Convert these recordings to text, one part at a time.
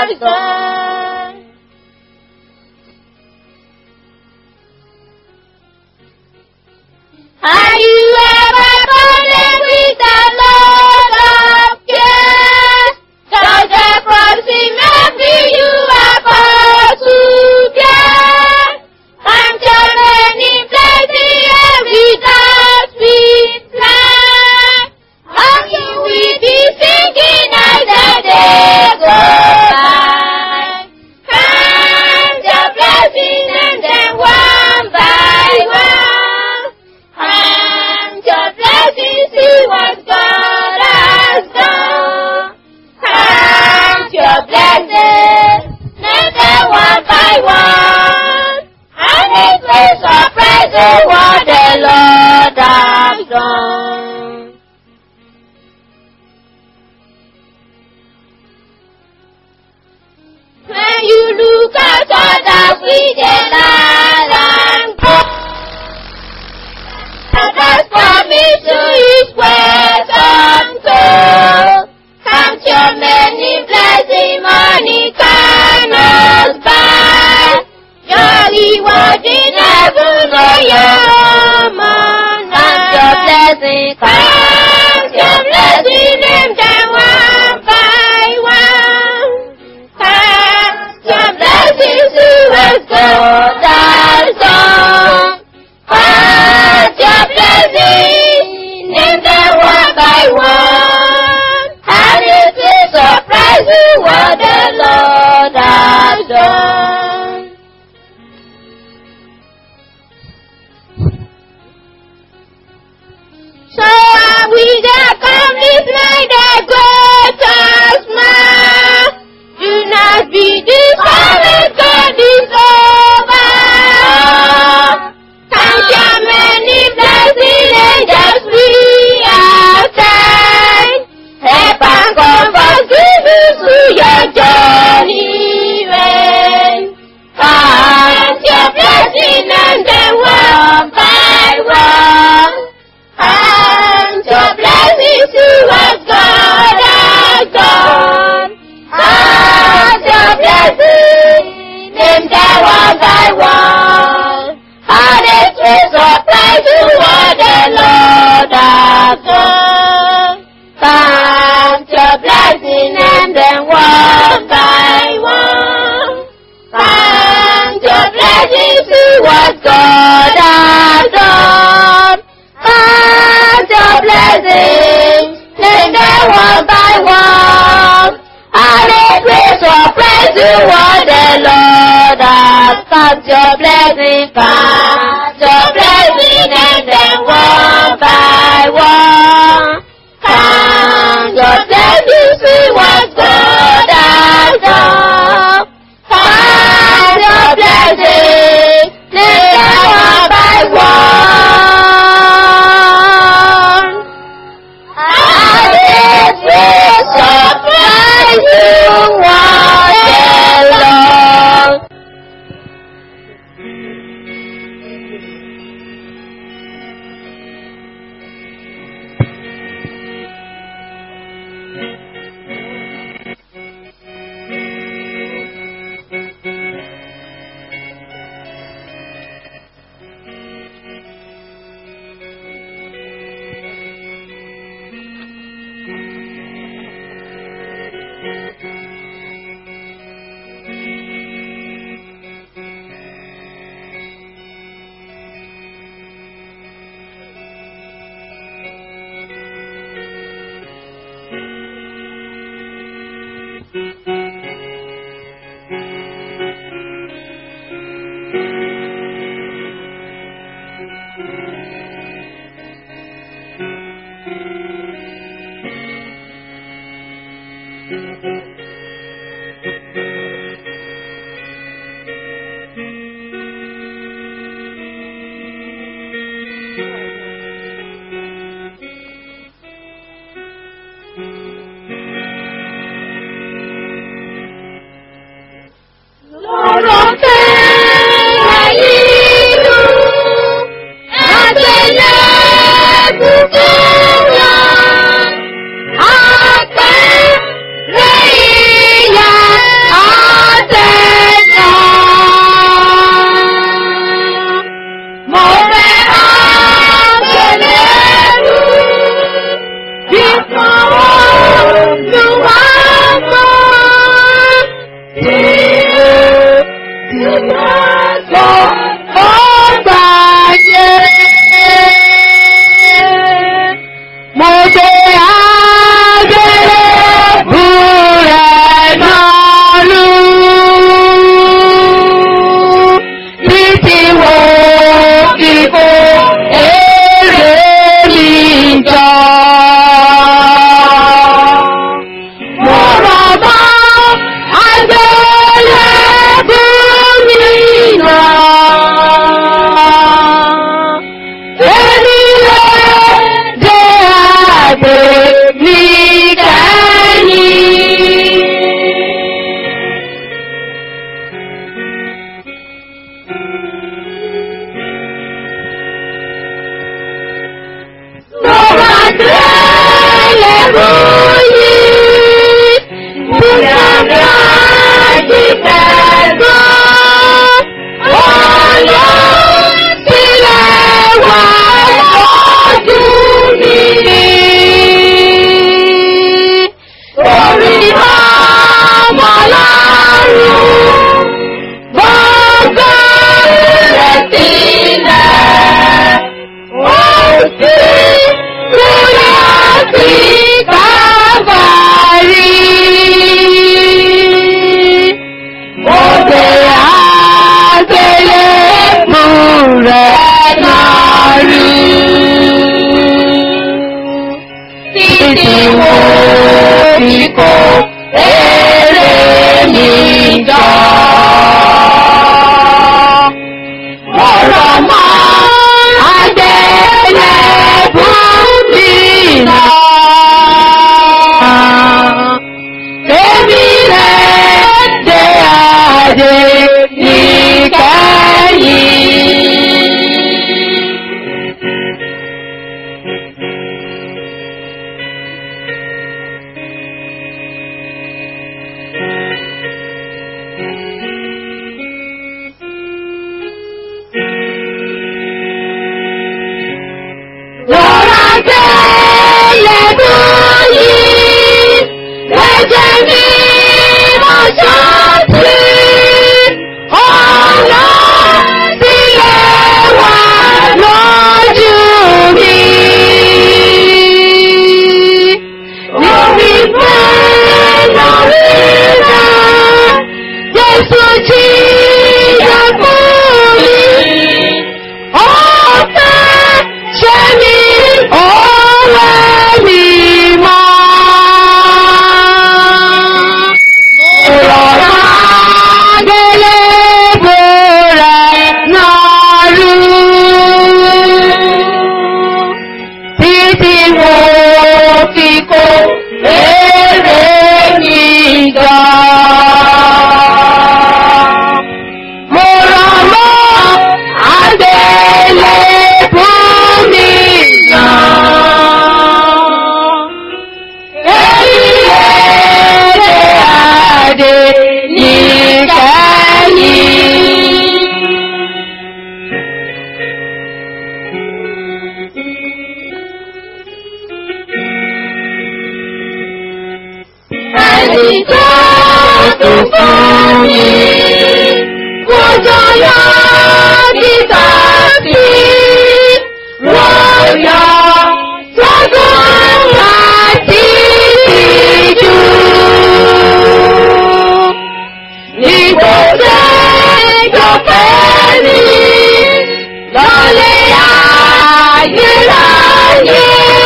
has gone. Have you ever fallen with the Lord of care? Does the crossing every you are called to bear? I'm turning plenty every task we plan. And you will be singing as the day goes by. Count your blessings and then one by one. Count your blessings, see what God has done. Count your blessings, name them one by one. And it will surprise you what the Lord has done. When you look at others with a land and go, others promise to his words untold. Count your many blessings, money cannot buy. Your reward in heaven, oh your man. Count your blessings, count your blessings, name them one by one. Count your blessings, who has God has done. Count your blessings, name them one by one. And it will surprise you what the Lord has done. So are we the accomplishment that greatest man. Do not be discouraged, God is over. Count your many blessings and just we are time. Help and comfort give you to your journey way. Count your blessings and then one by one. And your blessings to what God has done. And your blessings, name them one by one. And it will surprise you what the Lord has done. Count your blessings, name them one by one. Count your blessings to what God has done. Count your blessings, name them one by one. And it will surprise you what the Lord has count your blessings, count your blessings, name them one by one. Count your blessings, see what God has done. Count your blessings, name them one by one. And it will surprise you what the Lord Lọ́rọ̀ fẹ́ ìlú àtẹlẹ́ bùkún rà. lọ. Mo rọ̀ mọ́ àgbélébùú mi náà. Èmi lè dé àgbè mi kẹ́yìn. Mo máa tẹ́lẹ̀ bóyí, bóyá mi á jí pẹ̀lú. Ọ̀yọ́ sílẹ̀ wà lójú mi. Orí ọmọ lọ́rùn, gbogbo rẹ̀ sílẹ̀. Ó sì múlẹ̀ sí kábàárì. Òde àgbélébù rẹ̀ náà rí. Títí mo fi kó èrè mi jọ. Ọ̀rọ̀ mọ́ àgbélébù mi náà. Èmi rẹ̀ dé àdé níkẹyìn. Lọ́ra àgbélébù yìí, ẹ̀jẹ̀ mi mo ṣọ́ọ̀tì. Ọ̀nà sílẹ̀ wà lójú mi. Lórí pé lórí rẹ̀, Jésù jí yọ fún mi. Ọ̀fẹ́ ṣe mi ọ̀rẹ́ mi mọ́. Rọ̀rọ̀ àgbélébùú rẹ̀ náà rú. Títí mo fi kó èrè mi jọ. Mo rọ̀ mọ́ àgbélébùú mi náà. Èyí lè dé àdé níkẹyìn. Ẹni tó tún fún mi, kò jọ yọ títà sí, rọ̀yọ̀ sọ́gbọ́n àti ìjú. Ìgbésẹ̀ jọ̀pẹ́ ni lọ́lẹ̀ ayérayé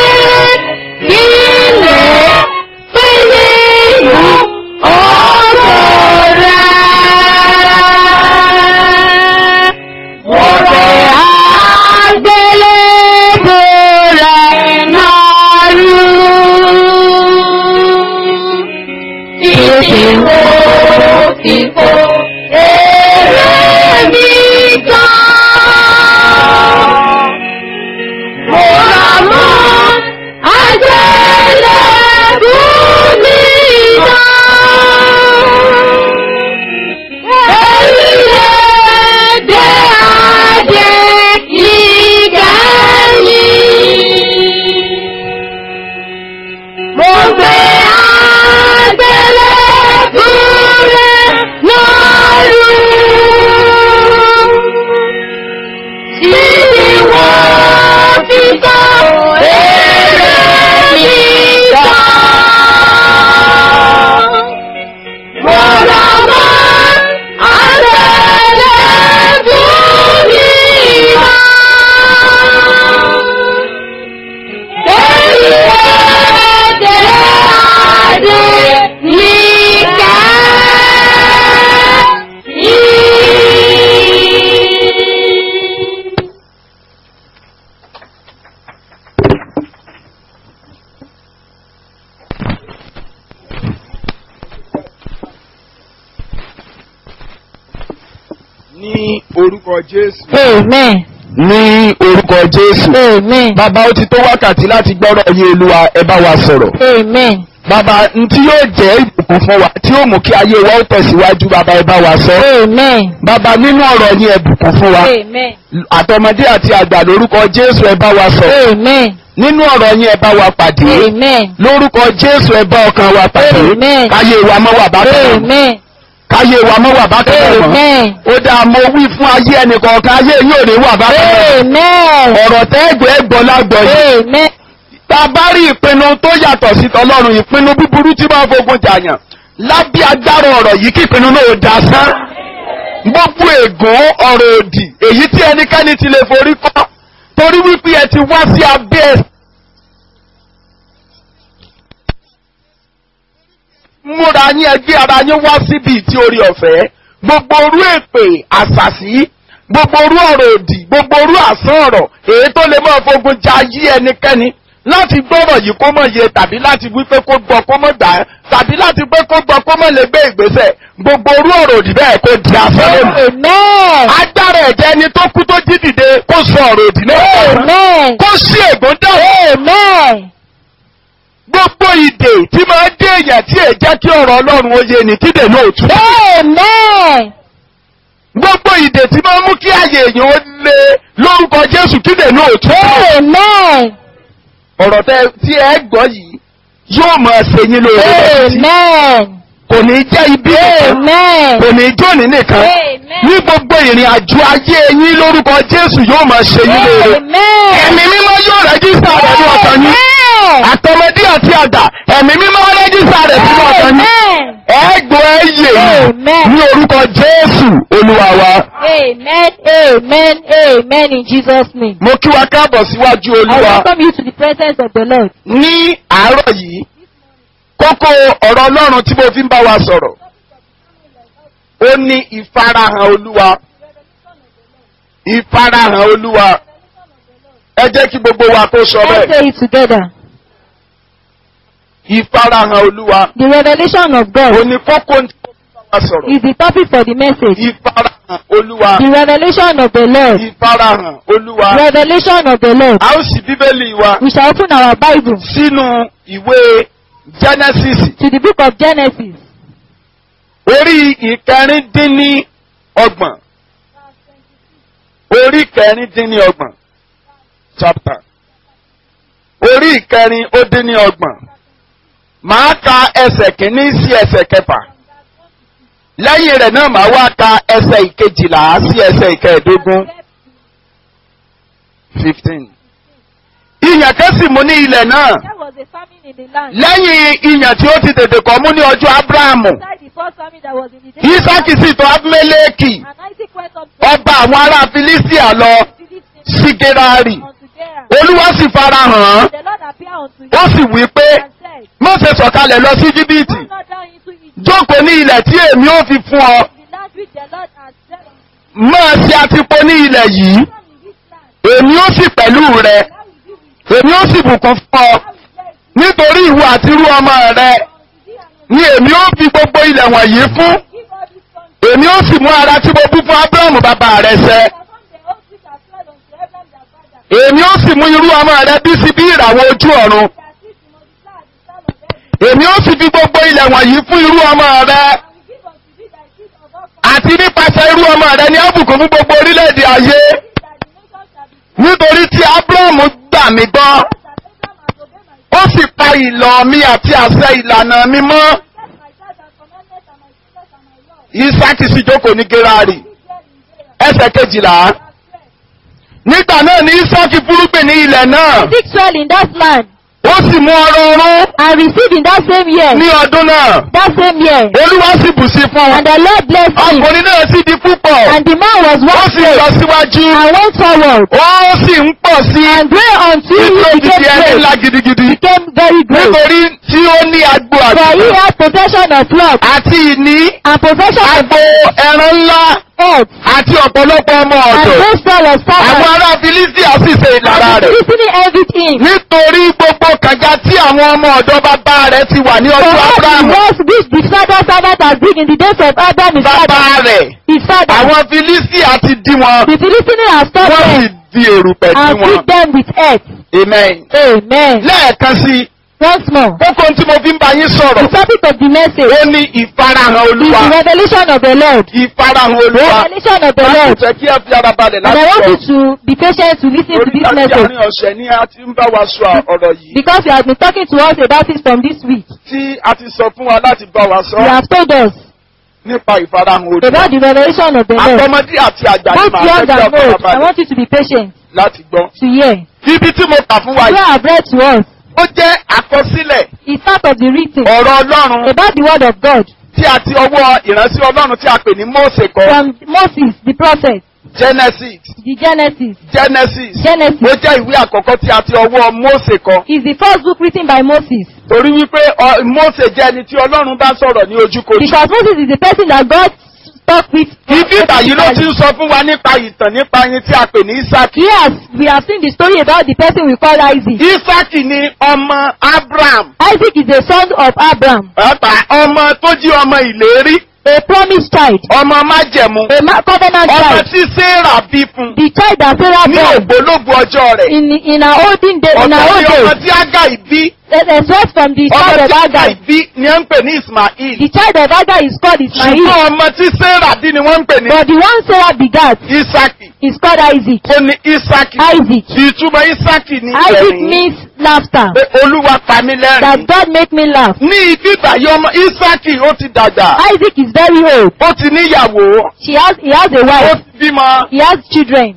ilé péye ìlú ọ̀rọ̀ rẹ̀. Mo rẹ̀ àgbélébùú rẹ̀ náà rú. Títí mo fi kó èrè mi gan. Mo rà mọ́ àgbélébùú mi gan. Èyí lè dé adé ìkẹyìn. Mo gbé àgbélébùú orúkọ Jésù. Amen. ní orúkọ Jésù. Amen. bàbá ó ti tó wákàtí láti gbọ́rọ̀ yé olúwa ẹ bá wa sọ̀rọ̀. Amen. bàbá n tí yóò jẹ́ ìbùkún fún wa tí yóò mú kí ayé wa ó tẹ̀síwájú bàbá ẹ bá wa sọ. Amen. bàbá nínú ọ̀rọ̀ yín ẹ bùkún fún wa. Amen. àtọmọdé àti àgbà lórúkọ Jésù ẹ bá wa sọ̀rọ̀. Amen. nínú ọ̀rọ̀ yín ẹ bá wa pàdé. Amen. lórúkọ Jésù ẹ bá ọkàn wa pàdé. Amen. káyé wa mọ́ wà bákan náà. Amen. káyé wa mọ́ wà bákan náà mọ́. Amen. ó dáa mo wí fún ayé ẹnìkọ̀ọ̀kan ayé yóò ní wà bákan náà. Amen. ọ̀rọ̀ tẹ́gbẹ̀ẹ́ gbọ́ lágbọ̀ yìí. Amen. tá a bá rí ìpinnu tó yàtọ̀ sí tọlọ́run ìpinnu búburú tí máa fogun jàyàn lábẹ́ agbára ọ̀rọ̀ yìí kí ìpinnu náà ó dá sán. gbogbo ègún ọ̀rọ̀ òdì èyí tí ẹnikẹ́ni ti lè forí kọ́ torí wípé ẹ ti wá sí abẹ́ ẹ̀. múra yín ẹgbẹ́ ara yín wá síbi tí orí ọ̀fẹ́ gbogbo orú èpè àṣàṣì gbogbo orú ọ̀rọ̀ òdì gbogbo orú àsán ọ̀rọ̀ èyí tó lè máa fogun ja yí ẹnikẹ́ni láti gbọ́rọ̀ yìí kó mọ̀ yé tàbí láti wí pé kó gbọ́ kó mọ̀ gbà á tàbí láti pé kó gbọ́ kó mọ̀ lè gbé ìgbésẹ̀ gbogbo orú ọ̀rọ̀ òdì bẹ́ẹ̀ kó di asán lónìí. Amen. agbára ẹ̀jẹ̀ ẹni tó kú tó jí dìde kó sọ ọ̀rọ̀ òdì náà Amen. kó sí ègún dáhùn Amen. gbogbo ìdè tí máa dé èèyàn tí èè jẹ́ kí ọ̀rọ̀ ọlọ́run ó yé ni kídè náà ò tú. Amen. gbogbo ìdè tí máa mú kí ààyè èèyàn ó lé lórúkọ Jésù kídè náà ò tú. Amen. ọ̀rọ̀ tẹ tí ẹ gbọ́ yìí yóò máa ṣe yín lóore lọ títí. Amen. kò ní jẹ́ ibi nìkan Amen. kò ní jóni nìkan Amen. ní gbogbo ìrìn àjò ayé yín lórúkọ Jésù yóò máa ṣe yín lóore. Amen. ẹ̀mí mímọ́ yóò rẹ́jísítà rẹ̀ ní ọkàn yín Amen. àtọmọdé àti àgbà ẹ̀mí mímọ́ rẹ́jísítà rẹ̀ sínú ọkàn yín. Amen. ẹ̀gbọ́n ẹ̀yẹ Amen. ní orúkọ Jésù Olúwa wa. Amen. Amen. Amen. In Jesus' name. mo kí wa káàbọ̀ síwájú I Olúwa welcome you to the presence of the Lord. ní àárọ̀ yìí kókó ọ̀rọ̀ Ọlọ́run tí mo fi ń bá wa sọ̀rọ̀ ó ní ìfarahàn Olúwa ìfarahàn Olúwa ẹ jẹ́ kí gbogbo wa kó sọ Let's bẹ́ẹ̀ say it together. ìfarahàn Olúwa The revelation of ó God ní kókó tí mo fi ń bá wa sọ̀rọ̀ is the topic for the message. ìfarahàn Olúwa The revelation of the Lord. ìfarahàn Olúwa Revelation of the Lord. a ó ṣí Bíbélì wa We shall open our Bible sínú ìwé Genesis to the book of Genesis, orí ìkẹrìndínní ọgbọ̀n orí ìkẹrìndínní ọgbọ̀n chapter orí ìkẹrin ó dín ní ọgbọ̀n màá ka ẹsẹ̀ kìíní sí ẹsẹ̀ kẹfà lẹ́yìn rẹ̀ náà màá wá ka ẹsẹ̀ ìkejìlá sí ẹsẹ̀ ìkẹẹ̀dógún fifteen. ìyàn kan sì mú ní ilẹ̀ náà There was a famine in the land. lẹ́yìn ìyàn tí ó ti tètè kọ́ mú ní ọjọ́ Ábúráhámù Beside the first famine that was in the day. Ísákì sì tọ̀ Abimeleki And Isaac went up to ọba àwọn ará Filistia lọ Philistine sí Gerari unto Gerar. Olúwa sì farahàn án The Lord appeared unto him ó sì wí pé and said, má ṣe sọ̀kalẹ̀ lọ sí Íjíbítì Go not down into Egypt, jókòó ní ilẹ̀ tí èmi ó fi fún ọ the land which the Lord has set on máa ṣe àtìpó ní ilẹ̀ yìí in this land. èmi ó sì pẹ̀lú rẹ I will be with èmi ó sì bùkún fún ọ I will bless nítorí ìwọ àti irú ọmọ rẹ unto thee and ni èmi ó fi gbogbo ilẹ̀ wọ̀nyí fún give all this country. èmi ó sì mú ara tí mo bú fún Ábúráhámù bàbá rẹ ṣẹ Perform the oath which I swore unto Abraham their father. èmi ó sì mú irú ọmọ rẹ bí sí bí ìràwọ̀ ojú ọ̀run That seed to multiply at the sound of heaven. èmi ó sì fi gbogbo ilẹ̀ wọ̀nyí fún irú ọmọ rẹ And will give unto thee thy seed of all countries. àti nípasẹ̀ irú ọmọ rẹ ní àbùkù fún gbogbo orílẹ̀-èdè ayé That the nations shall be nítorí tí Ábúráhámù gbà mí gbọ́ blessed, that Abraham has obeyed my ó sì pa ìlọ̀ mi àti àṣẹ ìlànà mi mọ́ set my charge and commandments and my statutes and my laws. Ísákì sì jókòó ní Gerari He dwell in Gerar. ẹsẹ̀ kejìlá That spread. nígbà náà ni Ísákì fúrúgbìn ní ilẹ̀ náà Isaac soil in that land ó sì mú ọrọ̀ ọrún and received in that same year. ní ọdún náà That same year. Olúwa sì bù sí fún un And the Lord blessed him. ọkùnrin náà sì di púpọ̀ And the man was ó sì one lọ síwájú and went forward ó sì ń pọ̀ sí and grew until títí ó he ti di became ẹni great. ńlá gidigidi Became very great. nítorí tí ó ní agbo For he àgùntàn has possession of flock àti ìní and possession of agbo ẹran ńlá earth àti ọ̀pọ̀lọpọ̀ ọmọ and ọ̀dọ̀. great store of Àwọn servants. ará Filistia sì ṣe ìlara And the rẹ̀. Philistines envied him. Nítorí gbogbo kànga tí àwọn ọmọ ọ̀dọ̀ bàbá rẹ̀ ti wà ní For ọjọ́ all the Ábúráhámù. wells which the father servant has dig in the days of Abraham his Bàbá father. rẹ̀. His father. Àwọn Filistia ti dí wọn. The Philistines have stopped Wọ́n sì them di èrùpẹ̀ dí and wọn. feed them with earth. Amen. Amen. Lẹ́ẹ̀kan sí, Once more. kókó tí mo fi ń bá yín The sọ̀rọ̀. topic of the message Ó ní ìfarahàn is Olúwa. the revelation of the Lord. Ìfarahàn Olúwa. Revelation of the Láti Lord. jẹ́ kí ẹ fi ara balẹ̀ And I láti want sọ. you to be patient to listen to Orí this láti message àárín ọ̀sẹ̀ ni a ti ń bá wa sọ ọ̀rọ̀ yìí. because you have been talking to us about it from this week. Tí a ti sọ fún wa láti bá wa You sọ have told us nípa ìfarahàn Olúwa. about the revelation of the Lord. Àtọmọdé àti àgbà ni Both màá young fẹ́ kí and ọkọ̀ old, I balẹ̀ want you to be patient láti gbọ́. to hear. Ibi tí mo kà fún wa What yìí, I have read to us ó jẹ́ àkọsílẹ̀ is part of the written ọ̀rọ̀ Ọlọ́run about the word of God tí a ti ọwọ́ ìránṣẹ́ Ọlọ́run tí a pè ní Mósè kọ. from Moses the prophet, Genesis the Genesis. Genesis Genesis ó jẹ́ ìwé àkọ́kọ́ tí a ti ọwọ́ Mósè kọ. is the first book written by Moses Torí wípé ọ- Mósè jẹ́ ẹni tí Ọlọ́run bá sọ̀rọ̀ ní ojúkojú. because Moses is the person that God talked with. Ibi ìbàyí ló ti ń sọ fún wa nípa ìtàn nípa ẹni tí a pè ní Ísákì. Yes, we have seen the story about the person we call Isaac. Ísákì ni ọmọ Abraham. Isaac is the son of Abraham, Pàápàá ọmọ tó jí ọmọ ìlérí. a promised child, Ọmọ májẹ̀mú. a ma- covenant Ọmọ child, tí Sarah bí fún. the child that Sarah Ní born ògbólógbò ọjọ́ rẹ̀. in in her olden day, in her Ọ̀tọ̀ old ni ọmọ days. tí Ágáì bí. A a source from the Ọmọ child of tí Ágáì Agar. bí ni wọ́n ń pè ní Ismail. The child of Agar is called Ismail, Ṣùgbọ́n ọmọ tí Sarah bí ni wọ́n ń pè ní but the one Sarah begat Ísákì. is called Isaac. Ó ní Ísákì. Isaac. Ìtumọ̀ Ísákì ní Isaac ẹ̀rín. means laughter. Pé Olúwa pa mí That lẹ́rìn. God make me laugh. Ní ibi ìbàyí ọmọ Ísákì ó ti dàgbà. Isaac is very old. Ó ti níyàwó. She has he has a Ó wife. ti bímọ. He has children.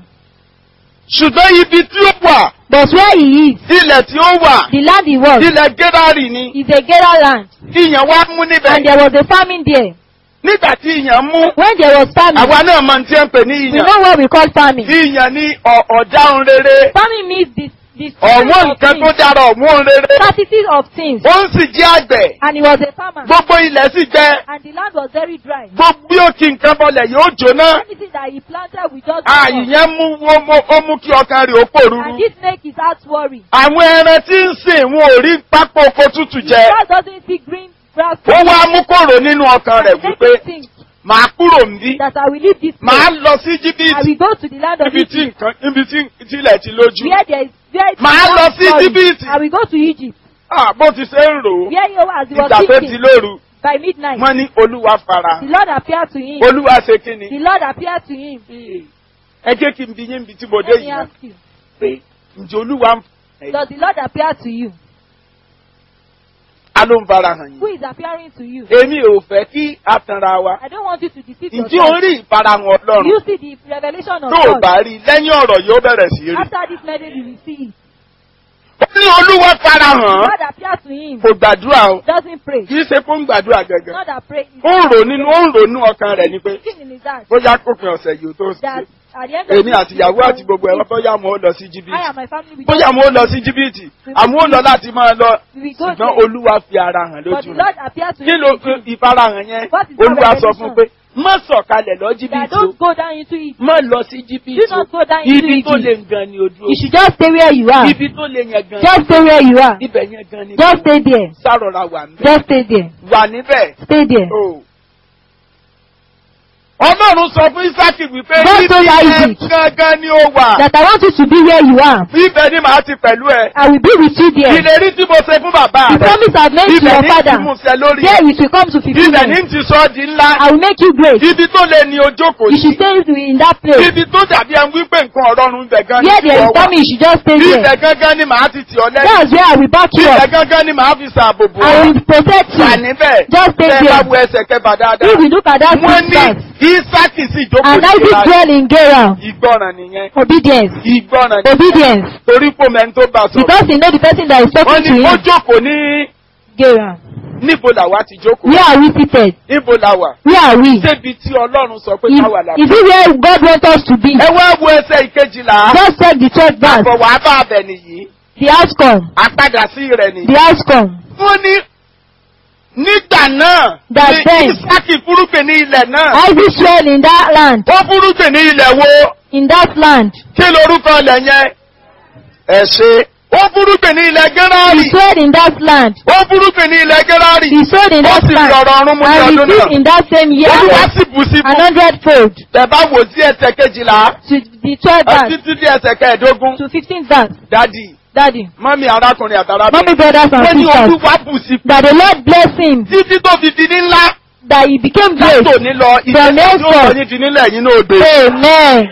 Ṣùgbọ́n ibi tí ó wà, But where he is, ilẹ̀ tí ó wà, the land he was, ilẹ̀ Gérárì ni. is a Gerar land. Ìyàn wá mú And níbẹ̀. there was a famine there. Nígbà tí ìyàn mú, When there was famine, àwa náà mọ̀ tí ẹ ń pè ní we ìyàn. know what we call famine. Ìyàn ní ọ̀- ọ̀dáhùn rere. Famine means the the Ọ̀wọ́n spirit of nǹkan tó things, dára ọ̀wọ́n rere. scarcity of things. Ó ń sì jẹ́ àgbẹ̀. And he was a farmer. Gbogbo ilẹ̀ sì gbẹ. And the land was very dry. Gbogbo bí ó ti nǹkan bọlẹ̀ yóò jóná. Anything that he planted, we just Àyìnyẹn mú ó mú- ó mú kí ọkàn rẹ̀ ó And pòrúurú. this make his heart worry. Àwọn ẹran tí ń sìn wọn ò rí pápá oko tútù His jẹ. heart doesn't see green grass. Ó wá mú kòrò nínú ọkàn rẹ̀ And make wípé him think màá kúrò níbí. that I will leave this Màá place. lọ sí I Íjíbítì. will go to the land of Níbi tí Egypt. nǹkan níbi tí tílẹ̀ ti lójú. Where there is where it is Màá lọ not sí sorry. Íjíbítì. I will go to Egypt. Ah, Bó ti ṣe ń rò ó. Where he was, he was Ìgbà tó ti thinking lóru. by midnight. Wọ́n ní Olúwa fara. The Lord appeared to him. Olúwa ṣe kí ni? The Lord appeared to him. Ẹ jẹ́ kí n bi yín ibi tí mo dé Let me yìí náà. ask you. Pé ǹjẹ́ Olúwa ń fara Does the Lord appear to you? ló ń fara hàn Who yín? is appearing to you? Èmi ò fẹ́ kí a tanra wa. I don't want you to deceive Ǹjẹ́ o yourself. rí ìfarahàn Ọlọ́run? You see the revelation of Tó o God. bá rí i lẹ́yìn ọ̀rọ̀ yóò bẹ̀rẹ̀ sí rí. After this message, you will see it. Ó ní Olúwa fara The hàn. Lord appears to him. Kò gbàdúrà o. Doesn't pray. Kì í ṣe kó ń gbàdúrà gẹ́gẹ́. Not that pray. Ó ń rò nínú ó ń rò nínú ọkàn rẹ̀ ni pé Thinking in his heart bóyá kópin ọ̀sẹ̀ yìí ó tó that ṣe. at the end of Èmi this àti ìyàwó àti gbogbo ẹ̀rọ bóyá mo ó lọ sí I Íjíbítì. and my family will Bóyá mo ó lọ sí Íjíbítì. Àmọ́ ó lọ láti máa lọ. we will go Ṣùgbọ́n there. Olúwa fi ara hàn But lójú the rẹ̀. Lord appears to Kí him. ló in dream ìfarahàn yẹn? What is that Olúwa sọ revelation? fún pé má sọ̀kalẹ̀ lọ That Íjíbítì o. don't go down into it. Má lọ sí Do Íjíbítì o. not go down into Ibi tó it. lè gan ni ojú You should just stay where you are. Ibi tó lè yẹn gan. Just stay where you are. Ibẹ̀ yẹn gan ni. Just stay there. Sárọ̀ra wà níbẹ̀. Just stay there. Wà níbẹ̀. Stay there. o. Ọlọ́run sọ fún Ísákì wípé God told Isaac. níbi gangan ni ó wà. That I want you to be where you are. Ibẹ̀ ni màá ti pẹ̀lú ẹ. I will be with you there. Ìlérí tí mo ṣe fún bàbá The rẹ̀. promise I've made to Ibẹ̀ your ní ti father. mú ṣẹ lórí. There it will come to Ibẹ̀ ní fulfillment. ti sọ ọ́ di ńlá. I will make you great. Ibi tó lè ní ojókòó You should sí. stay in that place. Ibi tó dàbí ẹni wípé nǹkan ọ̀rọ̀run ibẹ̀ gan ni Where there is ìwọ wà. famine, you should just stay Ibẹ̀ there. gangan ni màá ti tì ọ́ lẹ́yìn. That's where I will back you Ibẹ̀ up. gangan ni màá fi ṣàbò bò I ọ́. will protect Wà you. níbẹ̀. Just stay Bẹ́ẹ̀ bá there. wo ẹsẹ̀ kẹfà dáadáa. If you look at that Wọ́n ní distance, Ísákì sì jókòó and sí Isaac Gérárì. dwell in Gerar. Ìgbọràn nìyẹn. Obedience. Ìgbọràn nìyẹn. Obedience. Torí pò mẹ́ni tó bá sọ. Because he know the person that is Wọ́n talking to ní ó him. jókòó ní Gerar. níbo làwa ti jókòó. Where are we seated? Níbo la wà? Where are we? Débi tí Ọlọ́run sọ pé Is, káwà là. is it where God wants us to be? Ẹ wá wo ẹsẹ̀ ìkejìlá. Just check the church verse. Àbọ̀ wàá bá abẹ nìyí. The outcome. àpadà sí rẹ̀ nìyí. The outcome. wọ́n ní nígbà náà That ní then- Ísákì fúrúgbìn ní ilẹ̀ náà. Isaac soil in that land. ó fúrúgbìn ní ilẹ̀ wo In that land. kí lorúkọ ilẹ̀ yẹn. ẹ ṣe ó fúrúgbìn ní ilẹ̀ He Gẹ́rárì. sowed in that land. ó fúrúgbìn ní ilẹ̀ Gẹ́rárì. He sowed in ó that sì fi land. ọ̀rọ̀ ọ̀run mu ní And ọdún he náà. did in that same year olúwa sì bù sí an fún. hundredfold tẹ̀ bá wò sí ẹsẹ̀ kejìlá. to the twelve verse títí dé ẹsẹ̀ kẹẹ̀ẹ́dógún. to fifteen verse. dádì Daddy, mọ́mí arákùnrin àtàràbìnrin. mommy, brothers wọ́n and ní sisters, olúwa bù sí fún. that the Lord bless him, títí tó fi di ní ńlá. that he became great. látò ní lọ From ìṣẹ́jú tó henceforth. sọ ní di nílẹ̀ yín náà odò. Amen.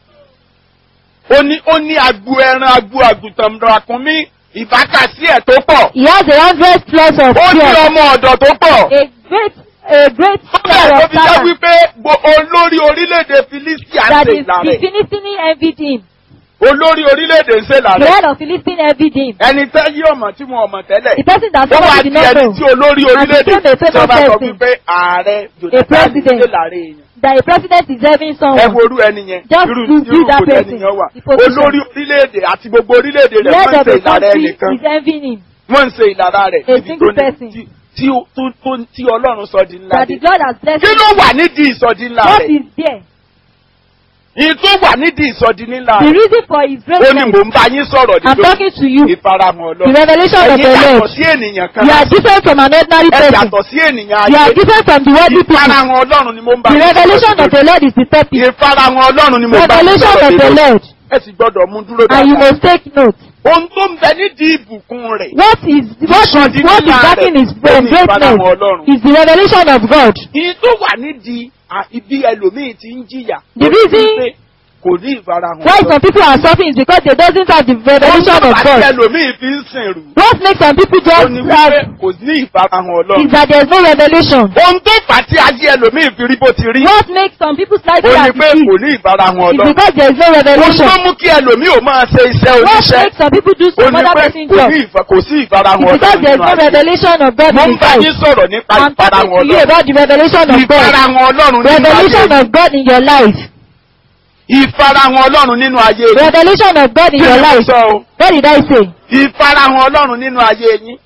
ó ní ó ní agbo ẹran agbo àgùntàn ràkúnmí ìbákasí ẹ̀ tó pọ̀. He has a hundred plus of ó ní fear. ọmọ ọ̀dọ̀ tó pọ̀. A great, a great bẹ́ẹ̀ fear ló of fi jẹ́ servants wípé gbo- olórí orílẹ̀-èdè Filistia ń that ṣe is ìlà the rẹ̀. Philistine envied him. olórí orílẹ̀-èdè ń ṣe ìlà The rẹ̀. head of Philistine envied him. ẹni tẹ́ yí ọmọ tí wọn ọmọ tẹ́lẹ̀. The person that ó wá somebody di did not ẹni know tí olórí orílẹ̀-èdè became a famous tí wọ́n bá sọ person. wípé ààrẹ A Jonathan ń president. ṣe ìlà rẹ̀ èèyàn. that a president is having ẹ someone. wo orú ẹni yẹn Just irú to irú do that kò person, lẹ́nìyàn wà the position. olórí orílẹ̀-èdè àti gbogbo orílẹ̀-èdè The rẹ̀ head wọ́n ń of ṣe a ìlà rẹ̀ country nìkan is envying him. wọ́n ń ṣe ìlara rẹ̀ A níbi single tó ní- person. tí- tí ó- tó- tó- tí ọlọ́run sọ di ńlá That dé. the God has blessed kí him. ló wà nídìí ìsọdi ńlá What rẹ̀ is there? ìyí tó wà nídìí ìsọdi ńlá The rẹ̀ reason for his ó ní greatness. mò ń bá yín sọ̀rọ̀ I'm talking to you. ìfarahàn The ọlọ́run revelation of ẹ̀yin the yàtọ̀ Lord. sí ènìyàn kan You are different from an ordinary ẹ person. yàtọ̀ sí ènìyàn You are ayé different from the worldly people. ìfarahàn ọlọ́run ni mo ń bá The yín revelation sọ̀rọ̀ of the Lord is the topic. ìfarahàn ọlọ́run ni mo ń bá yín Revelation sọ̀rọ̀ of the lórí. Lord. ẹ sì gbọ́dọ̀ mú dúró And you dáadáa. must take note. ohun tó ń bẹ nídìí ìbùkún rẹ̀ What is what is Ìsọdi what is ńlá backing rẹ̀ his ó ní ìfarahàn greatness ọlọ́run. is the revelation of God. ìyí tó wà nídìí à, ibi ẹlòmíì ti ń jìyà. The reason- Pé kò ní ìfarahàn Why some people are suffering is because they doesn't have the revelation Ohun tó of bá tí God. ẹlòmíì fi ń sìnrù. What makes some people ó just ní have wípé kò ní ìfarahàn is ọlọ́run. that there is no revelation. ohun tó fà á tí ayé ẹlòmíì fi rí bó ti rí. What makes some people's life ó ní as pé it kò is ní ìfarahàn is ọlọ́run. because there is no ohun revelation. tó mú kí ẹlòmíì ò máa ṣe iṣẹ́ What oníṣẹ́. makes some people do ó some ní other pé person's kò job ní is ìfa- kò sí ìfarahàn because ọlọ́run there is nínú no ayé. revelation of God mo in ń his bá yín life. sọ̀rọ̀ nípa I'm ìfarahàn talking to you ọlọ́run. about the revelation of God. ìfarahàn ọlọ́run nínú Revelation ayé. of God in your life. ìfarahàn ọlọ́run nínú ayé. Revelation of God in Kí your ni mo life. sọ o? What did I say? ìfarahàn ọlọ́run nínú ayé yín.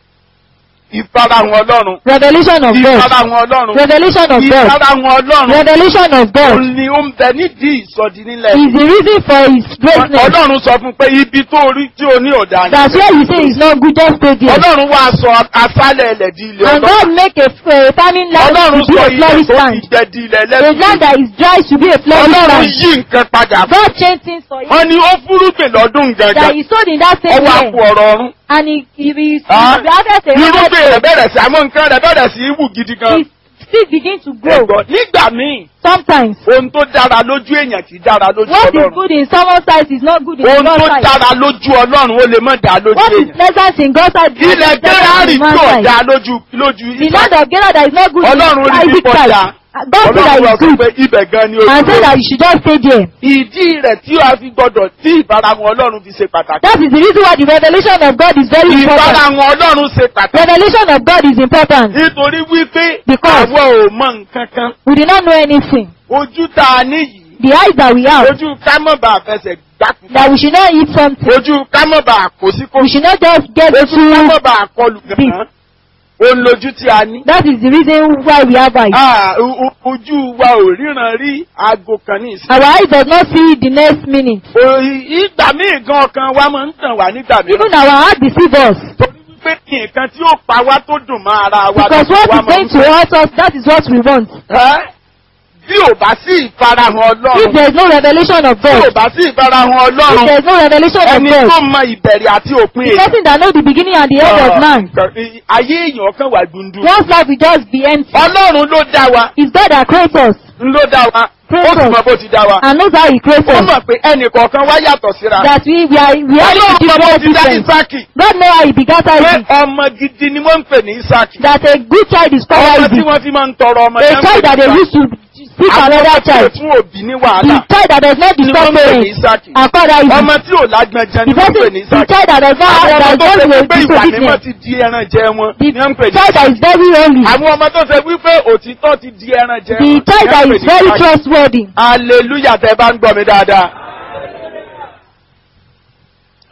ìfarahàn ọlọ́run. Revelation of God. ìfarahàn ọlọ́run. Revelation of God. ìfarahàn ọlọ́run. Revelation of God òun ni ó ń bẹ nídìí ìsọdi nílẹ̀. is the reason for his greatness. ọlọ́run sọ fún pé ibi tó rí tí o ní ọ̀dà ni. That's why you say it's not good just stay there. ọlọ́run wá sọ asálẹ̀ ilẹ̀ di ilẹ̀ And God make a, a farming land ọlọ́run to be sọ a ilẹ̀ flourish tó ti land. jẹ di ilẹ̀ A land lẹ́sìn. that is dry should be a flourish ọlọ́run land. yí nǹkan padà. God changed things for him. wọ́n ní ó fúrúgbìn lọ́dún That gangan. he sowed in that same ọwọ́ àpò year. ọ̀rọ̀ ọ̀run. And he, he, he, he Ah. harvest a irúgbìn hundred rẹ̀ bẹ̀rẹ̀ sí àwọn nǹkan rẹ̀ bẹ̀rẹ̀ sí í wù gidi gan. His seed begin to grow. Ẹ̀gbọ́n, nígbà míì Sometimes. ohun tó dára lójú èèyàn kì í dára lójú What is ọlọ́run. good in someone's sight is not good in ohun God's tó sight. dára lójú ọlọ́run ó lè má dáa lójú What is èèyàn. pleasant in God's sight is ilẹ̀ not pleasant gẹ́rárì in tí man's ò sight. dáa lójú lójú The land of Gera that is not good Ọlọ́run in rí Isaac pípọ̀ dáa. sight. God said that ọlọ́run wá is sọ good. pé ibẹ̀ gan ni And say ojú. that you should just stay there. ìdí rẹ̀ tí a fi gbọdọ̀ tí ìfarahàn ọlọ́run fi ṣe pàtàkì. That is the reason why the revelation of God is very important. ìfarahàn ọlọ́run ṣe pàtàkì. Revelation of God is important. nítorí wípé Because- àwọn ò mọ nǹkan kan. We do not know anything. ojú tá a ní yìí The eyes that we have, ojú kámọ́bà fẹsẹ̀ gbákùn. that we should not eat something. ojú kámọ́bà kòsíkò. We should not just get ojú too. kámọ́bà kọlù gan-an. òun lójú tí a ní. That is the reason why we have eyes. Ah, o- o- ojú wa ò ríran rí aago kan ní ìsìn. Our eyes does not see the next minute. O- ìgbà míì gan ọkàn wa máa ń tàn wá nígbà Even mìíràn. our heart deceive us. torí wípé nǹkan tí ó pa wá tó dùn mọ́ ara wa Because ló what wá is máa going ń to fẹ́. hurt us, that is what we want. Ẹ́, Bí ò bá sí ìfarahàn If Ọlọ́run, there is no revelation of bí ò God, bá sí ìfarahàn if Ọlọ́run, there is no revelation of ẹni tó God, mọ ìbẹ̀rẹ̀ àti òpin the person that knows the beginning and the end of man, nǹkan- ayé èèyàn kan wà dundun. one's life will just be empty. Ọlọ́run ló dá wa, It's God that creates us ń ló dá wa, ó sì mọ bó ti dá wa. and knows how He creates Ó us. mọ̀ pé ẹnì kọ̀ọ̀kan wá yàtọ̀ síra. That we, we are, we are Ọlọ́run mọ bó different ti dá different. Ísákì. God knows how He begat Pé Isaac. ọmọ gidi ni wọ́n ń pè ní Ísákì. That a good child is called Ọmọ tí Isaac. wọ́n fi máa ń tọrọ ọmọ A yẹn ń pè child that ní they Ísákì. used to seek Àwọn another ọmọ tí ò child. fún òbí ní The wàhálà child that does not ni disturb wọ́n ń pè ní parents Ísákì. are called Isaac. Ọmọ tí ò lágbẹ̀jẹ̀ ni The wọ́n ń pè person, ní the Ísákì. child that does not, Àwọn that ọmọ is tó not ṣe with wípé ìwà mímọ́ disobedience. ti di ẹran jẹ wọn The ni wọ́n ń pè ní child that Ísákì. is very holy. Àwọn ọmọ tó ṣe wípé òtítọ́ ti di ẹran jẹ The wọn ni child that wọ́n ń pè is ní very Ísákì. trustworthy. Hallelujah tẹ bá ń gbọ́ mi dáadáa. Ọlọ́run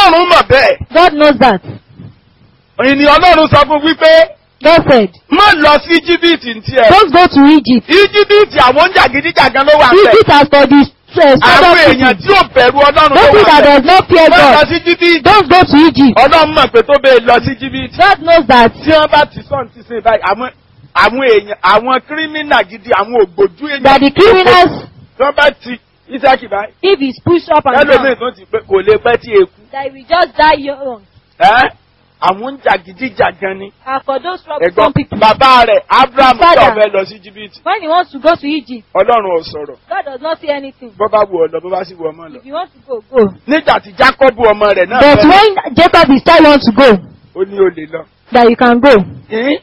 ọlọ́run mọ̀ bẹ́ẹ̀ God knows that. ènìyàn ọlọ́run sọ fún wípé God said, má lọ sí íjíbítì ní tiẹ̀ don't go to Egypt. íjíbítì àwọn jàgídíjàgan ló wà bẹ́ẹ̀ Egypt has for the uh, àwọn southern èèyàn people. tí ò bẹ̀rù ọlọ́run ló Those wà that bẹ́ẹ̀ does not fear má lọ God, sí íjíbítì don't go to Egypt. ọlọ́run mọ̀ pé tó bẹ́ẹ̀ lọ sí íjíbítì God knows that tí wọ́n bá ti sọ̀n ti ṣe báyìí àwọn àwọn èèyàn àwọn kírímínà gidi àwọn ògbójú èèyàn that the criminals, tí wọ́n bá ti ìsákì báyìí if he's pushed up and ẹlòmíì down, tó ti pé kò lè pẹ́ tí eku that he will just die young. ẹ́ àwọn jàgídíjàgan ni And for those from ẹ̀gbọ́n some people, bàbá rẹ̀ abraham Father. tó fẹ́ lọ sí íjíbítì when he wants to go to Egypt, ọlọ́run ò sọ̀rọ̀ God does not say anything. bọ́ bá wù ọ lọ bó bá sì wù ọmọ lọ. If you want to go, go. nígbà tí jacob ọmọ rẹ̀ náà But fẹ́ when Jacob is still want to go, ó ní o lè lọ. that you can go. Ẹ́n?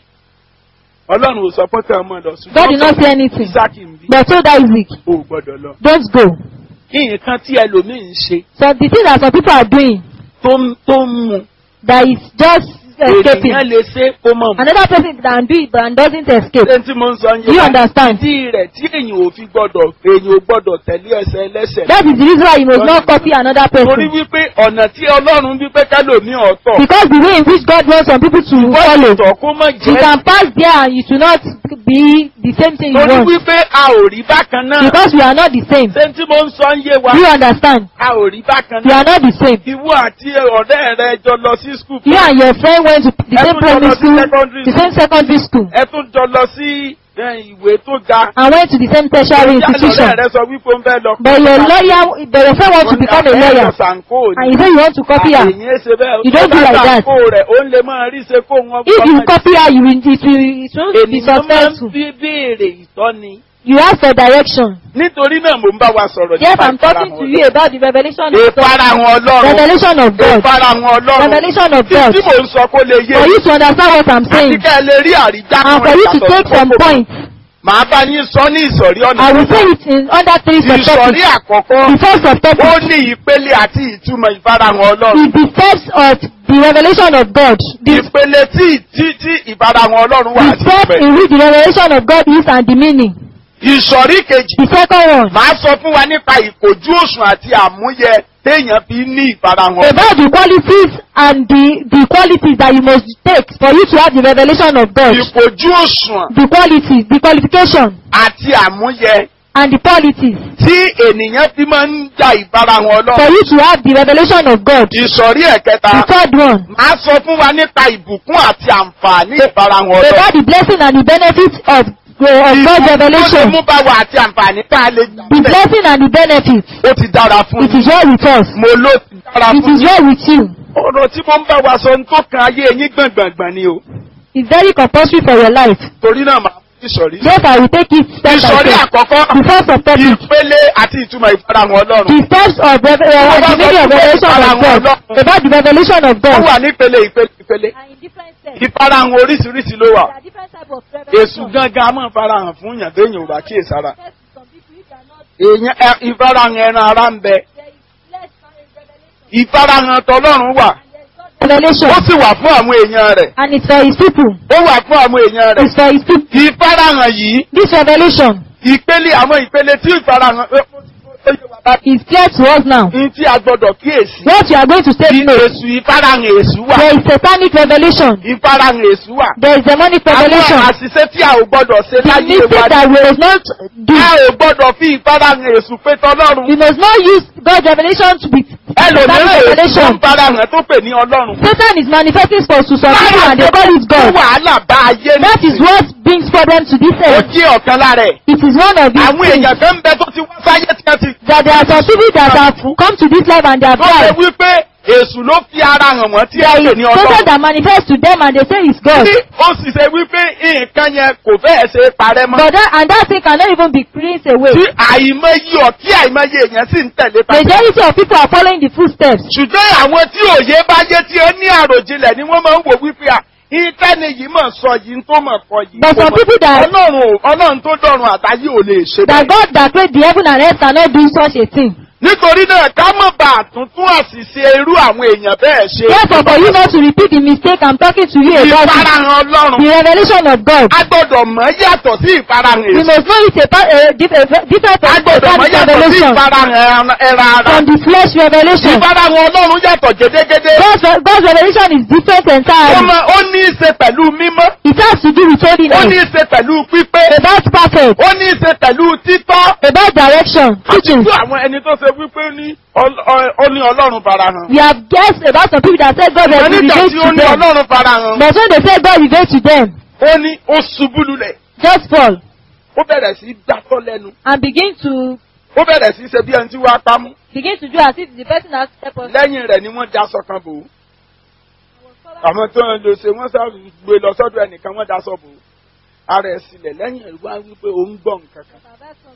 ọlọ́run ò sọ pé kí ọmọ lọ God did not say anything. isaac ń bí But told Isaac, o ò gbọ́dọ̀ lọ. don't go. kí nǹkan tí ẹlòmíì ń ṣe So the thing that some people are doing, tó ń tó ń mu that is just escaping. ènìyàn lè ṣe kó mọ̀ mọ́. Another person can do it but doesn't escape. ṣé tí mo ń sọ Do you yín understand? tí rẹ̀ tí èyàn ò fi gbọ́dọ̀ èyàn ò gbọ́dọ̀ tẹ̀lé ẹsẹ̀ ẹlẹ́sẹ̀. That is the reason why you must not copy another torí person. wípé ọ̀nà tí ọlọ́run wípé kẹ́lòmíì ọ̀tọ̀ Because the way in which God wants some people to follow, ìtọ̀ kó mọ̀ you jẹ́ can pass there and it will not be the same thing you torí want. wípé a ò rí bákan náà. Because we are not the same. ṣé tí mo ń sọ ń yé wa Do you understand? a ò rí bákan We náà. are not the same. ìwọ àti ọ̀rẹ́ rẹ jọ lọ sí skul. You and your friend went to the same Everyone primary was in school, secondary the same secondary school, ẹ tún jọ lọ sí ẹ, ìwé tó ga. and went to the same tertiary institution. ọ̀rẹ́ rẹ sọ wípé ó ń fẹ́ lọ. But your lawyer, but your friend wants to become a lawyer, and you say you want to copy her. Àyè ṣe bẹ́ẹ̀. You don't do like that. Kó rẹ̀ ó lè máa rí ṣe kó wọn. If you copy her, you will, it will, it won't be Ènìyàn máa ń successful. fi béèrè ìtọ́ni. You ask for direction. Nítorí náà mò ń bá wa sọ̀rọ̀ Yes, nípa I'm talking to you about the revelation of God. Ìfarahàn Ọlọ́run. Revelation of God. Ìfarahàn Ọlọ́run. Revelation of Tí God. tí mò ń sọ kó lè yé. For you to understand what I'm Àti saying, kẹ́ ẹ lè rí àrídá and for you to take some points, Màá bá yín sọ ní ìsọ̀rí ọ̀nà. I will say it in under three Ìsọ̀rí subtopics. àkọ́kọ́. The first Ó subtopic ní ìpele àti ìtumọ̀ ìfarahàn Ọlọ́run. is the steps of the revelation of God. The, Ìpele tí tí tí ìfarahàn Ọlọ́run wà the àti steps ìpẹ́. in which the revelation of God is and the meaning. Ìsọ̀rí kejì. The second one, Màá sọ fún wa nípa ìkòjú òṣùn àti àmúyẹ téèyàn fi ní ìfarahàn Ọlọ́run. about the qualities and the, the qualities that you must take for you to have the revelation of God. Ìkòjú òṣùn The qualities, the qualification, àti àmúyẹ and the qualities tí ènìyàn fi máa ń ja ìfarahàn for Ọlọ́run. you to have the revelation of God. Ìsọ̀rí ẹ̀kẹta. The third one, Màá sọ fún wa nípa ìbùkún àti àǹfààní ìfarahàn Ọlọ́run. about the blessing and the benefits of, of God's Tó lè revelation. mú bá wa àti àǹfààní tá a lè gbà The bẹ́ẹ̀. blessing and the benefits. Ó ti dára fún It mi. is well with us. Mo ló ti dára It fún is mi. well with you. Ọ̀rọ̀ tí mo ń bá wa sọ ní tó kan ayé yín gbọ̀ngbọ̀ngbọ̀n ni o. It's very compulsory for your life. Torí náà màá fún ìsọ̀rí. Yes, I will take it step by Ìsọ̀rí step. àkọ́kọ́. The first of topic. Ìpele àti ìtumọ̀ ìfarahàn Ọlọ́run. The steps of rev- uh, the meaning of revelation of God. About the revelation of Ó God. wà nípele ìpele ìpele. And in different steps. Ìfarahàn oríṣiríṣi ló wà. There are different types of Èṣù revelation. gangan a máa farahàn fún yàn téèyàn ò bá kíyèsára. Yes, some people you cannot. Èèyàn ẹ- ìfarahàn ẹran ara ń bẹ. There is less revelation. Ìfarahàn tọlọ́run wà. And there's God revelation. Ó sì wà fún àwọn èèyàn rẹ̀. And it's for his people. Ó wà fún àwọn èèyàn rẹ̀. It's for his people. Ìfarahàn yìí, This revelation ìpele àwọn ìpele tí ìfarahàn ó- ó- ó yé wa bá- is clear to us now. ní tí a gbọdọ̀ kíyèsí. What you are going to take note. Èṣù ìfarahàn èṣù wà. There is satanic revelation. Ìfarahàn èṣù wà. There is demonic Àwọn revelation. àṣìṣe tí a ò gbọdọ̀ ṣe The láyé mistake wa. that we must not do. A ò gbọdọ̀ fi ìfarahàn èṣù pé tọlọ́run. We must not use God's revelation to be Ẹlòmíràn satanic èṣù tó revelation. ń farahàn tó pè ní ọlọ́run. Satan is manifesting for to some people and they call it Fún God. wàhálà bá ayé That is nìyí. what brings problem to this Ó earth. jẹ́ ọ̀kan lára ẹ̀. It is one of these Àwọn things èèyàn kan ń bẹ tó ti wá sáyé tí wọ́n ti that there are some people that have come to this life and they have tó ṣe died. wípé èṣù ló fi ara hàn wọ́n tí There ẹ pè is ní Satan ọlọ́run. that manifests to them and they say it's God. Tí ó sì ṣe wípé nǹkan yẹn kò fẹ́ẹ̀ ṣe é parẹ́ mọ́. But that, and that thing cannot even be cleansed away. Tí àìmọye ọ̀kí àìmọye èèyàn sì ń tẹ̀lé pa. Majority of people are following the footsteps. Ṣùgbọ́n àwọn tí òye bá yé tí ó ní àròjinlẹ̀ ni wọ́n máa ń wò wípé à ìtẹ́ni yìí mọ̀ sọ yìí tó mọ̀ kọ yìí. But some people that- Ọlọ́run ò- Ọlọ́run tó dọ̀run àtayé ò lè ṣe That bẹ́ẹ̀. God that created the heaven and earth cannot do such a thing. nítorí náà ká mọ̀ bá àtúntún àṣìṣe irú àwọn èèyàn bẹ́ẹ̀ ṣe. Therefore, for you not to repeat the mistake I'm talking to you about it, ìfarahàn ọlọ́run. the revelation of God. a gbọ́dọ̀ mọ̀ yàtọ̀ sí ìfarahàn We èṣù. must know it's a, pa- a, dif- a different a gbọ́dọ̀ mọ̀ from yàtọ̀ sí revelation. ìfarahàn ẹran ara. From the flesh revelation. ìfarahàn ọlọ́run yàtọ̀ gédégédé. God's, re- God's revelation is different ó entirely. mọ- ó ní í ṣe pẹ̀lú mímọ́. It has to do with ó ní holiness, í ṣe pẹ̀lú pípé. about perfect, ó ní í ṣe pẹ̀lú títọ́. about direction, àti teaching. fún àwọn ẹni tó ṣe wípé ní ọl- ọ- ó ní ọlọ́run farahàn. We have guessed about some people that said God ṣùgbọ́n has nígbà revealed tí ó to ní them. ọlọ́run farahàn. But when they say God revealed to them, ó ní ó ṣubú lulẹ̀. just fall ó bẹ̀rẹ̀ sí í gbátọ́ lẹ́nu. and begin to ó bẹ̀rẹ̀ sí í ṣe bí ẹni tí wàá pamọ́. begin to do as if the person has helped us. lẹ́yìn rẹ̀ ni wọ́n daṣọ kan bò ó. àwọn tó ń lò ṣe wọ́n sá gbé lọ sọ́dọ̀ ẹnìkan wọ́n daṣọ bò ó. ara ẹ̀ sílẹ̀ lẹ́yìn rẹ̀ wá wípé òun gbọ́ nǹkan kan.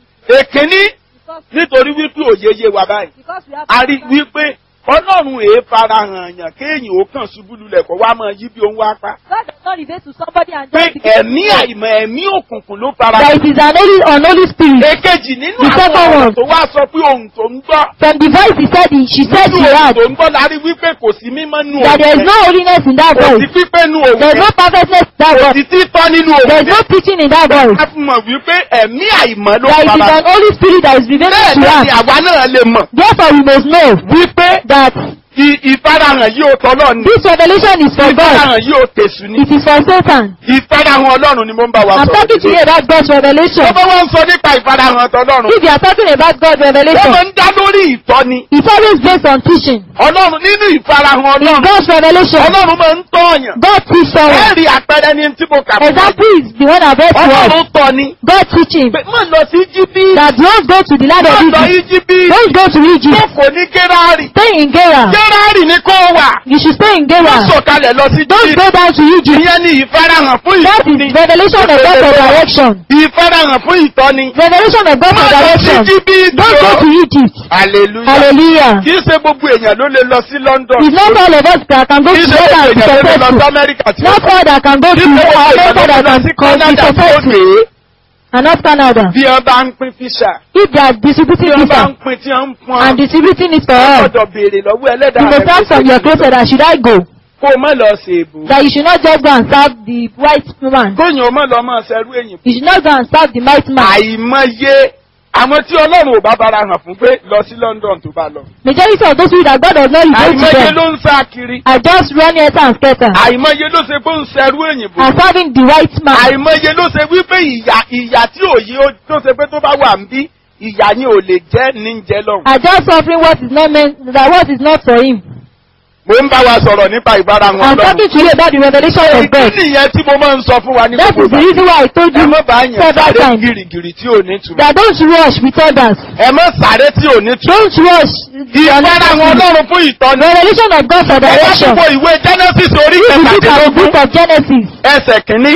èkínní nítorí wípé òye yé wa báyìí. a rí wípé ọlọ́run èé farahàn yàn kéèyàn ó kàn ṣubú lulẹ̀ kó wá máa yí bí òun wá pa. God does not reveal to somebody and pé just begin ẹ̀mí to àìmọ̀ ẹ̀mí òkùnkùn ló that farahàn. it is an holy, unholy spirit. èkejì nínú The àwọn second ọ̀rọ̀ one. tó wá sọ pé ohun tó ń gbọ́. From the voice he said, he, she said nínú she ohun had tó ń gbọ́ la rí wípé kò sí mímọ́ nù that there is no holiness in that kò sí voice. pípé nù òun There is no perfectness in that kò voice. sí títọ́ nínú òun There is no preaching in that voice. a fi mọ̀ wípé ẹ̀mí àìmọ̀ ló That it is fara an holy spirit that is revealing bẹ́ẹ̀ to náà ni us. àwa náà lè mọ̀ Therefore, we must know wípé that ì- ìfarahàn yìí ó tọ́lọ́ ni this revelation is for God. ìfarahàn yìí ó tẹ̀sù ni It is for Satan. ìfarahàn ọlọ́run ni mo ń bá wa I'm talking to you sọ̀rọ̀ about God's revelation. Ọba wọn ń sọ nípa ìfarahàn tọ́lọ́run If you are talking about God's wọ́n revelation, máa ń dá lórí ìtọ́ni it's always based on teaching. ọlọ́run nínú ìfarahàn In ọlọ́run God's revelation, ọlọ́run máa ń tọ́yàn God teach someone. ẹ̀rí àpẹẹrẹ ní tí mo kà fún wa. Example is the one I've read to us. ọlọ́run tọ́ ni God teaching pé má lọ sí jíbí that don't go to the land má of lọ Egypt. íjíbí Don't go to Egypt. jókòó ní gérárì Stay in Gera. gérárì ni kó wà You should stay in má Gera. sọ̀kalẹ̀ lọ sí Don't jíbí go down to Egypt. ìyẹn ni ìfarahàn fún That ìtọ́ni is revelation of God for direction. ìfarahàn fún ìtọ́ni Revelation of God má for lọ sí direction. jíbí Don't go to Egypt. hallelujah Hallelujah. kì í ṣe gbogbo èèyàn ló lè lọ sí London It's not all of us that can go kì í to ṣe Gera gbogbo and be èèyàn ló lè lọ sí successful. Amẹ́ríkà tí ó Not all that can go kì to í ṣe gbogbo èèyàn America ló lè that lọ can sí can be Canada tí ó successful. dé And not Canada. bí wọ́n bá ń pín fíṣà If they are tí distributing wọ́n bá visa ń pín tí wọ́n ń pọ́n and distributing it for wọ́n all, gbọ́dọ̀ béèrè lọ́wọ́ ẹlẹ́dàá you must ask from your creator that should I go? kó o má lọ sí èbò That you should not just go and serve the white man. kóyìn o má lọ máa ṣerú èyìn You should not go and serve the white man. àìmọye àwọn tí ọlọ́run ò bá bára hàn fún pé lọ sí London tó bá lọ Majority of those people that God does not reveal to àìmọye them ló ń sá kiri are just running enter and scatter àìmọye ló ṣe pé ń ṣerú èyìn bò and serving the white man. àìmọye ló ṣe wípé ìyà ìyà tí òye ó- tó ṣe pé tó bá wà ń bí ìyà yín ò lè jẹ́ ní jẹ́ lọ́hùn. Are just suffering what is not meant, that what is not for him. mo ń bá wa sọ̀rọ̀ nípa ìbára wọn I'm lọ́hùn. talking to you about the revelation of ìdí God. nìyẹn tí mo máa ń sọ fún wa ní That gbogbo is the reason why I told ẹ you má bá yàn several sáré times gìrìgìrì tí ò ní túmọ̀. that don't rush with others. ẹ má sáré tí ò ní túmọ̀. Don't rush. ìbára wọn lọ́run fún ìtọ́ni. Revelation of God for ẹ bá direction. túbọ̀ ìwé Genesis orí If you look at the kẹtàdínlógún book of Genesis, ẹsẹ̀ kìíní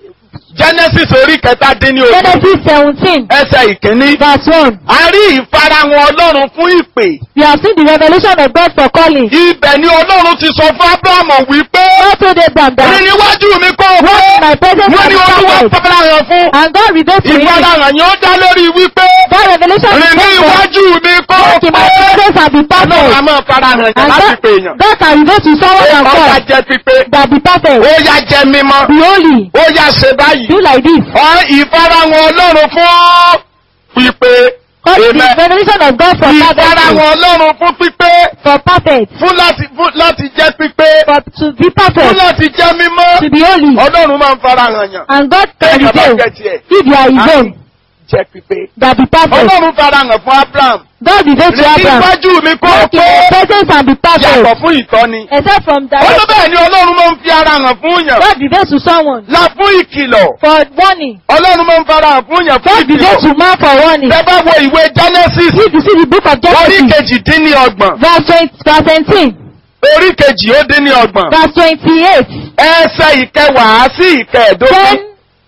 Genesis orí kẹtàdínlógún Genesis seventeen, ẹsẹ̀ ìkíní. verse one. a rí ìfarahàn ọlọ́run fún ìpè. We have seen the revelation of God for calling. ibẹ̀ ni ọlọ́run ti sọ fún Ábúráhámù wípé God told Abraham rí that níwájú mi kó o what pé my presence wọ́n has ní olúwa started. farahàn fún. And God revealed to him ìfarahàn yẹn ó dá lórí wípé that revelation rí is God for níwájú mi kó o that in my pé. presence have been ọlọ́run a perfect. máa farahàn yẹn And láti God, pè èèyàn. God can reveal to someone and ó yá God jẹ́ pípé. that be perfect. ó yá jẹ́ mímọ́. Be holy. ó yá ṣe báyìí. Do like this. ọ ìfarahàn ọlọ́run fún pípé. God is Amen. the revelation of God for ìfarahàn perfect. ọlọ́run fún pípé. For perfect. fún láti fún láti jẹ́ pípé. For to be fún perfect. láti jẹ́ mímọ́. To be holy. ọlọ́run máa ń farahàn yàn. And God can Kéèyàn bá reveal jẹ́ tiẹ̀. if you are his own jẹ́ pípé. that be perfect. ọlọ́run farahàn fún Abraham. God revealed to rí Abraham níwájú mi kó o that in pé. my presence and be yàtọ̀ perfect. fún ìtọ́ni. Except from ó ló direction. bẹ́ẹ̀ ni ọlọ́run máa ń fi ara hàn fún yàn. God reveals to someone la fún ìkìlọ̀. for warning. ọlọ́run máa ń fara hàn fún yàn fún God reveals ìkìlọ̀. to man for warning. Bẹ́ẹ̀ bá wo ìwé Genesis If you see the book of orí Genesis, kejìdínlọ́gbọ̀n verse 20, verse 17, orí kejì ó dín ní ọgbọ̀n verse 28, ẹsẹ̀ ìkẹwàá sí 10, ìkẹẹ̀dógún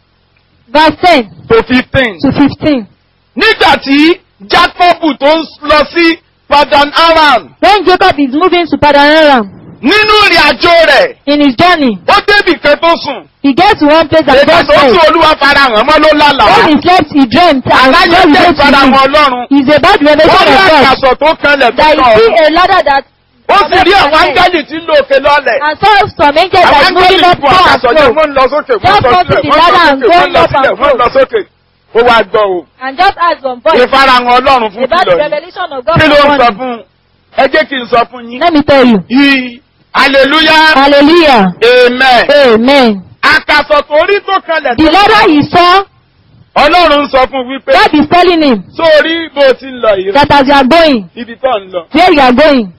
verse 10 to fifteen. to 15. nígbà tí Jákọ́bù tó ń lọ sí Padan Aram When Jacob is moving to Padanaram, nínú ìrìn àjò rẹ̀ In his journey, ó débì kan tó sùn he gets to one place and èdè God tó tí says, olúwa farahàn mọ́ ló lálàá when he slept, he dreamt, and aláyé God jẹ́ revealed to ìfarahàn him. ọlọ́run It's about the ó revelation rí of God. àkàsọ̀ tó kanlẹ̀ tó That kàn you ọ́ see a ladder that ó sì rí àwọn áńgẹ́lì tí ń lo òkè lọ́lẹ̀ and saw some angels àwọn that moving áńgẹ́lì up fún to and àkàsọ̀ jẹ́ fro. wọ́n ń lọ sókè wọ́n Just lọ come to sílẹ̀ the wọ́n lọ ladder and sókè wọ́n going lọ up and sílẹ̀ wọ́n fro. lọ sókè ó wá gbọ́ o And just ask one voice ìfarahàn ọlọ́run fún about the kìlọ̀ yìí revelation of God. kí ló ń for sọ one. fún un ẹ jẹ́ kí n sọ fún yín Let me tell you. yìí hallelujah Hallelujah. amen Amen. àkàsọ̀ tó rí tó kanlẹ̀ The tó ladder he saw, ọlọ́run sọ fún wípé God is telling him sórí bó ti ń lọ yìí that as you are going, ibi tó ń lọ where you are going,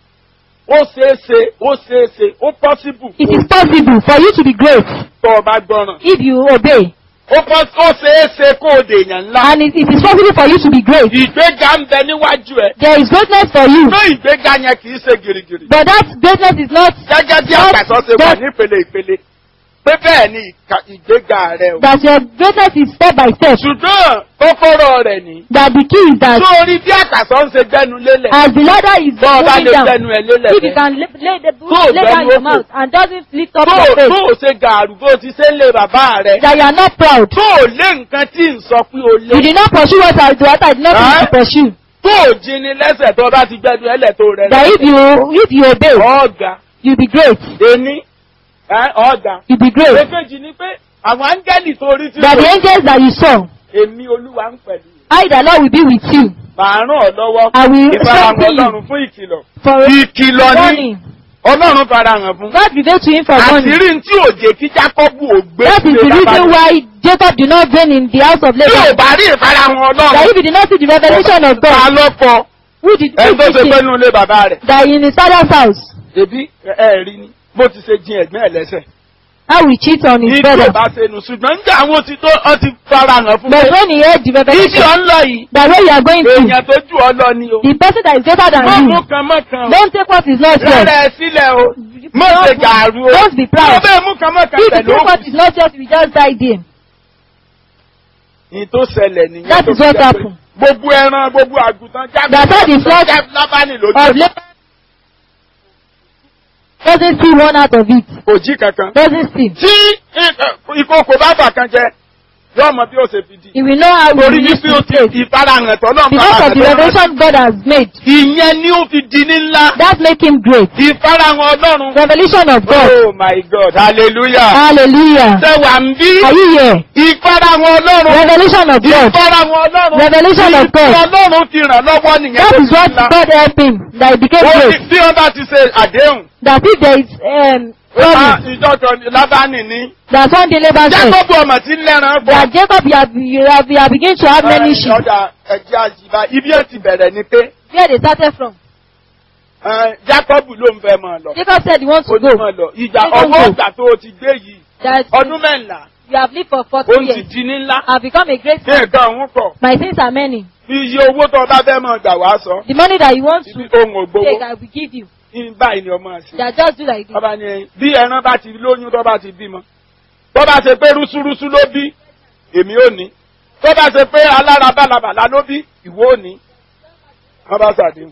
ó ṣeé ṣe ó ṣeé ṣe ó possible it is possible for you to be great tó o bá gbọ́ràn if you obey. ó pọ́- ó ṣeé ṣe kó o dèèyàn ńlá And it, it is possible for you to be great. ìgbéga ń bẹ níwájú ẹ There is greatness for you. ṣé ìgbéga yẹn kì í ṣe gìrìgìrì But that greatness is not gẹ́gẹ́ bí Not àkàsọ̀ ṣe wà just- nípele ìpele pé bẹ́ẹ̀ ni ìka- ìgbéga rẹ o that your greatness is step by step. ṣùgbọ́n kọ́kọ́rọ́ rẹ̀ ní That the key is that sórí bí àkàsọ̀ ń ṣe gbẹ́nu lélẹ̀ as the ladder is bọ́ ọ bá moving lè down, gbẹ́nu ẹ̀ lélẹ̀ if you bẹ́ẹ̀. can lay, lay, the, Tó o lay down gbẹ́nu your ókè. mouth and doesn't lift up tó your o- face, tó o ṣe gàrú bó o ti ṣe ń lé bàbá rẹ that you are not proud. tó o lé nǹkan tí ń sọ pé o You lé did not pursue what I, what I did not Huh? to pursue. tó o jí ni lẹ́sẹ̀ tó o bá ti gbẹ́nu ẹlẹ̀ tó rẹ That if you if you obey, ọ̀gá you be great. ení ẹ́, ọ̀gá. You be great. èkejì ni pé àwọn áńgẹ́lì tó rí tí That the angels that you saw, èmi olúwa ń pẹ̀lú I the Lord will be with you. màá ràn ọ́ lọ́wọ́ I will ìfarahàn strengthen you ọlọ́run fún ìkìlọ̀ for ìkìlọ̀ ní warning. ọlọ́run farahàn fún God revealed to him for warning. àṣírí tí òjè kí jákọ́bù ò gbé That is the sílé bàbá reason rẹ̀. why Jacob did not reign in the house of tí ò Laban. bá rí ìfarahàn That ọlọ́run if he did not see the revelation of ta God, lọ́kọ who did ẹni who tó ṣe did pé it? nínú ilé bàbá rẹ̀ That in his father's house, èbí ẹ rí ni bó ti ṣe jin ẹ̀gbẹ́ ẹ̀ lẹ́sẹ̀ how he cheat on ní his tí ò brother. bá ṣe nù ṣùgbọ́n nígbà àwọn ti tó ọ ti farahàn fún But pé when he heard the ibi revelation, ọ̀ ń lọ yìí that where you are going to, èèyàn tó jù ọ lọ ni o the person that is greater than mọ́ you, mú kan mọ́ kan o. don't take what is not yours. rẹ̀ sílẹ̀ o mọ́ ṣe gàrú o Don't be proud. mọ́ bẹ́ẹ̀ mú kan mọ́ kan If you pẹ̀lú take what òkú is not yours, you just die there. ní tó ṣẹlẹ̀ nìyẹn That tó is fi what jẹ́ pé happened. gbogbo ẹran gbogbo àgùntàn jáde That's how the flock lábánì lójú Of Laban doesn't see one out of it. kò jí kankan. Doesn't see. tí ì- ìkòkò bá bà kan jẹ yóò mọ bí ó ṣe fi di. He will know how he torí will use wípé ó his ti faith. ìfarahàn ẹ̀tọ́ náà Because of the revelation God has made, ìyẹn ni ó fi di ní ńlá. that make him great. ìfarahàn ọlọ́run. Revelation of God. oh my god hallelujah. Hallelujah. ṣé wà ń bí. Are you here? ìfarahàn ọlọ́run. Revelation of God. ìfarahàn ọlọ́run. Revelation of God. ìfarahàn ọlọ́run ti ràn lọ́wọ́ nìyẹn. That tó is fi what ńlá. God helped him. That he became Ó ní great. bí wọ́n bá ti ṣe àdéhùn. That if there is um, Ah, promise, ìjọ kan lábánì ní. that one day Laban said, jákòbù ọmọ tí ń lẹ́ran bọ̀. that Jacob, you have, you have, you have begun to have many sheep. ọ̀dà ẹ̀jẹ̀ àjìbá ibi ó ti bẹ̀rẹ̀ ni pé Where they started from. eh, jákòbù ló ń fẹ́ máa lọ. Jacob said he wants ó to ní go. máa lọ. ìjà Jacob ọwọ́ go. ìgbà tó o ti gbé yìí That ọdún mẹ́ńlá you have lived for 40 ó ti years. di ní ńlá. Have become a great ní man. nǹkan òun kọ̀. My sins are many. iye owó tó o bá fẹ́ máa gbà wá sọ. The money that you want to ibi ohun take, ògbówó I will give you. ní báyìí ni ọmọ àṣẹ. That just do like this. ọba ni bí ẹran bá ti lóyún tó bá ti bímọ. tó bá ṣe pé rúṣúrúṣú ló bí èmi ò ní. tó bá ṣe pé alára bálabàlá ló bí ìwọ ò ní. wọ́n bá ṣàdéhùn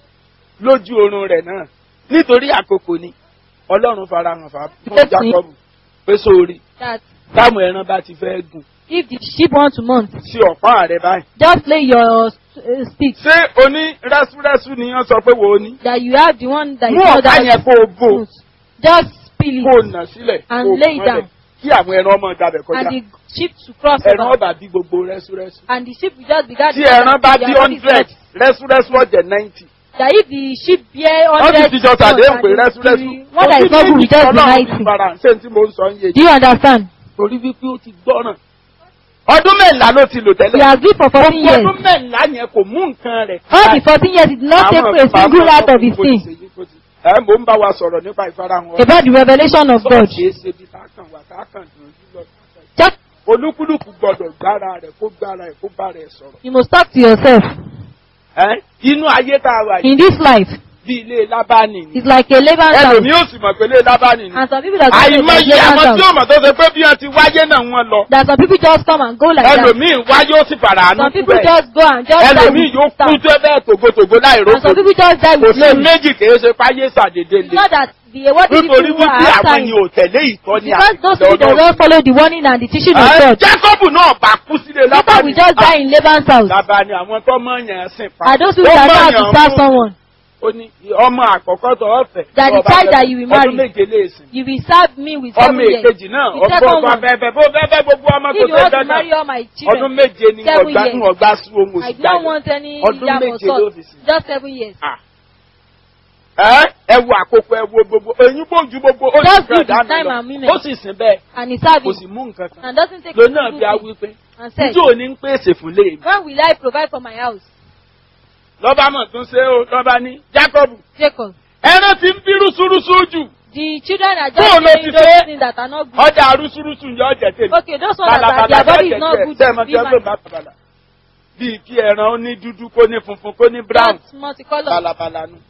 lójú oorun rẹ̀ náà nítorí àkókò ni ọlọ́run farahàn fà fún Yes, Jákọ́bù pé sórí That táwọn ẹran bá ti fẹ́ gùn if the sheep want to mount, sí ọ̀pá rẹ̀ báyìí. just lay your uh, stick. ṣé oní rẹ́súrẹ́sú ni wọ́n sọ pé wo ni. That you have the one that mú you know ọ̀pá that yẹn kó o bò smooth. Just spill kó o it nà sílẹ̀ And kó o lay mọ́lẹ̀ down. kí àwọn ẹran ọmọ gbàbẹ̀ kọjá. and the sheep to cross ẹran over. ọba bí gbogbo rẹ́súrẹ́sú. And the sheep will just be gathered. tí ẹran bá Their bí body is hundred not- rẹ́súrẹ́sú ọ̀jẹ̀ ninety. That if the sheep bear wọ́n sì hundred ti jọ tàdéhùn pé rẹ́súrẹ́sú. one that is not good will just be Ọlọ́run ti ninety. fara hàn, ṣé n tí mo ń sọ ń yé Do you understand? torí wípé ó ti gbọ́ràn. ọdún mẹ́la ló ti lò We tẹ́lẹ̀. have lived for fourteen Gbogbo years. ọdún mẹ́la yẹn kò mú nǹkan rẹ̀. All the fourteen years did not take Àmọ́ a single bàbá out of his ọkùnrin kò ti sin ṣe yí, kò ti- Ẹ mò ń bá wa sọ̀rọ̀ nípa ìfarahàn ọ̀rọ̀. about the revelation of God. Ṣé é ṣe bí ká kàn wá ká kàn dùn ún lọ. Just Olúkúlùkù gbọdọ̀ gbára rẹ̀ kó gbára rẹ̀ kó bá rẹ̀ sọ̀rọ̀. you must talk to yourself Ẹ́, Inú ayé tá a wà yìí, in this life. bí ilé lábánì ni It's like a Laban's house. ẹlòmíì ò sì mọ̀ pé ilé lábánì ni And some people that come àìmọye to àwọn Laban's tí house. ó mọ̀ tó ṣe pé bí wọ́n ti wáyé náà wọ́n lọ That some people just come and go like that. ẹlòmíì wáyé ó sì fara àánú Some kú people bẹ́ẹ̀ just go and just die ẹlòmíì with yóò kú staff. tó bẹ́ẹ̀ tògótògó láì And rókò some people just die kò with sí glory. méjì kìí ṣe fáyé ṣàdédé It's lé not that the what the nítorí people who wípé are àwọn after ni him. ò tẹ̀lé ìtọ́ni Because those people àti they don't follow the warning and the teaching of Ẹ, God. Jákọ́bù náà bá kú sílé Later lábánì we just die in Laban's house. lábánì àwọn tó mọ̀ yàn sìn pa Are those people that know how to serve someone? ó ní ọmọ àkọ́kọ́ tó ọ̀fẹ́ That the tó ọba child fẹ́ that you will marry. ọdún méje lè sìn You will serve me with ọmọ seven years. èkejì náà The ọgbọ́n second ọgbà one. fẹ́fẹ́ bó fẹ́fẹ́ gbogbo ọmọ If kò you tẹ́ want to dáná marry all my ọdún children, méje ni seven ọgbà years. ń ọgbà sún ohun I òsì don't jáde want any Ọdún yam or méje ló salt. fi sìn. Just seven years. ẹ ẹ wo àkókò ẹ wo gbogbo eyín gbòǹjú gbogbo ó sì Just fẹ́ give the dáná time lọ and women. ó sì sìn bẹ́ẹ̀ And he serve kò him. sì mú nǹkan kan And doesn't take lónà it bí a wí pé and said, níjó ní ń pèsè fún léèmí When will I provide for my house? lọ́ba mọ̀ tún ṣe ó lọ́ba ní Jákọ́bù Jacob. ẹran ti ń bí rúṣurúṣu jù The children are Bó just ló saying ti those ṣe? things that are not good. ọjà rúṣurúṣu ń yọ ọjà tèmi Okay, those ones that are, their body is not good ṣe to mọ be tí ẹ gbé mine. bàbàbàlà bíi kí ẹran ó ní dúdú kó ní funfun kó ní brown Just multicolor. balabala nu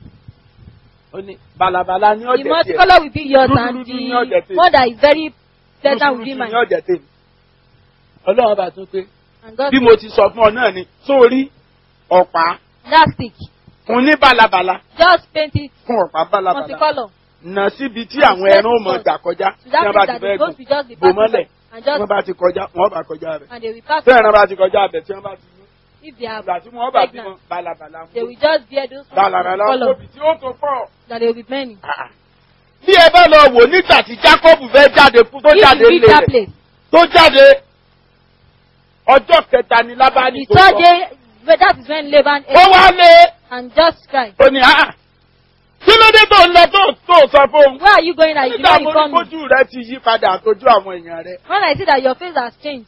ó ní balabala ní The ọjà tiẹ̀ multicolor will be yours Dúdú and dúdú ní ọjà the tèmi. one that is very pleasant will be rúṣurúṣu ní mine. ọjà tèmi ọlọ́run bá tún pé And God bí mo ti sọ fún ọ náà ni sórí ọ̀pá that stick. fún ní balabala Just paint it fún ọ̀pá balabala multicolor. nà síbi tí àwọn ẹran ó mọ gbà kọjá So tí that wọ́n bá means ti that the fẹ́ goats gùn will just be bò passing mọ́lẹ̀ by and tí wọ́n just bá ti kọjá wọ́n bá kọjá rẹ̀ and they will pass tí ẹran bá ti kọjá abẹ tí wọ́n bá ti yún if they are ìgbà tí wọ́n bá bí pregnant. wọn balabala They fún will just bear those balabala color fóbi tí ó tó pọ̀. that they will be many. bí ẹ bá lọ wò nígbà tí Jacob fẹ́ jáde kú tó If jáde you reach lé that rẹ̀ place, tó jáde ọjọ́ kẹta ni Lábánì the tó third sọ day, but that is when Laban ó ate wá lé and just cried. ó ní ah kí ló dé tó ń lọ tó tó sọ fóun Where are you going that you did nígbà not mo ní inform me? kójú rẹ ti yí padà àtọjú àwọn èèyàn rẹ When I see that your face has changed,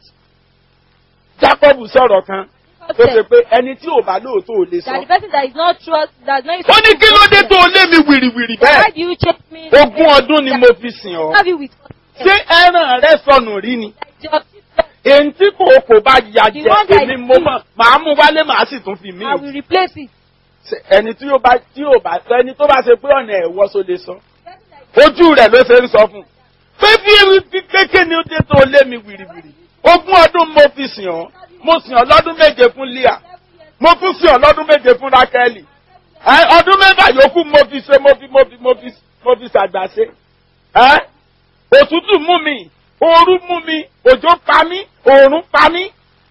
Jacob sọ̀rọ̀ kan God tó ṣe said pé ẹni tí ò bá lóòótọ́ ò lè that sọ the person that is not trust, that is not ó ní kí ló dé tó lé mi wìrìwìrì Why bẹ́ẹ̀ do you chase me? ogún ọdún ni mo fi sìn ọ́ Have you with ṣé ẹran rẹ sọnù rí ni your èyí tí kò kò bá ya The jẹ one that èmi is mo mọ màá mú wálé màá sì tún fi mí I will replace it. Ṣe- ẹni tí yóò bá tí yóò bá ẹni tó bá ṣe pé ọ̀nà ẹ̀wọ́ so lè sọ ojú rẹ̀ ló ṣe ń sọ fún un pé bí ewu bí kéèké ni ó dé tó lé mi wìrìwìrì ogún ọdún mo fi sìn ọ́ mo sìn ọ́ lọ́dún méje fún Líà mo tún sìn ọ́ lọ́dún méje fún Rákẹ́lì ẹ ọdún mẹ́fà yòókù mo fi ṣe mo fi mo fi mo fi mo fi ṣàgbàṣe ẹ òtútù mú mi ooru mú mi òjò pa mí oòrùn pa mí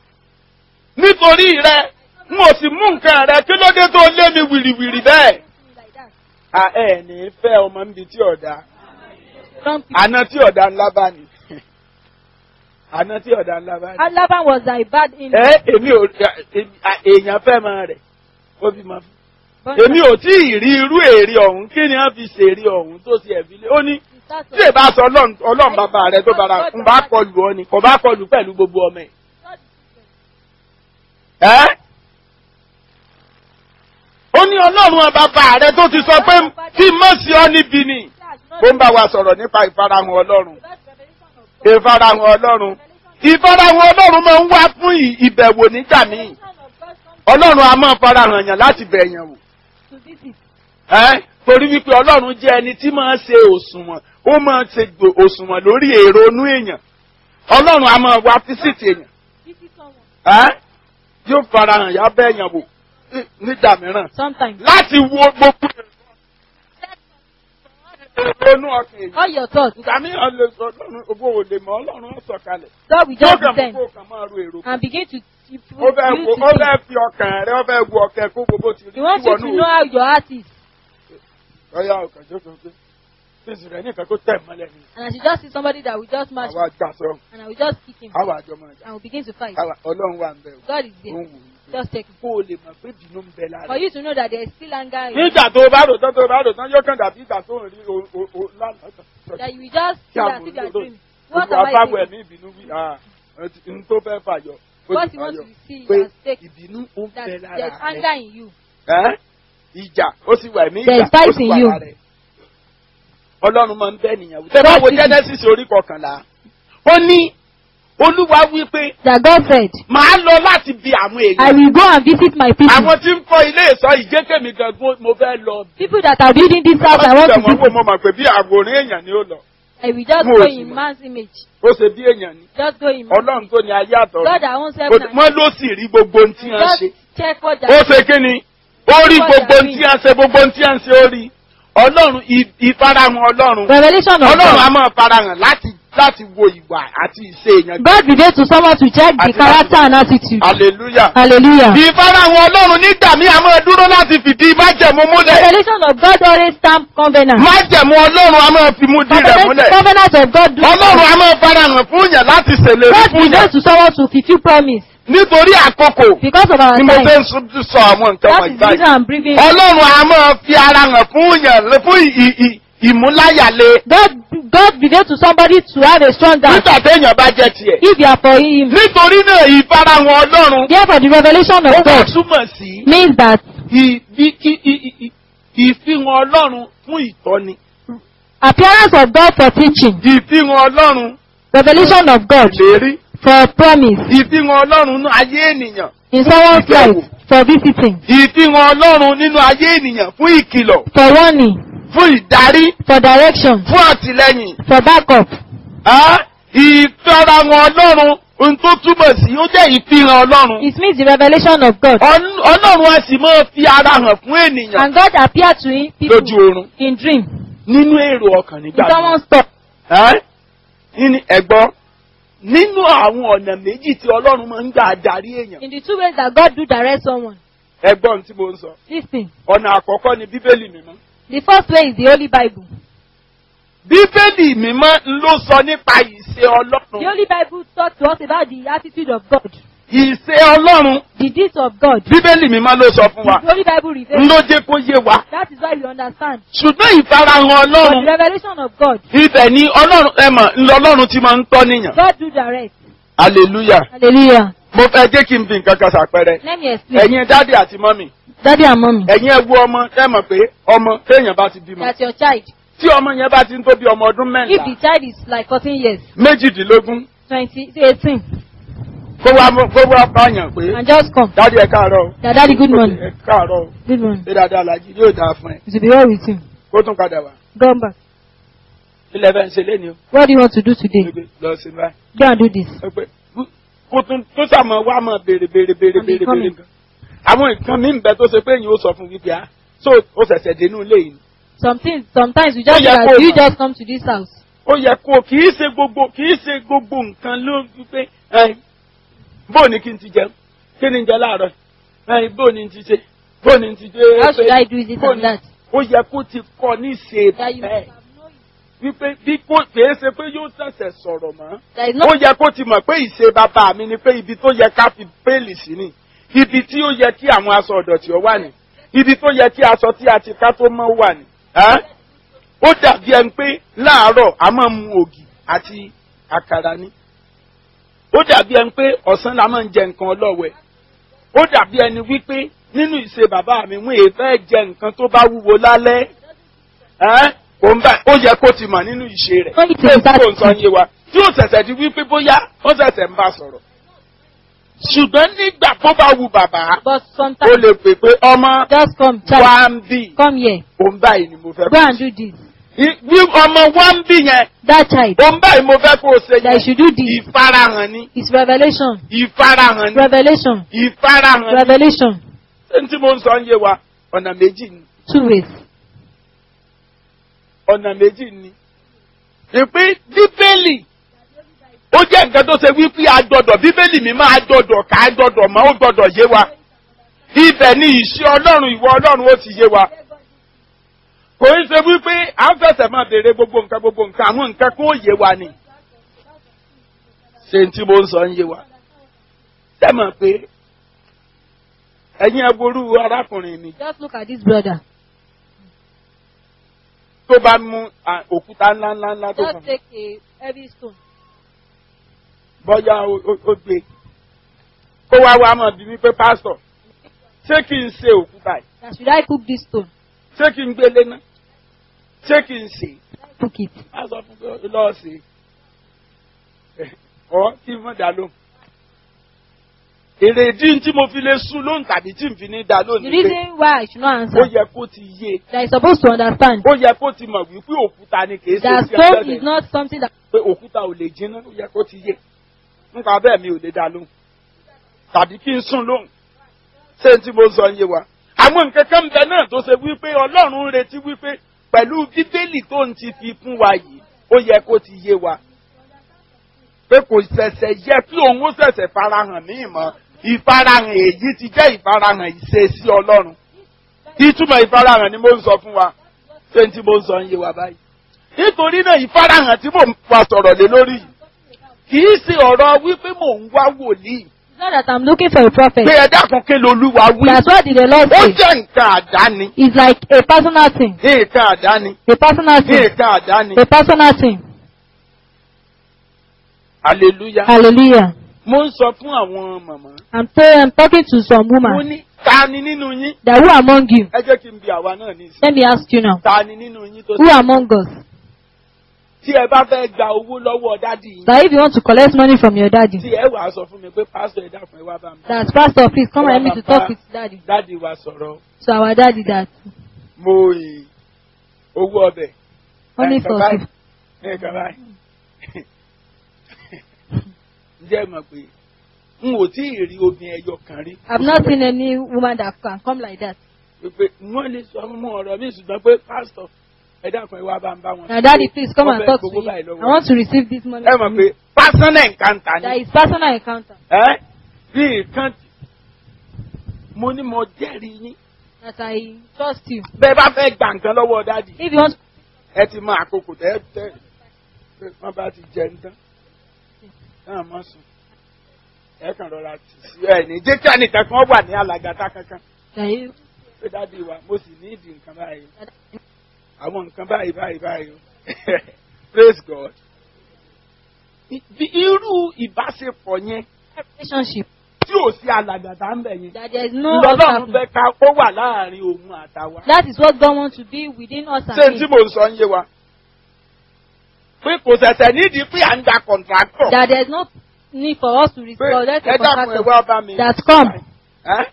nítorí rẹ n ò sì mú nǹkan rẹ kí ló dé tó lé mi wìrìwìrì bẹ́ẹ̀. a ẹ ní fẹ́ ọmọ níbi tí ọ̀dà Wrong people. àná tí ọ̀dà ńlá bá ní àná tí ọ̀dà ńlá bá ní. And Laban was a bad in ẹ èmi ò à- èèyàn fẹ́ máa rẹ̀ ó bí máa fún. èmi ò tí ì rí irú èrè ọ̀hún kí ni wọ́n fi ṣèrè ọ̀hún tó ti ẹ̀bí lé ó ní tí ì bá sọ ọlọ́run ọlọ́run bàbá rẹ tó bára ń bá kọlù ọ ni kò bá kọlù pẹ̀lú gbogbo ọmọ ẹ̀. ẹ́ ó ní ọlọ́run bàbá rẹ tó ti sọ pé kí mọ̀ sí ọ níbi ni ó ń bá wa sọ̀rọ̀ nípa ìfarahàn ọlọ́run ìfarahàn ọlọ́run ìfarahàn ọlọ́run máa ń wá fún ì- ìbẹ̀wò nígbà míì ọlọ́run a máa farahàn yàn láti bẹ̀yàn wò ẹ́ torí wípé ọlọ́run jẹ́ ẹni tí máa ń ṣe òṣùwọ̀n ó máa ń ṣe gbò- òṣùwọ̀n lórí èrò inú èèyàn ọlọ́run a máa wá físìtì èèyàn ẹ́ yóò farahàn yá bẹ́ẹ̀yàn wò ní- nígbà mìíràn Sometimes. láti wo gbogbo èrò inú ọkàn èèyàn All your thoughts. ìgbà mìíràn lè sọ ọlọ́run owó ò lè mọ ọlọ́run ó sọ̀kalẹ̀ God will yóò just kàn mú descend kó kàn máa ro èrò and begin to you ó fẹ́ you wo to ó think. fẹ́ fi ọkàn rẹ ó fẹ́ wo ọkàn kó gbogbo ti rí He wants you ìwọ to náà know how your heart is. ọyá ọkàn jókòó pé fèsì rẹ nìkan kó tẹ̀ mọ́lẹ̀ ni And I should just see somebody that will just match àwa gbà sọ and I will just kick him àwa àjọ máa jà and will begin to fight. àwa ọlọ́run wà ń bẹ̀ God is ó there. ń wò ó Just check. kó o lè mọ̀ pé bínú ń bẹ lára For you to know that there is still anger in you. nígbà tó o bá rò tán tó o bá rò tán yóò kàn dàbí ìgbà tó ń rí o o o lánàá kan. That you will just kí feel àwọn as if you are olódò dreaming. What gbogbo am I abáwọ̀ saying? ẹ̀mí ìbínú wí ah n tó fẹ́ fàyọ ó What ti you want fàyọ to see pé you has taken. ìbínú ó ń That bẹ there is lára anger rẹ in you. Ẹ́? ìjà ó sì wà ẹ̀mí There ìjà is fight ó sì in wà you. lára rẹ ọlọ́run máa ń bẹ́ nìyàwó tẹ́ bá wo God is- Genesis orí kọkànlá ó ní olúwa wí pé that God said, màá lọ láti bi àwọn I èèyàn will go and visit my people. àwọn tí ń kọ́ ilé ìsọ ìjẹ́kẹ̀mí gangan mo fẹ́ lọ People that are building this house, I want to wọ́n wò visit. mo mọ̀ pé bí àwòrán èèyàn ni ó lọ I will just Mo go ò sì in mọ̀. man's image. ó ṣe bí èèyàn ni Just go in man's ọlọ́run tó ní ayé àtọ̀run God that owns Ó- heaven and wọ́n ló sì rí gbogbo ohun tí wọ́n Just ṣe check what ó that ṣe kí ni ó rí gbogbo ohun tí wọ́n ṣe gbogbo ohun tí wọ́n ṣe ó rí ọlọ́run ì- ìfarahàn ọlọ́run Revelation of ọlọ́run a God. máa farahàn láti láti wo ìwà àti ìṣe èèyàn God revealed to someone to check the Àti character and attitude. hallelujah. Hallelujah. ìfarahàn ọlọ́run nígbà míì a máa dúró láti fìdí májẹ̀mú múlẹ̀ Revelation of God always stamp covenant. májẹ̀mú ọlọ́run a máa fi mú dí rẹ̀ múlẹ̀ Covenant of God. do- ọlọ́run a máa farahàn fún yàn láti ṣèlérí God fún yàn reveals to someone to fulfill promise. nítorí àkókò Because of our ni mo time. fẹ́ ń sọ- sọ àwọn nǹkan That wọ̀nyí is the reason báyìí I'm bringing. ọlọ́run a máa fi ara hàn fún yàn fún ì- ì- ìmúláyàlé God, God revealed to somebody to have a strong God. nígbà téèyàn bá jẹ́ tiẹ̀ If you are for him. nítorí náà ìfarahàn ọlọ́run Therefore, the revelation ó of wá God túmọ̀ sí means that ì- bí- kí- ì- ì- ì- ìfihàn ọlọ́run fún ìtọ́ni appearance of God for teaching, ìfihàn ọlọ́run revelation of God lérí for promise ìfihàn ọlọ́run nínú ayé ènìyàn in someone's Ìbẹ̀wò. life, for visiting, ìfihàn ọlọ́run nínú ayé ènìyàn fún ìkìlọ̀ for warning, fún ìdarí for direction, fún àtìlẹ́yìn for backup. Á, ìfarahàn ọlọ́run ohun tó túmọ̀ sí ó jẹ́ ìfihàn ọlọ́run It means the revelation of God. Ọl- ọlọ́run a sì máa fi ara hàn fún ènìyàn And God appeared to him lójú people oorun in dream, nínú èrò ọkàn in nígbà míì. someone's thought. Ẹ́? Nínú ẹ̀gbọ́n nínú àwọn ọ̀nà méjì tí ọlọ́run máa ń gbà darí èèyàn In the two ways that God do direct someone. ẹ̀gbọ́n tí mo ń sọ Listen. ọ̀nà àkọ́kọ́ ni bíbélì mímọ́ The first way is the Holy Bible. bíbélì mímọ́ ló sọ nípa ìṣe The ọlọ́run Holy Bible talks to us about the attitude of God, ìṣe ọlọ́run the deeds of God. bíbélì mímọ́ ló sọ fún wa The Holy Bible reveals. ló jẹ́ kó yé wa That is why we understand. ṣùgbọ́n ìfarahàn But the ọlọ́run revelation of God, ibẹ̀ ni ọlọ́run ẹ mọ̀ ńlọ ọlọ́run ti máa ń tọ́ níyàn God do direct. hallelujah Hallelujah. mo fẹ́ jẹ́ kí n fi nǹkan kan ṣàpẹẹrẹ Let me explain. ẹ̀yin dáàdì àti mọ́mì Daddy and mommy, ẹ̀yin ẹ wo ọmọ ẹ mọ̀ pé ọmọ téèyàn bá ti bímọ that's your child. tí ọmọ yẹn bá ti ń tó bí ọmọ ọdún If mẹ́ta the child is like 14 years, méjìdínlógún 20, 18, kó wá mú- kó wá báyàn pé and just come. dáàdì ẹ káàárọ̀ o. That daddy, good morning. ẹ káàárọ̀ o. Good morning. ṣé dáadáa làjí yóò dáa fún ẹ It will be well with you. kó tún padà wá Come back. ilẹ̀ fẹ́ ń ṣe léni o What do you want to do today? Gbé lọ sí báyìí Go and do this. Ó pé, kó tún tó sàmọ wá mọ béèrè béèrè béèrè Àmì béèrè coming. béèrè gan àwọn nǹkan mi ń bẹ tó ṣe pé èyí ó sọ fún wípé ah so ó ṣẹ̀ṣẹ̀ dénú ilé yìí ni. Something, sometimes you just Oh, yeah, like, go you back. just come to this house. ó yẹ kó kì í ṣe gbogbo kì í ṣe gbogbo nǹkan ló wípé ẹ bó ni kí n ti jẹun kí ni n jẹ láàárọ̀ ẹ bó ni n ti ṣe bó ni n ti ṣe. How should I do this bó and ni- that? ó yẹ kó ti kọ ní ṣe That you bẹ́ẹ̀ wípé bí kò kìí ṣe pé yóò ṣẹ̀ṣẹ̀ sọ̀rọ̀ mọ́. There is no ó yẹ kó ti mọ̀ pé ìṣe bàbá mi ni pé ibi tó yẹ ká fi péèlì sí ni ibi tí ó yẹ kí àwọn aṣọ ọ̀dọ̀tí ọ wà ní ibi tó yẹ kí aṣọ tí a ti ká tó mọ́ wà ní. Ẹ́? ó dàbí ẹni pé láàárọ̀ a máa mu ògì àti àkàrà ni ó dàbí ẹni pé ọ̀sán la máa ń jẹ nǹkan ọlọ́wẹ̀ ó dàbí ẹni wípé nínú ìṣe bàbá mi wọ́n èé fẹ́ jẹ nǹkan tó bá wúwo lálẹ́ ẹ́ òun bá ó yẹ kó ti mọ̀ nínú ìṣe rẹ̀ Ó ní ti pé ìbá- kò ń sọ yé wa tí ó ṣẹ̀ṣẹ̀ di wípé bóyá ó ṣẹ̀ṣẹ̀ ń bá sọ̀rọ̀ ṣùgbọ́n nígbà tó bá wu bàbá but ó sometimes lè pè pé ọmọ just come, child, wá ń bì come here, òun báyìí ni mo fẹ́ go and do this. I- bí ọmọ wá ń bì yẹn That child, òun báyìí mo fẹ́ kó o ṣe that you yẹn should do this. ìfarahàn ni It's revelation, ìfarahàn ni revelation, ìfarahàn ni revelation. ẹni tí mo ń sọ ń yé wa ọ̀nà méjì ni Two ways. ọ̀nà méjì ni. ìpín bíbélì ó jẹ́ nǹkan tó ṣe wípé a gbọ́dọ̀ bíbélì mi máa gbọ́dọ̀ ká a gbọ́dọ̀ mọ́ ó gbọ́dọ̀ yé wa. ibẹ̀ ni ìṣe ọlọ́run ìwọ ọlọ́run ó ti yé wa. kò ń ṣe wípé à ń fẹsẹ̀ máa béèrè gbogbo nǹkan gbogbo nǹkan àwọn nǹkan kó yé wa ni. ṣé n tí mo ń sọ ń yé wa. ṣé mọ̀ pé ẹ̀yin ẹ ború arákùnrin mi Just look at this brother. tó bá mú à, òkúta ńláńlá ńlá tó kàn Just take a heavy stone. bọ́yá ó- ó ó gbé kó wá wá mọ̀ bí wípé pásítọ̀ ṣé kí n ṣe òkúta yìí That should I cook this stone? ṣé kí n gbélé ná ṣé kí n ṣe Cook it. á sọ fún pé lọ́ọ̀ ṣe ọ kí n mọ̀ dá lóhùn. èrèdí tí mo fi lè sùn lóhùn tàbí tí n fi ní dá The lóhùn ni pé reason why I should not ó answer yẹ kó ti yé that is supposed to understand ó yẹ kó ti mọ̀ wípé òkúta ni kì í ṣe that sí stone ẹgbẹ́ is not something that pé òkúta ò lè jiná ó yẹ kó ti yé nípa bẹ́ẹ̀ mi ò lè dá lóhùn tàbí kí n sùn lóhùn ṣé n tí mo sọ ń yé wa. àwọn nǹkan kan ń bẹ náà tó ṣe wípé ọlọ́run ń retí wípé pẹ̀lú bíbélì tó ń ti fi fún wa yìí ó yẹ kó ti yé wa. pé kò ṣẹ̀ṣẹ̀ yẹ kí òun ó ṣẹ̀ṣẹ̀ farahàn ní ìmọ̀ ìfarahàn èyí ti jẹ́ ìfarahàn ìṣesí ọlọ́run. ìtumọ̀ ìfarahàn ni mo ń sọ fún wa ṣé n tí mo ń sọ ń yé wa báyìí. nítorí náà ìfarahàn tí mò ń fa sọ̀rọ̀ lé lórí yìí kì í ṣe ọ̀rọ̀ wípé mò ń wá wòlíì it's not that I'm looking for a prophet. pé ẹ dákun kí lolúwa wí. That's what did the Lord ó say. jẹ́ nǹkan àdáni. It's like a personal thing. ní nǹkan àdáni. A personal ní thing. nǹkan àdáni. A personal thing. hallelujah. Hallelujah. mo ń sọ fún àwọn màmá. I'm, t- I'm talking to some mo woman ní ta ni nínú yín. that who among you? ẹ jẹ́ kí n bi àwa náà ní ìsìn. Let me ask you now. ta ni nínú yín tó Who among us? tí ẹ bá fẹ́ gba owó lọ́wọ́ dádì yín. That if you want to collect money from your daddy, tí ẹ wàá sọ fún mi pé pásítọ̀ ẹ dákun ẹ wá bá mi. that pastor, please come and help me to talk with daddy. dádì wa sọ̀rọ̀ So our daddy that mo ì owó ọbẹ̀. only Ẹ, for bàbá fif- ẹ kàn báyìí. ǹjẹ́ ẹ mọ̀ pé n ò tí ì rí obìnrin ẹyọ kan rí. I've not seen any woman that can come like that. pé wọ́n lè sọ mú ọ̀rọ̀ mi ṣùgbọ́n pé pásítọ̀ ẹ dákun ẹ wá bá ń bá wọn. Now daddy, please come Wọ́n and fẹ́ talk to gbowó me. báyìí lọ́wọ́ I want to receive this money. ẹ from mọ̀ pé you. pásánà nǹkan That ni. is personal encounter. ẹ bí nǹkan mo ní mo jẹ́rìí yín. That I trust you. bẹ́ẹ̀ bá fẹ́ gbà nǹkan lọ́wọ́ dádì If you want, ẹ ti mọ àkókò tẹ́ tẹ́ pé wọ́n bá ti jẹ nǹkan náà mọ̀ sùn ẹ kàn rọra tì sí ẹ ní jẹ́ kí ẹnìkan kan wà ní alàgàtà kankan that you, pé dádì wa mo sì ní ìdí nǹkan báyìí àwọn nǹkan báyìí báyìí báyìí o praise God. Bí irú ìbáṣepọ̀ yẹn relationship, tí ò sí alàgàtà ń bẹ̀ yẹn that there is no lọ́lọ́run obstacle. fẹ́ ká ó wà láàrin òun àtàwa. That is what God wants to be within us ṣé and tí him. mò ń sọ ń yé wa pé kò ṣẹ̀ṣẹ̀ nídìí pé à ń gba kọ̀ǹtráktọ̀ That there is no need for us to pé respond. Let ẹ the dákun ẹ contractor wá bá mi. that come. Ẹ́?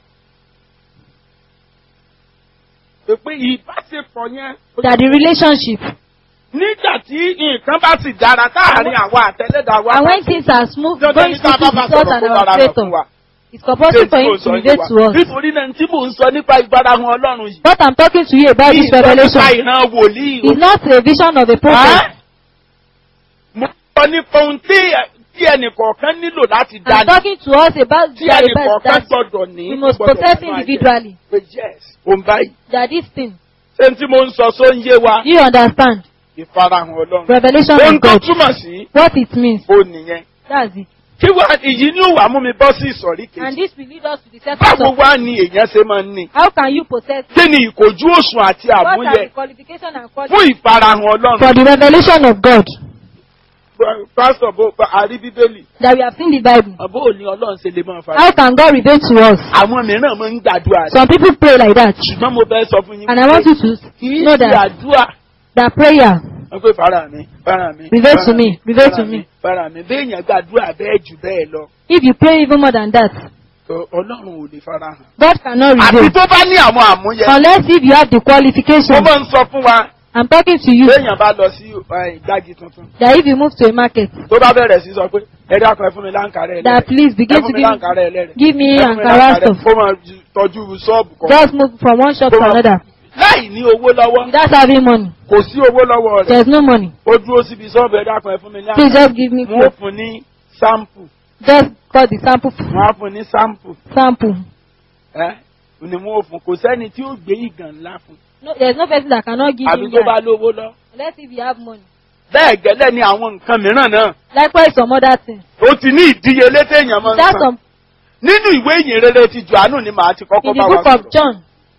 pé pé ìbáṣepọ̀ yẹn that the relationship nígbà tí nǹkan bá sì dára táàrin àwa àtẹlẹ́dàá wa and bá when things are smooth dandan going ní ká smoothly bá bá with us sọ̀rọ̀ and kó our bára hàn fún creator wa. it's compulsory for Ṣé tí him mò ń to sọ yé relate wa? to us. nítorí náà tí mò ń sọ nípa ìfarahàn ọlọ́run yìí. What I'm talking to you about this Ìsọ nípa revelation ìran wòlíì o. is not a vision of a prophet. Ẹ́? Mo sọ nípa ohun tí tí ẹnìkọ̀ọ̀kan nílò láti I'm dání. talking to us about Tí that, ẹnìkọ̀ọ̀kan that gbọ́dọ̀ ní. we must gbọ́dọ̀ possess nínú ayé. individually. Pé yes, òun báyìí. That this thing, Ṣé tí mo ń sọ só ń yé wa? you understand? Ìfarahàn ọlọ́run. Revelation Ohun of tó God. túmọ̀ sí What it means. ó nìyẹn. That's it. Kí wá ìyí ní òwà mú mi bọ́ sí ìsọ̀rí And kejì? this will lead us to the second Báwo of wá ni èèyàn ṣe máa ń ní? how can you possess Kí ni ìkòjú òṣùn àti what are àmúyẹ the qualification and fún qualities ìfarahàn ọlọ́run? for the revelation of God Pásítọ̀ bó àrí bíbélì. that we have seen the Bible. Àbó òní ọlọ́run ṣe lè máa fara. How can God reveal to us? Àwọn mìíràn máa ń gbàdúrà rẹ̀. Some people pray like that. Ṣùgbọ́n mo fẹ́ sọ fún yín. And I want you to kì í know ṣe that àdúrà. that prayer Wọ́n pé fara mi, fara mi. Reveal fara to me, mi, reveal fara to mi, me. Fara mi. Béèyàn gbàdúrà bẹ́ẹ̀ jù bẹ́ẹ̀ lọ. if you pray even more than that, tó Ọlọ́run ò lè fara hàn. God cannot Àbí reveal tó bá ní àwọn àmúyẹ. unless if you have the Mo qualification. máa ń sọ fún wa. I'm talking to you Béèyàn bá lọ sí eh, ìgbági tuntun. that if you move to a market, Tó bá bẹ̀rẹ̀ sí sọ pé ẹ dákun ẹ fún mi láǹkàrẹ̀ ẹlẹ́rẹ̀. that please Ẹ begin fún to mi give láǹkàrẹ̀ ẹlẹ́rẹ̀. give me Ẹ fún mi Ankara láǹkàrẹ̀. stuff. Kó máa ju- tọ́jú ṣọ́ọ̀bù kan. Just move from one shop to Kó máa- another Láì ní owó lọ́wọ́. without having money. Kò sí owó lọ́wọ́ rẹ̀. There's no money. Ó dúró síbi ṣọ́ọ̀bù ẹ dákun ẹ fún mi ní Please àǹkàrẹ̀. just give me Wọ́n ó clothes. fún ní sáǹpù. Just got the sample. Wọ́n á fún ní sáǹpù. Sample. Ẹ́ ni wọ́n ó fún. Kò sẹ́ni tí ó gbé ìgàn ńlá fún. No, there's no person that cannot give Àbí you tó bá that lówó lọ. unless if you have money. Bẹ́ẹ̀ gẹ́lẹ́ ni àwọn nǹkan mìíràn náà. Likewise, some other things. Ó ti ní ìdíyelé téèyàn máa ń That's san. some Nínú ìwé ìyìn rere ti Jòhánù ni màá ti kọ́kọ́ in bá the wa book of sọ̀rọ̀. John.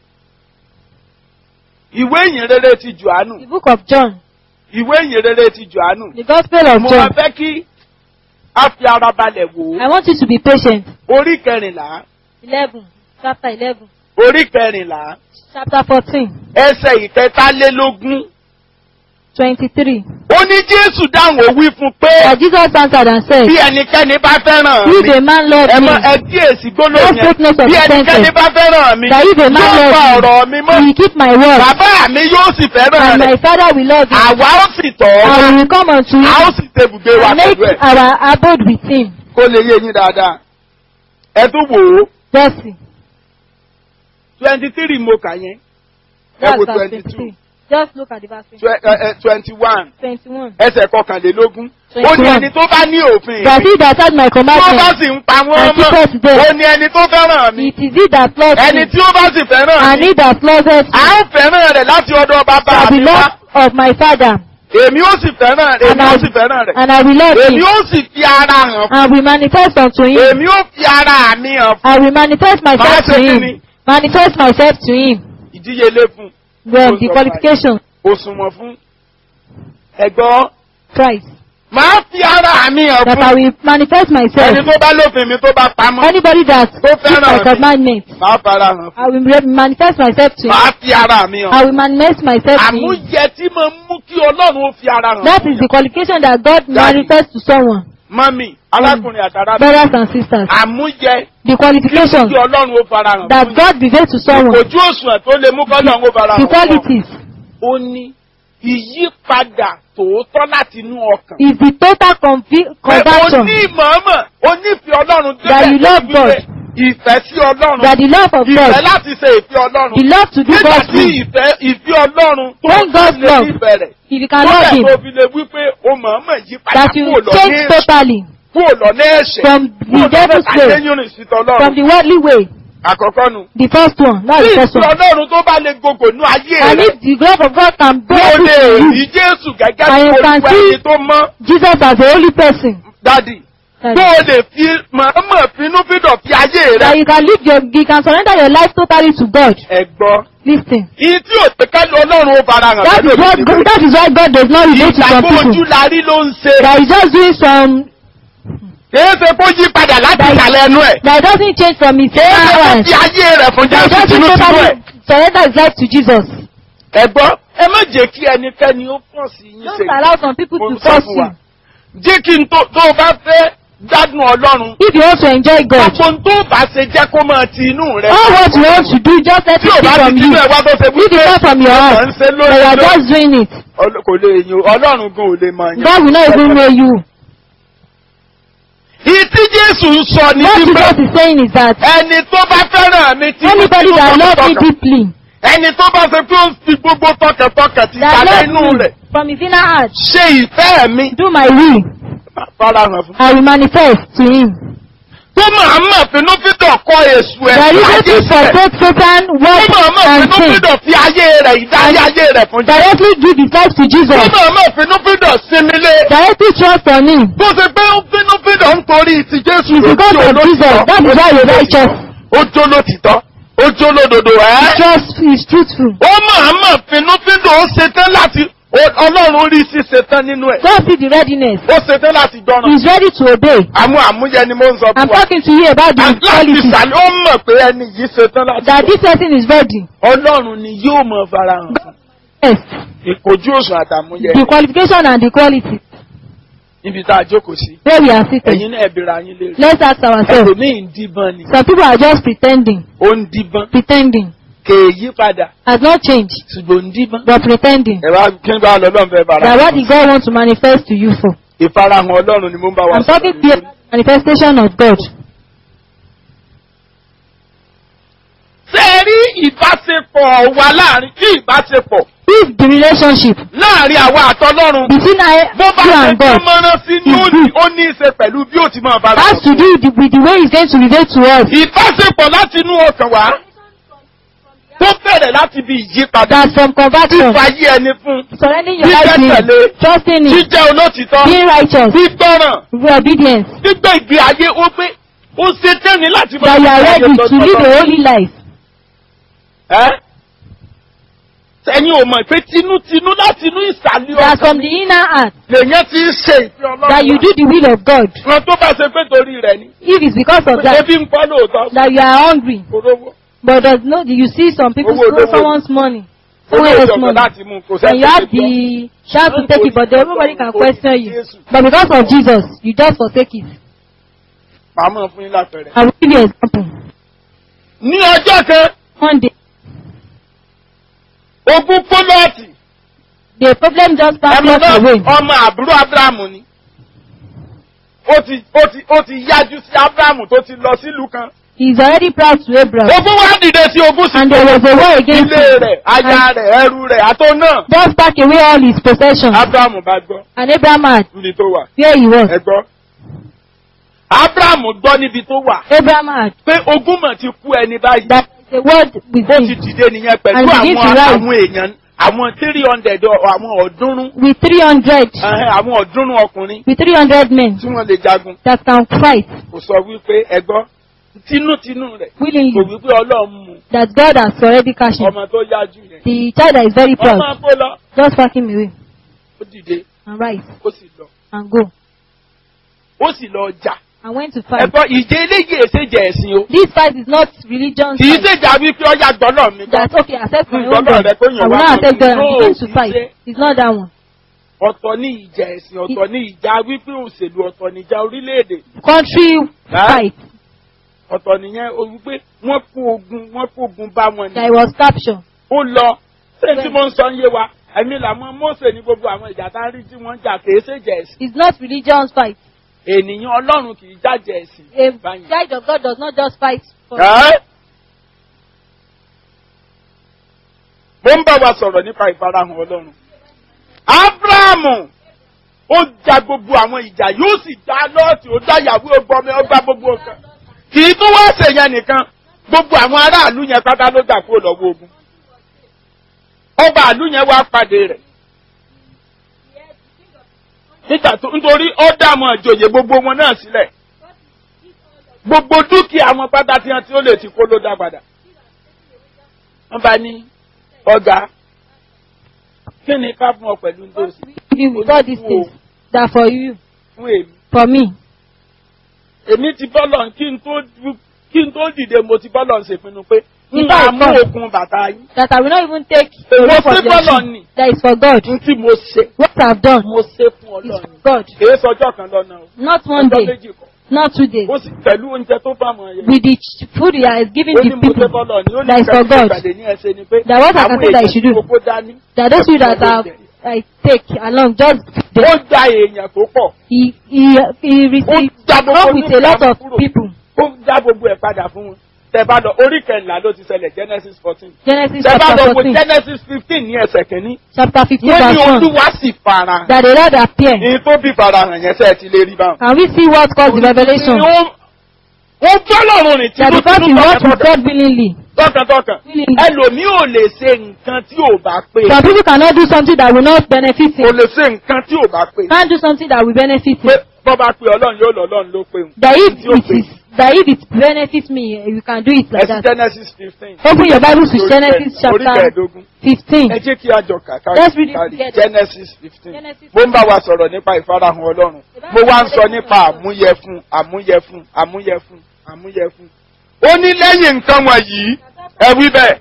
Ìwé ìyìn rere ti Jòhánù. The book of John. Ìwé ìyìn rere ti Jòhánù. The Gospel of Mo wá John. fẹ́ kí a fi ara balẹ̀ wò I ó. want you to be patient. Orí kẹrìnlá. Eleven, chapter eleven, Orí kẹrìnlá. chapter fourteen. Ẹsẹ̀ ìkẹtàlélógún. 23. ó ní jésù dáhùn ó wí fún pé That Jesus answered and said, bí ẹnikẹ́ni bá fẹ́ràn If mi a man love ẹ me, mọ ẹ kíyèsí gbólóhùn No yẹn fakeness of bí ẹnikẹ́ni sentence. bá fẹ́ràn mi that if a man yóò pa love ọ̀rọ̀ mi me, mọ́ he will keep my word, bàbá mi yóò sì fẹ́ràn and rẹ̀ my father will love him, àwa ó sì tọ̀ ọ́ and wá we will come unto a ó him, sì tebùgbé wa and make pẹ̀lú ẹ̀ our abode with him. kó lè yé yín dáadáa ẹ tún wò ó Just see. twenty three mo kà yẹn ẹ That's wo verse twenty two 23. Just look at the verse twenty one 21. ẹsẹ̀ kọkànlélógún ó ní 21. ẹni tó bá ní òfin That mi he that had my tí ó bá commandments, sì ń pa wọ́n and keepeth mọ́ them. ó ní ẹni tó fẹ́ràn mi it is he that loves ẹni me, tí ó bá sì fẹ́ràn and mi he that loveth à me ń fẹ́ràn rẹ̀ láti ọ̀dọ̀ bàbá shall be mi wá loved of my father, èmi ó sì fẹ́ràn rẹ̀ and èmi ó I, sì fẹ́ràn rẹ̀ and I will love èmi him, ó sì fi ara hàn fún and will manifest unto him. èmi ó fi ara mi hàn fún I will manifest myself Máa to ṣe him. kíni? Manifest myself to him. ìdíyelé fún Then Ó the sọ qualification, òṣùwọ̀n fún ẹ̀gbọ́n Christ. máa fi ara mi hàn That I fún will manifest ẹni myself. tó bá lófin mi tó bá pamọ́ Anybody that keeps fẹ́ràn my mi. commandments, máa fara hàn fún I will re- manifest myself to him. máa fi ara mi hàn I will manifest myself to him. àmúyẹ tí mo mú kí ọlọ́run ó fi ara hàn That fún is the qualification that God Daddy. manifests to someone. mọ́mì arákùnrin àtàrà Brothers and sisters. àmúyẹ The qualification kí ọlọ́run ó fara hàn that fún God reveals to someone. ojú òṣùwọ̀n tó lè mú kọ́lọ́run ó fara The hàn fún ọ. qualities ó ní ìyípadà tòótọ́ láti inú ọkàn. is the total convi- Pé o conversion. ní ìmọ̀ọ́mọ̀ o nífẹ̀ẹ́ ọlọ́run That you love wípé God. ìfẹ́ sí ọlọ́run That the love of ìfẹ́ God, láti ṣe ìfẹ́ ọlọ́run the love to do nígbà God's tí will, ìfẹ́ ìfẹ́ ọlọ́run tó When God's lè love, nífẹ̀ẹ́ rẹ̀ if you can tó love bẹ̀ Him, tó fi lè wípé o mọ̀ọ́mọ̀ yí padà that you kúrò lọ ní change èṣù totally kúrò lọ ní ẹ̀ṣẹ̀ from kúrò the devil's lọ́nà way, àtẹ́yìnrìn sí from tọ́lọ́run the worldly way. àkọ́kọ́ nu. The first one, that's Tí the first ìfẹ́ one. ọlọ́run tó bá lè gbogbo nú ayé And rẹ̀ if the love of God can bí o bear lè fruit in rí you, Jésù gẹ́gẹ́ And bí you can olùkọ́ see- ẹni tó mọ́ Jesus as the only person, dádì that, tó o lè fi mọ̀ọ́mọ̀ finúfídọ̀ fi ayé that rẹ̀. you can live your, you can surrender your life totally to God. ẹ̀gbọ́n Listen. ìyí tí ò pé kẹ́lu ọlọ́run ó fara hàn That is what God, that is why God does not relate to some ìgbàgbọ́ ojú people. la rí ló ń ṣe. That is just doing some, kìí ṣe kó yí padà láti That is- ìsàlẹ̀ ẹnu ẹ̀. that doesn't change from his kìí ṣe kó parents. fi ayé rẹ̀ fún That Jésù doesn't tinútinú ẹ̀. totally surrender his life to Jesus. ẹ̀gbọ́n ẹ má jẹ́ kí ẹnikẹ́ni ó pọ̀ sí yín Don't ṣe. allow some people Mo to ń sọ force fún wa. you. jẹ́ kí n tó tó o bá fẹ́ gbádùn ọlọ́run. If you want to enjoy God, gbogbo n tó bá ṣe jẹ́ kó máa ti inú rẹ̀. all what you want to do, just let tí it o be bá ti from tinú you. ẹ̀ wá tó ṣe If it come from your ọkàn heart, ń ṣe but you are lórí just doing it, Ọlọ́- kò lè yin ọlọ́run gan ò lè máa yan. God will not even know you. Ìtí Jésù ń sọ ní What wípé Jesus is saying is that ẹni tó bá fẹ́ràn mi tí anybody that loves me deeply, ẹni tó bá ṣe pé ó ń fi gbogbo tọkàntọkàn ti that sàlẹ̀ loves inú me rẹ̀ from his inner heart, ṣe ìfẹ́ mi do my will, farahàn fún. I will manifest to him. tó máa mọ̀ finúfídọ̀ kọ èṣù ẹ̀ That is láyé it sílẹ̀. forsake Satan, tó work máa mọ̀ and sin. finúfídọ̀ fi ayé rẹ̀ ìdáyé ayé rẹ̀ fún Jésù. Directly give his life to tó Jesus. máa mọ̀ finúfídọ̀ sinmi lé. Directly trust on him. tó ṣe pé ó finúfídọ̀ nítorí ti Jésù It's because of Jesus. That is why he's righteous. ó jó lótìtọ́ ó jó lódodo ẹ́. Trust is truthful. ó máa mọ̀ finúfídọ̀ ó ṣetán láti ó- ọlọ́run rí sí ṣetán nínú ẹ̀. God see the readiness. ó ṣetán láti gbọ́ràn. He's ready to obey. àmú àmúyẹ ni mo ń sọ I'm fún wa. talking to you about the láti qualities. ìsàlẹ̀ ó mọ̀ pé ẹni yìí ṣetán láti That gbọ́. this person is ready. ọlọ́run ni yóò mọ̀ farahàn fún. Yes. ìkojú òsùn àtàmúyẹ The qualification and the quality. níbi tá a jókòó sí. Where we are seated. ẹ̀yin náà ẹ̀bìrà yín léèrè. Let's ask ourselves. ẹlòmíì ń díbọn ni. Some people are just pretending. ó ń díbọn. Pretending. kèèyí padà. Has not changed. ṣùgbọ́n ń díbọn. But pretending. ẹ wá kí n bá lọ́lọ́run fẹ́ bára. That what did God want to manifest to you for? ìfarahàn ọlọ́run ni mo ń bá wa I'm talking to you lórí. about the manifestation of God. ṣé ẹ rí ìbáṣepọ̀ wa láàrin kí ìbáṣepọ̀ If the relationship láàrin àwa àtọlọ́run between I, bó bá you ṣe and tó God mọ́rán sí ní ó ní- ó ní í ṣe pẹ̀lú bí ó ti máa bára has to do with the, with the way He's going to relate to us. ìbáṣepọ̀ láti inú ọkàn wá tó bẹ̀rẹ̀ láti bí ìyípadà That from conversion, fífayé ẹni fún surrendering your life to Him, títẹ̀lé trusting Him, jíjẹ́ olótìtọ́ being righteous, gbígbọ́ràn with obedience, gbígbé ìgbé ayé ó gbé ó ṣe tẹ́ni láti that you are ready to live a holy life. ẹ́ ẹ̀yin ò mọ̀ pé tinútinú láti inú ìsàlẹ̀ That ọkàn from the inner heart, lèyàn ti ń ṣe ìfẹ́ ọlọ́run that you do the will of God. wọn tó bá ṣe pé torí rẹ̀ ni If it's because of that, ebi ń pọ́ lóòótọ́ that you are hungry, olówó but does not, you see some people Owó steal olówó. someone's money. ó Someone lè else jọ̀gbọ́n money. láti mú kò And you have sẹ́ni tó gbọ́. the chance to take it, but everybody can question you. But because of Jesus, you just forsake it. màá mọ̀ fún yín lápẹẹrẹ. I will give you an example. ní ọjọ́ kan One day, ogún pólọ́ọ̀tì the problem just passed ẹmọ us náà away. ọmọ àbúrò abrahamu ni ó ti ó ti ó ti yájú sí abrahamu tó ti lọ sílùú kan He's already proud to Abraham. ogún wá dìde sí ogún sí And there was a war against ilé him. rẹ̀ aya And rẹ̀ ẹrú rẹ̀ àtó náà just pack away all his possessions. abrahamu bá gbọ́ And Abraham had níbi tó wà where he was. ẹ gbọ́ abrahamu gbọ́ níbi tó wà Abraham had pé ogún mọ̀ ti kú ẹni báyìí that the word with ó ti him dìde nìyẹn pẹ̀lú And begin àwọn to rise. àwọn èèyàn àwọn three hundred àwọn ọ̀ọ́dúnrún with 300, ẹhẹ́, àwọn ọ̀ọ́dúnrún ọkùnrin with 300 men tí wọ́n lè jagun that can fight kò sọ wípé ẹgbọ́ tinútinú rẹ̀ kò willingly wípé ọlọ́run mú that God has already cashed him. ọmọ tó yájú yẹn. The child that is very wọ́n máa proud, kó lọ just pack him away ó dìde and rise ó sì lọ and go ó sì lọ jà. and went to fight. ẹgbọ́ ìjẹ eléyìí èsèjẹ ẹ̀sìn o This fight is not religion kì í fight. ṣèjà wípé ọjà gbọ́dọ̀ mi gbọ́. That okay, accept my Mm, own God, God. rẹ kó I yàn will wá not kan accept God and no, begin to kì í fight. ṣe. It's not that one. ọ̀tọ̀ ní ìjà ẹ̀sìn ọ̀tọ̀ ní ìjà wípé òṣèlú ọ̀tọ̀ ní ìjà orílẹ̀-èdè Country Huh? fight ọ̀tọ̀ nìyẹn o wípé wọ́n kó ogun wọ́n kó ogun bá wọn that ni was captured. ó lọ ṣé tí mo ń sọ ń yé wa ẹ̀mí làwọn Mósè ní gbogbo àwọn ìjà tá a rí tí wọ́n ń jà kìí ṣèjà ẹ̀sìn It's not religion fight. ènìyàn Ọlọ́run kì í jàjà ẹ̀sìn A báyìí. child of God does not just fight for Ẹ́? mo ń bá wa sọ̀rọ̀ nípa ìfarahàn Ọlọ́run. Ábúráhámù ó ja gbogbo àwọn ìjà yóò sì dá lọ́ọ̀tì ó dá ìyàwó ọgbọ́n mi ó gbá gbogbo nǹkan. Kì í tún wá ṣèyẹn nìkan gbogbo àwọn aráàlú yẹn pátá ló gbà kúrò lọ́wọ́ ogun. Ọba àlú yẹn wá pàdé rẹ̀. Nígbà tó nítorí ó dààmú àjòyè gbogbo wọn náà sílẹ̀. Gbogbo dúkìá wọn pátá tí wọn tí ó lè ti kó ló dá padà. Wọ́n bá ní ọ̀gá kí ni ká fún ọ pẹ̀lú ndóòsì you with all these things that for you, fún èmi. for me. Èmi ti bọ́lọ̀ kí n tó kí n tó dìde mo ti bọ́lọ̀ ṣèpinnu pé n Nígbà máa mú ìkọ́. okun bàtà yín. That I will not even take Èwo away from sí your bọ́lọ̀ shoe. ni? That is for God. N tí mo ṣe What I've done mo ṣe fún is Ọlọ́run. for God. Kìí sọjọ́ kan lọ́nà o. Not one Ọjọ́ day, méjì kọ́. not two days. Ó sì pẹ̀lú oúnjẹ tó bá mọ̀ yẹn. With the ch- food he has given Ó the ní mo ṣe people, bọ́lọ̀ ni ó ní that is for kẹ́kẹ́ God. ìpàdé ní ẹsẹ̀ ni pé That what I àwọn can say that you èèyàn should tí do. gbogbo dání. that those people that have I take along just Ó they, gba èèyàn tó pọ̀. he he he Ó received dá gbogbo up with a lot of kúrò. people. Ó dá gbogbo ẹ̀ padà fún wọn. Tẹ bá lọ orí kẹrìnlá ló ti ṣẹlẹ̀ Genesis fourteen. Genesis Tẹ bá chapter lọ wo fourteen, Genesis fifteen ní ẹsẹ̀ kìíní. chapter fifteen Wọ́n ní verse one. olúwa sì fara. That the Lord appear. Ní tó bí farahàn yẹn sẹ́ẹ̀ ti lè rí báwọn. Can we see what caused the revelation? Ó ó gbọ́lọ́run rìn That because he tìlú worked with tọkàntọkàn. God willingly. Tọkàntọkàn. Willingly. Ẹlòmíì ò lè ṣe nǹkan tí ò bá pé. Some people cannot do something that will not benefit Kò him. lè ṣe nǹkan tí ò bá pé. Can't do something that will benefit Pé him. bọ́ bá pe Ọlọ́run yóò lọ Ọlọ́run ló pé òun. That if Tí ó it pé. is that if it benefits me, eh, you can do it like Ẹsẹ̀ that. Genesis fifteen. Open your Bible to Genesis Orí chapter kẹẹ̀ẹ́dógún. fifteen. Ẹ jẹ́ kí a jọ kà Let's read it kárí together. Genesis fifteen. Genesis Mo ń bá wa sọ̀rọ̀ nípa ìfarahàn Ọlọ́run. Mo wá ń sọ nípa àmúyẹfun, àmúyẹfun, àmúyẹfun, àmúyẹfun. Ó ní lẹ́yìn nǹkan wọ̀nyí, ẹ wí bẹ́ẹ̀.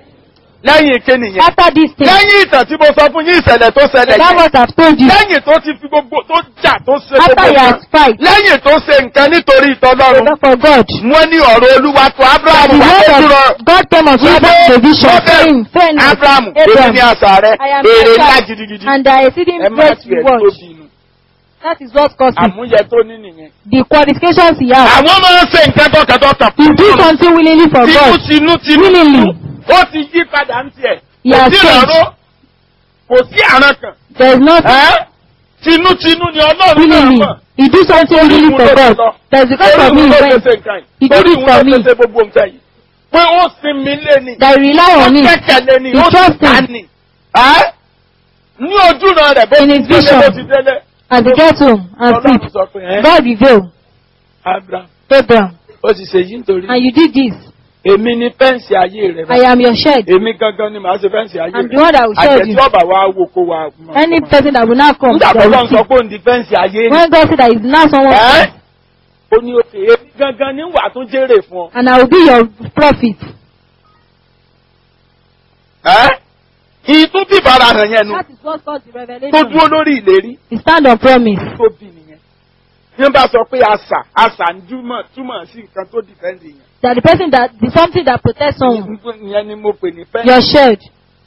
Lẹ́yìn kíni yẹn. After this thing, Lẹ́yìn ìtàn tí mo sọ fún yín ìṣẹ̀lẹ̀ tó ṣẹlẹ̀ that yẹn. what I've told you. Lẹ́yìn tó ti fi gbogbo tó jà tó ṣe After gbogbo he has nǹkan. fight Lẹ́yìn tó ṣe nǹkan nítorí ìtọ́lọ́run. for God. Wọ́n ní ọ̀rọ̀ Olúwa tó That Ábúráhámù the wá word dúró. of God came unto Abraham the vision, saying, Fear not, Abrahamu, èmi Abraham, ní àṣà rẹ̀, I am èrè your ńlá child, gidigidi. and thy exceeding Ẹ má great tiẹ̀ reward. tóbi inú. That is what caused it. Àmúyẹ tó ní nìyẹn. The qualifications he has. Àwọn máa ń ṣe nǹkan tọkàntọkàn. He do something willingly for Tinú God. tinú tinú. Willingly. Ó ti yí padà ń tiẹ̀. He Kò has sí changed. ìrànró. Kò sí àrán kan. There is nothing Ẹ́ tinú tinú ni Ọlọ́run náà willingly. mọ̀. He do something willingly for God. That is because of me he Torí went. ìwúlò ṣe nǹkan He yìí. did Torí it for ìwúlò me. ṣe gbogbo nǹkan yìí. Pé ó sinmi lé ni. That rely Ó on him. kẹ́kẹ̀lé ni. He Ó trust ti gbà him. ni. Ẹ́ ní ojúran rẹ̀ bó In ti his délé vision. bó ti délé. As he gets home and Ọlọ́run sleep, sọ pé ẹ́ God reveal, Abraham Abraham, ó ti ṣe yí nítorí. and you did this. Èmi ni fẹ́ǹsì ayé rẹ̀ I am your shed. Èmi gangan ni màá ṣe fẹ́ǹsì ayé I'm the rẹ̀. one that will shed Àjẹ̀tí you. ọ̀bà wa wo kó wa. Any person that will not come, Nígbà that tó will lọ́n sọ see. pé òun di fẹ́ǹsì ayé ni. When God said that is now someone, Ẹ́ ó ní òkè èmi gangan ní wà tó jèrè fún ọ. and I will be your prophet. Ẹ́ ìtún bí ìfarahàn yẹn nu That is what caused the tó revelation. dúró lórí ìlérí He stand on promise. tó bí nìyẹn. bí wọ́n bá sọ pé àṣà àṣà ń túmọ̀ túmọ̀ sí nǹkan tó dìfẹ́ǹdì yẹn. That the person that, the something that protects someone. ìyẹn ni mo pè ní fẹ́. Your shield.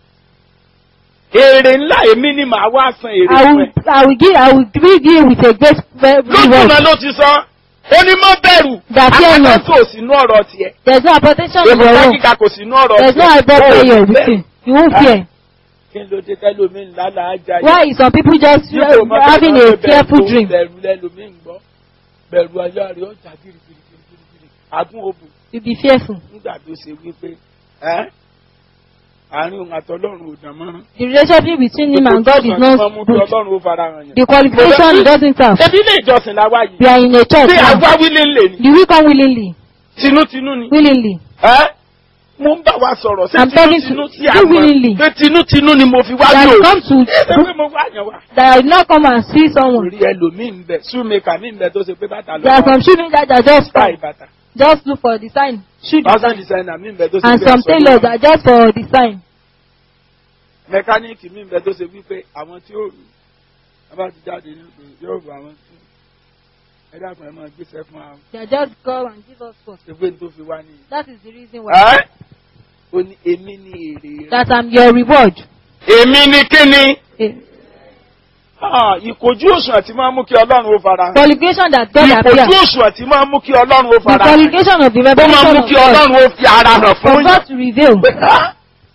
èrè ńlá èmi ni màá wá san èrè I fún will, ẹ. I will give, I will give you with a great lójú reward. náà ló ti sọ ó ní mọ́ bẹ̀rù Dàbí ẹ̀yàn. akẹ́kọ̀ọ́ kò sínú ọ̀rọ̀ tiẹ̀ There's no protection in your èmi room. kíkà kò sínú ọ̀rọ̀ There's no tiẹ̀ above Ó prayer bẹ̀rù. with you. You won't fear. kí ló dé tẹ́lómi ńlá là á jà Why is some people just Dípò mọ́ uh, having bẹ̀rù a fearful tó dream? bẹ̀rù lẹ́lómi ń gbọ́ bẹ̀rù ayé rẹ̀ ọjà gírígírígírí àgún òbò You be fearful. nígbà tó ṣe wípé ẹ́ àárín òun àtọlọ́run ò dán mọ́rán. The relationship between him and God is Gbogbo not mú kí good. ọlọ́run ó fara hàn yẹn. The qualification he doesn't have. Ṣebí ilé ìjọsìn la wá We yìí. are in a church Ṣé now. àwa wílé ńlẹ̀ ni? Do we come willingly? Tinútinú ni. Willingly. Ẹ́ mo ń bá wa sọ̀rọ̀ ṣé I'm talking tinútinú to- sí do àwọn willingly. pé tinútinú ni mo fi wá That lò. I come to, Ṣé pé mo wá yàn wá? that I will not come and see someone. Orí ẹlòmíì ń bẹ, súnmẹ́kà mi ń bẹ tó ṣe pé bàtà There are lọ́wọ́. some children that are just Táì bàtà. just look for design, shoe Fashion design, designer mi ń bẹ tó ṣe and pé some aṣọ tailors ló- are just for design. mẹkáníìkì mi ń bẹ tó ṣe wípé àwọn tí ó rù wọn bá ti jáde ní pé yóò bọ àwọn tí ẹ dákun ẹ máa gbéṣẹ́ fún àwọn They are just come and give us first. ṣègbè tó fi wá nìyí. That is the reason why. ẹ́ ó ní èmi ní èrè rẹ̀. That I'm your reward. èmi ní kíni. Eh, ìkojú òṣùwọ̀n tí máa ń mú kí ọlọ́run ó fara hàn. Qualification that God ìkojú appears. òṣùwọ̀n tí máa ń mú kí ọlọ́run ó The fara hàn. qualification of the ó máa ń revelation mú of kí God. ọlọ́run ó fi ara hàn For fún God to reveal. yín.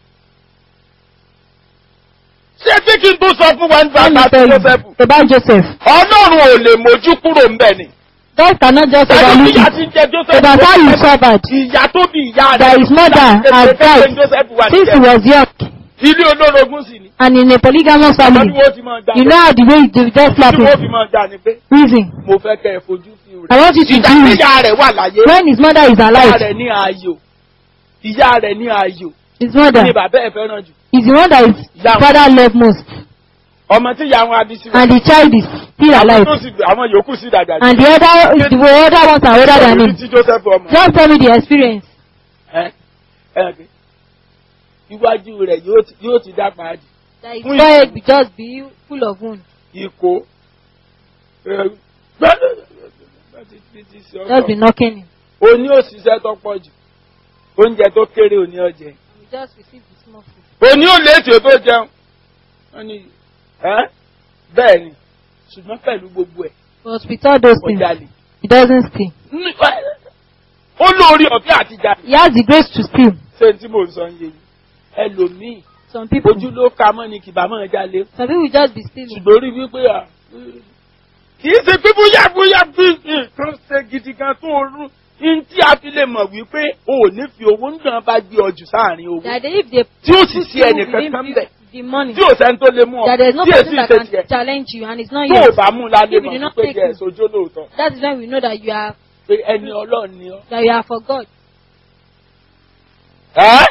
ṣé tí kí n tó sọ fún wa nípa Let me àti tell Jósẹ́fù. you about Joseph. ọlọ́run ò lè mójú kúrò ńbẹ̀ ni. God cannot just Ẹni overlook tí ìyá it. ti ń jẹ Jósẹ́fù. About how he suffered Ìyá tó bí ìyá rẹ̀. that his mother had died Jósẹ́fù wà since he níjẹ̀. was young Ilé olórogún sì ni. and in a polygamous Ọmọ family. bí wọ́n ti máa dá. You know how the way they just slap Tí wọ́n fi him. máa dá ni pé Reason. mo fẹ́ kẹ́ ẹ fojú sí rẹ̀. I want you to Ìgbà do tí it. ìyá rẹ̀ wà láyé. When his mother is Ìyá alive, rẹ̀ ní ayò. Ìyá rẹ̀ ní ayò. his mother Ní bàbá ẹ̀ fẹ́ràn jù. is the one that his Yeah. father loved most. Ọmọ tí ìyá wọn abí sí wọn. And the child is still Àwọn alive. tó sì àwọn yòókù sí dàgbà jù. And the other, the other ones are older than Orí him. tí Joseph ọmọ. Just tell me the experience. Ẹ ẹ ẹ iwájú rẹ̀ yóò ti- yóò ti dá pàdé. That his Oui. forehead will just be full of wounds. Ìkó. ẹ, gbẹ́dẹ̀ ti ṣe Just be ọkọ̀. knocking him. Oní òṣìṣẹ́ tó pọ̀ jù. Oúnjẹ tó kéré òní ọjẹ́. And we just receive the small food. Òní ò léètì ó tó jẹun. Wọ́n ní ẹ́ bẹ́ẹ̀ ni ṣùgbọ́n pẹ̀lú gbogbo ẹ̀ But with all those things, ọjà lè. he doesn't steal. Ó lórí ọ̀fẹ́ àti jalè. He has the grace to steal. Ṣé tí mò ń sọ ń yé yìí? Ẹlòmíì Some people, ojú ló ka mọ́ ni kìbá mọ́ jalè. some people will just be stealing. ṣùgbọ́n orí wípé à kì í ṣe pé bóyá bóyá bí nǹkan ṣe gidi kan tó rú ní tí a fi lè mọ̀ wípé o ò ní fi owó ń dàn bá gbé ọjù sáàrin owó That they, if they tí ó sì put sí you ẹnìkan within kan the- bẹ̀ the money, tí ò sẹ́ni tó lè mú ọ that there is no tí person èsì that ṣe can tiẹ̀ challenge you and it's not tó ò yours. bá mú lálé If you do mọ̀ not pé take jẹ́ it. ẹ̀sọ́jọ́ lóòótọ́ That is when we know that you are pé ẹni ọlọ́run ni ọ́. that you are for God. ẹ́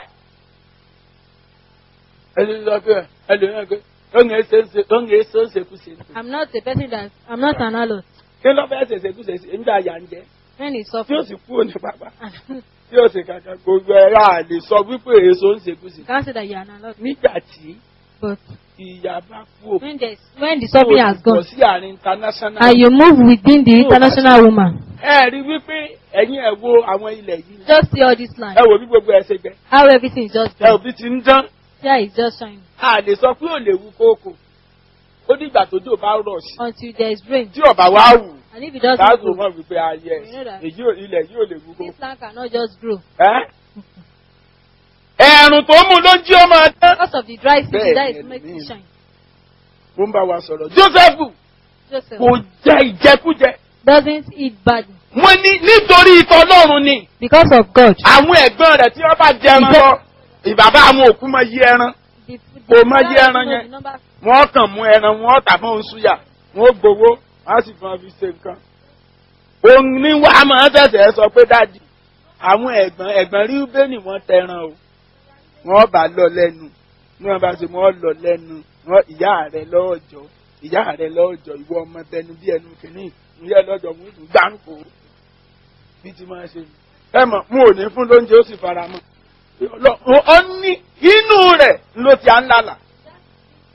ẹni sọ pé ẹlòmíràn pé ó ń ṣe ń ṣe ó ń ṣe ń ṣekúṣe I'm not a person that I'm not an alert. kí ló fẹ́ ṣe ṣekúṣe sí nígbà yà ń jẹ́ When it's tí ó suffering, sì kúrò ní pápá. tí ó sì kankan gbogbo ẹ̀rọ àlè sọ wípé èso ń ṣekúṣe. you can't say that you are an alert. nígbà tí But ìyá bá kú when there's when the suffering has lọ gone sí àárín international. and you move within the international woman, ẹ rí wípé ẹ̀yin ẹ̀ wo àwọn ilẹ̀ yìí. just see all this line. ẹ wò bí gbogbo ẹ ṣe jẹ. How everything is just ẹ ò done. bí ti ń dán. Here is just shining. a lè sọ pé ò lè wú kókò. ó dìgbà tójò bá rọ̀ sí. Until there is rain. tí ọ̀bà wá wù. And if it doesn't láàzù grow, mọ̀ wípé ayẹ You know that. èyí ò- ilẹ̀ yìí ò lè wú kókò. this land cannot just grow. ẹ́ ẹ̀rùn tó mú ló ń jí ó máa dán. Because of the dry season, Bẹ́ẹ̀ that ni is making ẹlòmíì. it shine. mo ń bá wa sọ̀rọ̀. Jósẹ́fù Joseph kò jẹ ìjẹkújẹ. doesn't eat badly wọ́n ní nítorí ìtọ́ ọlọ́run ni because of God. àwọn ẹ̀gbọ́n rẹ̀ tí wọ́n bá jẹ ẹran lọ ìbàbá àwọn òkú máa yí ẹran The, Kò mọ the, iye ẹran the yẹn. number wọ́n kàn mú ẹran wọ́n tà fún oṣùyà wọ́n gbowó wọ́n á sì fún ọ fi ṣe nǹkan. òun ní wàá máa ṣẹ̀ṣẹ̀ sọ pé dáàdì àwọn ẹ̀gbọ́n ẹ̀gbọ́n rí bẹ́ẹ̀ni wọ́n tẹran o wọ́n bá lọ lẹ́nu ní wọ́n bá ṣe wọ́n lọ lẹ́nu wọ́n ìyá rẹ̀ lọ́ọ̀jọ́ ìyá rẹ̀ lọ́ọ̀jọ́ ìwọ ọmọ bẹnu bí ẹnu kìíní ìyá lọ́jọ́ mú ìlú gbáǹkó bí ti máa ṣe ẹ mọ̀ mú òní fún lóúnjẹ ó sì fara mọ́ ọ ní inú rẹ̀ ló ti à ń lálà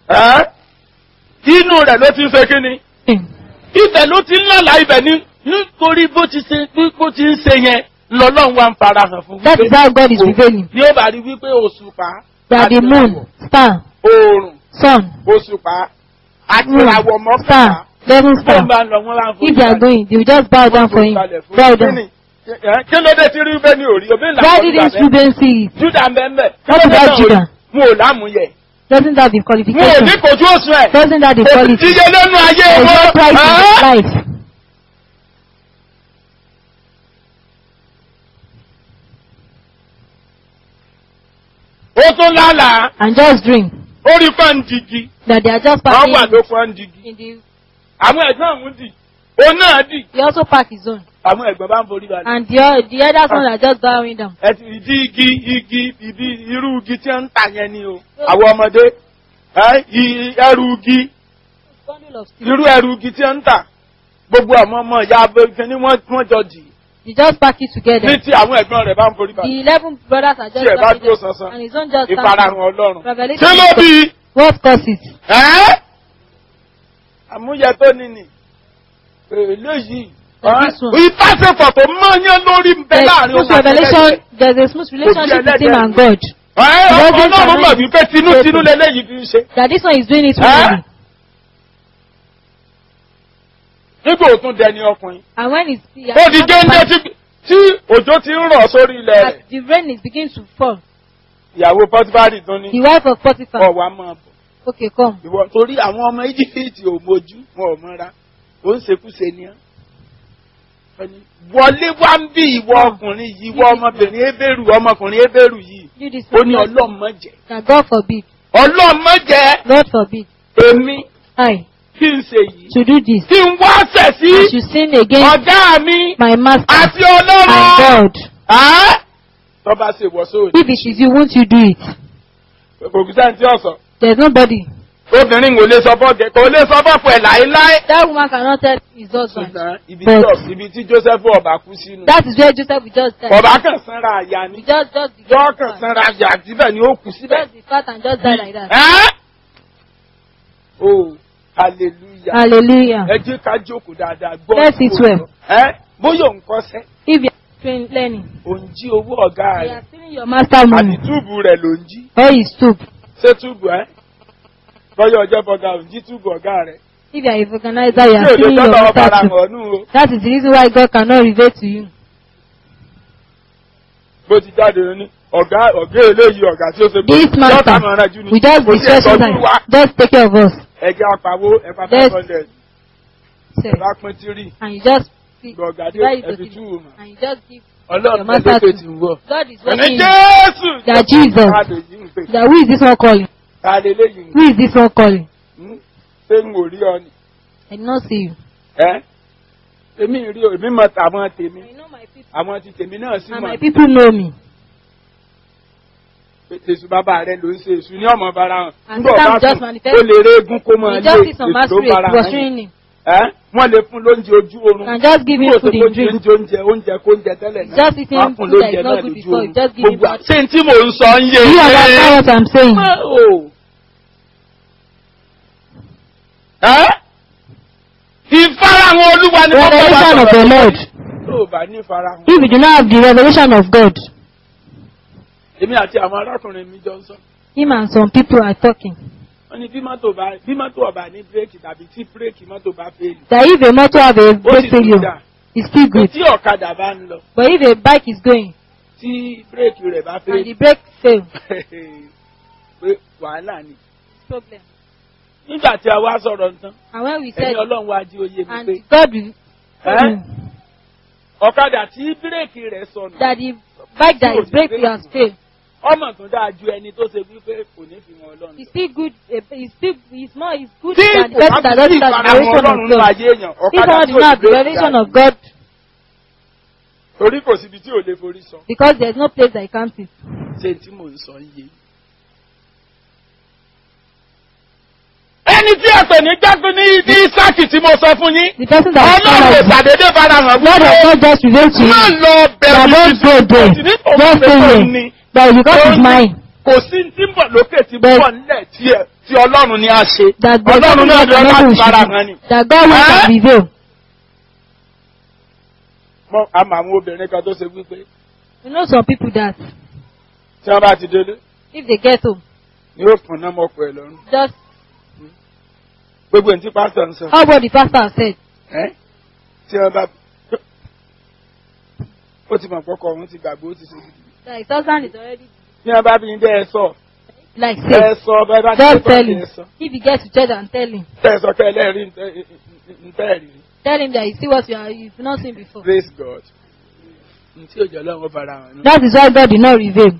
ẹ́ inú rẹ̀ ló ti ń ṣe kíni ibẹ̀ ló ti ń lálàá ibẹ̀ ní nítorí bó ti ṣe bó ti ń ṣe yẹn lọ́lọ́run wa ń farahàn fún That is how God is revealing. ní ó bá rí wípé òṣùpá That the àti moon, star, oòrùn sun, òṣùpá àti moon, ìràwọ̀ mọ́kànlá star, eleven tó star. ń bá ń lọ wọn láǹfọ̀ If they are going, they will just bow down for him. Bow down. kí ló dé tí rí bẹ́ẹ̀ ní òrí òbí ńlá Why kọ́ didn't nígbà Reuben see it? Júdà ń bẹ́ẹ̀ bẹ́ẹ̀ What about Judah? mo ò lámúyẹ Doesn't that the mo ò qualification? ní kojú òsùn ẹ̀ Doesn't that the quality? iye lẹ́nu ayé There's no wọn price in ẹ́? his life. ó tún lálàá And just drink. ó rí pàǹdìgì That they are just wọ́n wà parking ló pàǹdìgì in the. àwọn ẹ̀gbọ́n àwọn dì ó náà dì He also park his own. àwọn ẹ̀gbọ́n bá ń forí balẹ̀. And the, o- the other son are just bowing down. ẹ ti ìdí igi igi ìdí irú igi tí wọ́n ń tà yẹn ni o àwọn ọmọdé ẹ, i- ẹrù igi Bundle of steel. irú ẹrù igi tí wọ́n ń tà gbogbo àwọn ọmọ ìyá abẹ́rẹ́ ni wọ́n wọ́n jọ dì They just pack it ní together. tí àwọn ẹ̀gbọ́n rẹ̀ bá ń forí The balẹ̀ eleven brothers are just tí ẹ̀ bá bowing dúró down. sansan And his own just ìfarahàn standing. ọlọ́run Revelation. kí ló bí What causes? ẹ́ àmúyẹ tó ní ni eléyìí This one. ìbáṣepọ̀ tó mọ́yán lórí ń bẹ There's láàrin smooth òun àti revelation. ẹlẹ́dẹ̀. There's a smooth relationship ẹlẹ́dẹ̀ between him and ni. God. Ẹ́, ọmọ Lọ́dún ọlọ́run mọ̀ tàbí- wípé tinútinú lélẹ́yìí fi ń ṣe. That this one is doing it Huh? willingly. nígbà òtún dẹni ọkùnrin. And when it's the, ó di géńdé tí tí òjò ti ń rọ̀ sórí ilẹ̀ rẹ̀. as the rain is beginning to fall, ìyàwó pọtibárì tún ní the wife of Potiphar, ọ̀wá máa bọ̀. okay, come. ìwọ torí àwọn ọmọ íjíbítì ò mójú wọn ò mọ́ra ó ń ṣekúṣe ni ọ́. Ẹni, wọlé wá ń bí ìwọ ọkùnrin yìí ìwọ ọmọbìnrin ebéèrú ọmọkùnrin ebéèrú yìí Do this ó for ní me. ọlọ́mọjẹ That God forbid. ọlọ́mọjẹ God forbid. èmi I kí n ṣe yìí to do this. kí n wá ṣẹ̀ I sí should sin against ọ̀gá mi my master àti and ọlọ́run. God. Ẹ́? tó bá ṣe wọ̀ sóòdì If it is you, won't you do it? kò kí sáà tí ọ̀sán There's nobody. obìnrin kò lè sọ fọ́ọ̀kẹ́ kò lè sọ fọ́ọ̀kẹ́ ẹ̀ láéláé. That woman cannot tell his husband. ṣùgbọ́n ibi But- tí ọ̀- ibi tí Joseph ọba kú sínú That is where Joseph will just die. ọba kan sanra àyà We ni just, just, yọ kan sanra àyà síbẹ̀ ni ó kú síbẹ̀. just be fat and just die like that. Ẹ́? Oh, hallelujah. Hallelujah. Ẹ jẹ́ ká jókòó dáadáa gbọ́. Let's sit well. Ẹ́ bóyá òun kọ́sẹ́, If you are train learning, òun jí owó ọ̀gá you rẹ̀. are stealing your master Àti money túùbù rẹ̀ ló ń jí. or he stoop. Ṣé túùbù ẹ́? Bọ́yá ọjọ́ bọ́gà òun jí túùbù ọ̀gá rẹ̀. If you are a organizer, you Tí are òde stealing your tọ́lọ́ master ọ̀bàrà too. hàn nù o. That is the reason why God cannot reveal to you. Bó ti jáde ní ọ̀gá ọ̀gá eléyìí ọ̀gá tí ó ṣe This yọ́ta master, máa rán jù ní. we just Kò be sí ẹ̀tọ́ stressing ní wa. time. Just take care of us. Ẹ̀jẹ̀ apàwó ẹ̀pà Let's- five hundred. Sir. Ẹ̀bá pín tírì. And you just see, Gbọ̀gàdé divide it to ẹ̀fí three. túwò mọ̀. and you just give Ọlọ́run Your master ẹ̀dẹ́gbẹ̀ too. ti ń wọ̀. God is Ẹni working. Jésù! That Jesus. Káàdì yìí ń pè. That who is this one calling? Ta lè léyìí? Who is this one calling? Hmm? Ṣé n ò rí ọ ni? I did not see you. Ẹ́ èmi rí o, èmi mọ tàwọn tèmi. I know my people. Àwọn ti tèmi náà sì And mọ̀. my people know me. Èsù bàbá rẹ̀ ló ń ṣe èsù ní ọmọ bara hàn. And Nígbà Satan bá just sùn, manifest- ó lè ré egun kó máa You lé just see some èsù tó masquerade bara hàn. pursuing him. Ẹ́ wọ́n lè fún lóúnjẹ ojú oorun. And just give him Kó o tó food kó and drink. oúnjẹ oúnjẹ oúnjẹ kó oúnjẹ tẹ́lẹ̀ náà. Just eating Wọ́n á fún food that lóúnjẹ is not náà good lójú before, oorun. just give him Gbogbo bad- ṣé n tí mò ń sọ ń yé Do you understand what I'm saying? Oh. Ẹ́ ìfarahàn olúwa ni wọ́n Revelation of the Lord. Tó o bá ní ìfarahàn. If you do not have the revelation of God, Èmi àti àwọn arákùnrin mi jọ ń sọ. him and some people are talking. Wọ́n ní bí mọ́tò bá bí mọ́tò ọ̀bà ní bírèkì tàbí tí bírèkì mọ́tò bá fẹ́ẹ̀lì. That if a motor have a Ó brake sì tún failure, dà. it's still good. Tí ọ̀kadà bá ń lọ, But if a bike is going tí bírèkì rẹ̀ bá and the fẹ́ẹ̀lì. brake fail, Pé wàhálà ni. problem. Nígbà tí a wá sọ̀rọ̀ nǹkan, And when we ẹni said, ọlọ́run wá jí oyè mi pé and God will, ẹ́ ọ̀kadà tí bírèkì rẹ̀ sọnù. that the bike that is brake has failed, ọmọ tó dáa ju ẹni tó ṣe wípé kò ní fi wọn ọlọ́run. it's still good. eh, It's still it's more it's good tí than the kò person bá that fi sí doesn't have the ìfarahàn revelation ọlọ́run of nínú God. ayé èèyàn If ọ̀kadà someone tí does not ò have the lè revelation gbà of God, torí kò síbi tí ò lè forí sọ. because there's no place that he can't sit. ṣé tí mò ń sọ yé. ẹni tí ẹ pè ní jágun ní ní sáàkì tí mo sọ fún yín The person that is ọlọ́run ò following, ṣàdédé farahàn God has not just revealed to má you lọ that bẹ̀rù don't go there, nítorí don't pé stay kò there, ní that because it's mine. kò sí tí ń bọ̀ lókè tí ń But- bọ̀ nílẹ̀ tí ẹ- tí ọlọ́run ni a ṣe That God ọlọ́run náà will lọ láti not fara hàn ni. That God will Eh? not reveal. Mọ àmọ́ àwọn obìnrin kan tó ṣe wípé You know some people that tí wọ́n bá ti délé if they get home, ni ó fún náà mọ́kọ ẹ̀ lọ́rùn just gbogbo ní tí pásítọ̀ ń sọ how what the pastor has said. ẹ́ tí wọ́n bá ó ti mọ̀ pọ́kọ òun ti gbàgbé ó ti ṣe gidi That his husband is already tí wọ́n bá bí ní ẹ sọ like ẹ say. sọ bẹ́ẹ̀ bá ti Just ṣe tell tán him. ẹ sọ If he gets to church and tell him. tẹ́ ẹ sọ kẹ́ ẹ lẹ́rìí ń tẹ́ ẹ rí Tell him that you see what you are you've not seen before. praise God ní tí òjò ọlọ́run fara hàn ní. That is why God did not reveal.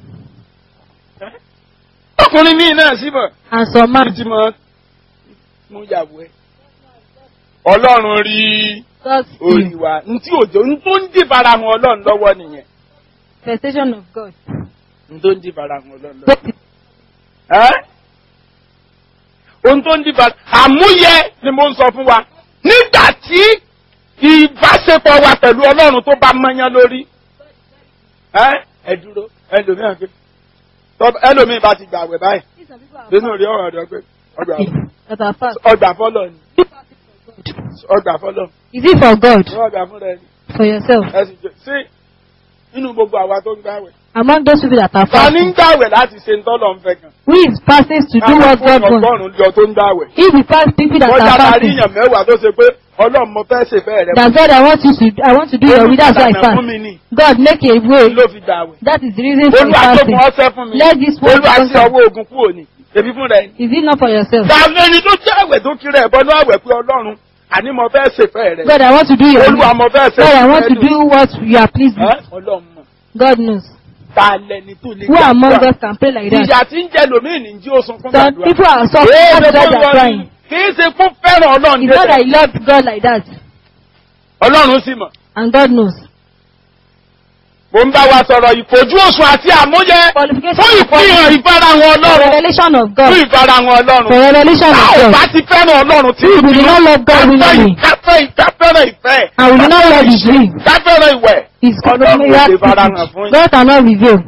ọkùnrin míì náà síbọ̀ And some man títí mọ́ mú yàwó ẹ̀ ọlọ́run rí God orí see wa ní tí òjò ní tó ń dì fara hàn ọlọ́run lọ́wọ́ nìyẹn manifestation of God. ní tó ń dì fara hàn ọlọ́run lọ́wọ́. Both is Ẹ́? ohun tó ń dìbà àmúyẹ ni mo ń sọ fún wa nígbà tí ìbáṣepọ̀ wa pẹ̀lú ọlọ́run tó bá mọ́yán lórí ẹ́ ẹ dúró ẹlòmíràn pé tọ́- ẹlòmíì bá ti gbàwẹ̀ báyìí some people are nínú rí ọ̀rọ̀ ọ̀dọ́ pé ọgbà that are fast. ọgbà fọlọ ni ọgbà fọlọ Is it for God? ní ọgbà fúnra ẹni For yourself? ẹ sì jẹ sí nínú gbogbo àwa tó ń gbàwẹ̀ Among those people that are ta ní ń fasting, gbàwẹ̀ láti ṣe ń tọ́lọ̀ ń fẹ́ kan who is fasting to do what God wants? ọgọ́rùn-ún lọ tó ń gbàwẹ̀. If we fast people that wọ́n are yára rí fasting, èèyàn mẹ́wàá tó ṣe pé ọlọ́run mo fẹ́ ṣèfẹ́ rẹ. that God I want you to I want to do your will, that's why I Olùgbàlà fún fast. mi ni God make a way. ló fi gbà wẹ̀. That is the reason for olúwa tó fasting. fún ọsẹ fún mi. Let this word olúwa sí become- ọwọ́ ogun kúrò ní. èmi fún rẹ. Is it not for yourself? gbàgbé ẹni tó jẹ́ àwẹ̀ tó kiri ẹ̀bọ ní àwẹ̀ pé ọlọ́run àní mo fẹ́ ṣèfẹ́ rẹ. God I want to do your olúwa will. mo fẹ́ God I want to ṣèfẹ́ do what you are pleased rẹ. with. ọlọ́run mọ̀ God knows. ta lẹni tó lè Who among gbàdúrà. us can pray like that? ìyà tí ń jẹ lòmíì ní jí ó sunkún Some gbàdúrà. people are suffering Ee, because ṣe they fún are wọn crying. ni. kì í ṣe fún fẹ́ràn ọlọ́run It's not that débẹ̀. I love God like that. ọlọ́run sì mọ̀. And God knows. mo ń bá wa sọ̀rọ̀ ìfojú òsùn àti àmúyẹ Qualification fún ìfihàn ìfarahàn for ọlọ́run revelation of fún God. ìfarahàn For ọlọ́run. revelation Tá of ò God. bá ti fẹ́ràn ọlọ́run tí If we do not love God willingly. káfẹ́ ìkáfẹ́ràn ìfẹ́. And we do not love His will. Káfẹ́ràn ìwẹ̀. His Ọlọ́run ò lè farahàn fún yín. God cannot reveal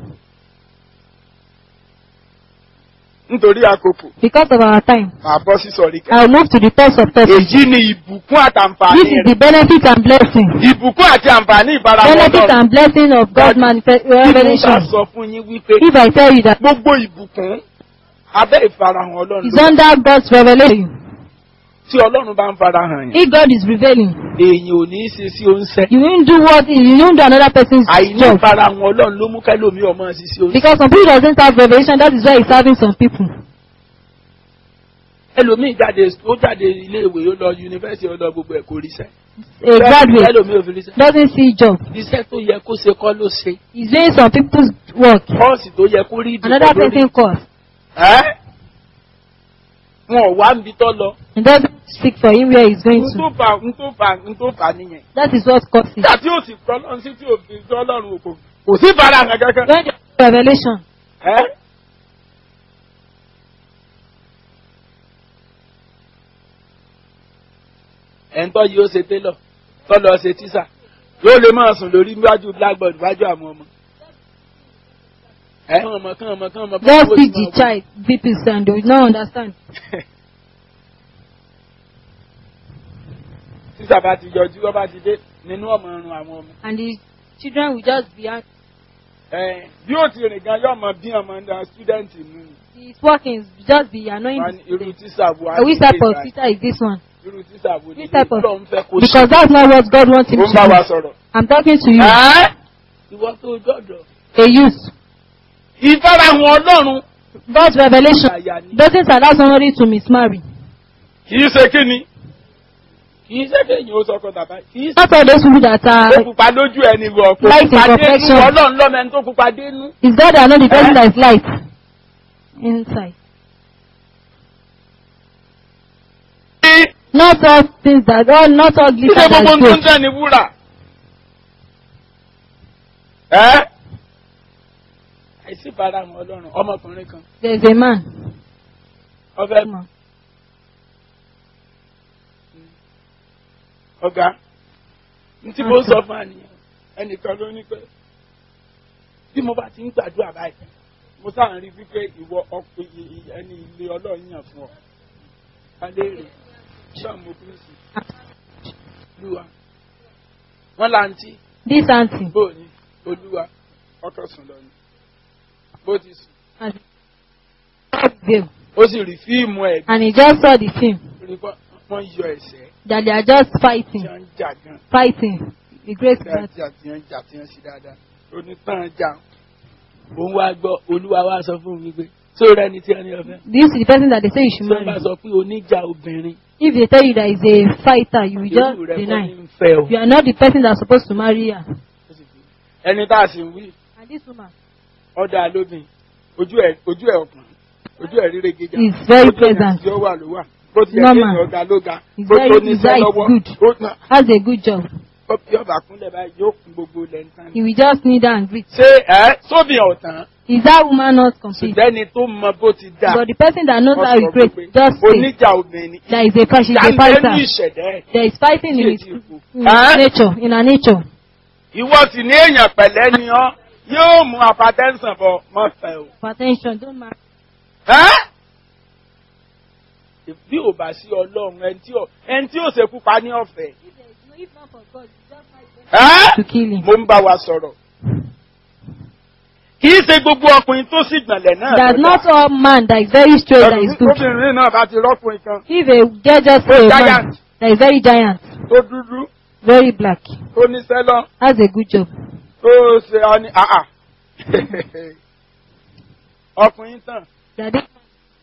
Nítorí àkókò, because of our time. màá bọ́ sí sọ̀rí kan. I'll move to the third subtopic. Èyí ni ìbùkún àtàǹfààní This is the rẹ̀. benefit and blessing. Ìbùkún àti àǹfààní ìfarahàn Benefit ọlọ́run. and blessing of God's manifest Bí mo bá revelation. sọ fún yín wípé If I tell you that gbogbo ìbùkún abẹ́ ìfarahàn ọlọ́run it's ló under God's revelation, tí ọlọ́run bá ń farahàn yẹn. if God is revealing, Èèyàn ò ní í ṣe sí oúnṣẹ́. you won't do what you won't do another person's àìní job. ìfarahàn ọlọ́run ló mú kẹ́lòmí ọmọ ṣiṣẹ́ orí. Because some people doesn't have revelation, that is why he's having some people. ẹlòmíì jáde ó jáde iléèwé ó lọ yunifásitì ó lọ gbogbo ẹ̀ kò ríṣẹ́. A graduate ẹlòmíì ò fi ríṣẹ́. doesn't see job. iṣẹ́ tó yẹ kó ṣe kọ́ ló ṣe. He's doing some people's work. kọ́ọ̀sì tó yẹ kó rí ìdí Another kọ́ ló rí. person course. Ẹ́? wọn ò wá níbi tó lọ. It doesn't speak for him where he's going n tó to. fà n tó fà n tó fà nìyẹn. That is what causes. nígbà tí ó sì tọ́ lọ́run sí tí ò fi tọ́ lọ́run kò kò sí ìfarahàn kankan. When the revelation, Ẹ́? ẹ̀ńtọ́ yìí ó ṣe télọ̀ tọ́lọ ṣe tíṣà yóò lè máa sùn lórí níwájú blackboard níwájú àwọn ọmọ. ẹ kàn ọmọ kàn ọmọ kàn ọmọ. just teach the child people and they will not understand. tíṣà bá ti yọjú wọ́n bá ti dé nínú ọmọ ọrùn àwọn ọmọ. And the children will just be ang- Ẹ, bí ó ti rìn gan yóò mọ bí ọmọ ń student nù. his workings will just be annoying Wọ́n the ní irú students. tíṣà wo á Uh, Which ní type of ìgbà- teacher is this one? irú tíṣà wo ni Which type of- Ọlọ́run fẹ́ kó ṣe. Because that's not what God wants him ó to ń bá wa do. sọ̀rọ̀. I'm talking to you, Ẹ́? ìwọ tó jọ̀dọ̀. a youth. ìfarahàn ọlọ́run. God's revelation àyà ni. doesn't allow somebody to mismarry. kì í ṣe kí ni. kì í ṣe kéèyàn ó sọkọ bàbá kì í ṣe. Not all those people that ó are, pupa lójú ẹni wọ̀ kó Light pupa dénú imperfection. ọlọ́run lọ́mọ ẹni tó pupa dénú. it's God that know the person Eh? that is light inside. Not all things that, all, not all Ṣé glitter gbogbo that tó ń gold. tẹ̀ ní wúrà? Ẹ́ àìsí ìfarahàn ọlọ́run ọmọkùnrin kan There's a man. ọfẹ́ ọ̀gá ntí mo ń sọ fún àníyàn ẹnìkan ló ní pé bí mo bá ti ń gbàdúrà báyìí mo sáà ń rí wípé ìwọ ọkọ ẹni ilé ọlọ́run yàn fún ọ kálẹ́rì sọ́ọ̀mù kristi olúwa wọ́n láǹtí This auntie, bó ní olúwa ọkọ̀ sùn lọ ni bó ti sùn has veil, ó sì rí fíìmù ẹ̀ and he just saw the film rí pé wọ́n yọ ẹ̀sẹ̀ that they are just tí fighting, wọ́n ń jà gan fighting. The grace tí of wọ́n God. jà tí wọ́n ń jà tí wọ́n ṣe dáadáa onítàn jà òun wá gbọ́ olúwa wá sọ fún mi pé sóòrẹ́ ni tí wọ́n ní ọ̀fẹ́ This is the person that they say you tí should wọ́n bá marry. sọ pé oníjà obìnrin If they tell you that he's a fighter, you will just irú rẹ̀ kọ́ ní deny. ń fẹ́ o. You are not the person that's supposed to marry her. ẹni tá a sì ń wí And this woman ọ̀dà lóbìn ojú ẹ̀ ojú ẹ̀ ọ̀pọ̀n ojú ẹ̀ ríre gíga is very ojú ẹ̀ pleasant, tí ó wà ló wà bó ti yẹ Normal. kéèyàn ọ̀gá ló ga He's bó very- tó his níṣẹ́ eye is lọ́wọ́ good. ó ná has a good job. ó bí ọba kúnlẹ̀ báyìí yóò kún gbogbo lẹ́ńtàn. He will just kneel down and greet. ṣé ẹ sóbì ọ̀tàn Is that woman not complete? ṣùgbọ́n ẹni tó mọ bó ti dà But the person that knows how wọ́n he sọ great, pé just say oníjà obìnrin that is a fight, she's a jáde ní fighter. ìṣẹ̀dá ẹ̀ There is fighting in his, tí èjì kù. in his nature, in her nature. ìwọ sì ní èèyàn pẹ̀lẹ́ ni ọ́ yóò mú apatẹ́sàn bọ̀ mọ́fẹ́ o. For attention, don't marry. Ẹ́? bí ò bá sí ọlọ́run ẹni tí ò ẹni tí ò ṣekú pa ní ọ̀fẹ́. If not for God, just marry Ẹ́? to kill him. mo ń bá wa sọ̀rọ̀. kì í ṣe gbogbo ọkùnrin tó sì gbọ̀nlẹ̀ náà. That's ló not dá. all man that is very straight that is good. obìnrin náà bá ti rọ́kùnrin kan If a girl just Oh, say a man giant. that is very giant, tó dúdú very black, tó níṣẹ́ lọ has a good job. tó ṣe ọ ní àà. ọkùnrin tàn That this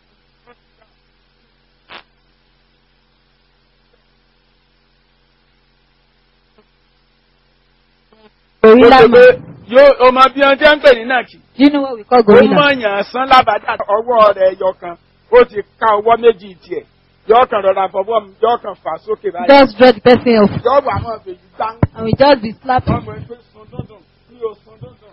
tó gorilla ṣe pé man. yóò ọmọ bí wọn jẹ́ ń pè ní nàkì. Do you know what we call ó gorilla? mọ̀yàn sán lábàdà ọwọ́ rẹ̀ ẹyọ kan ó ti ká ọwọ́ méjì tiẹ̀ yọ kàn rọra fọwọ́ mi yọ kàn fà sókè báyìí Just draw the person off yọ wà mọ̀ fèjì gbá and we just be slapping. ọmọ ẹgbẹ́ sun dúndùn mi ò sun dúndùn.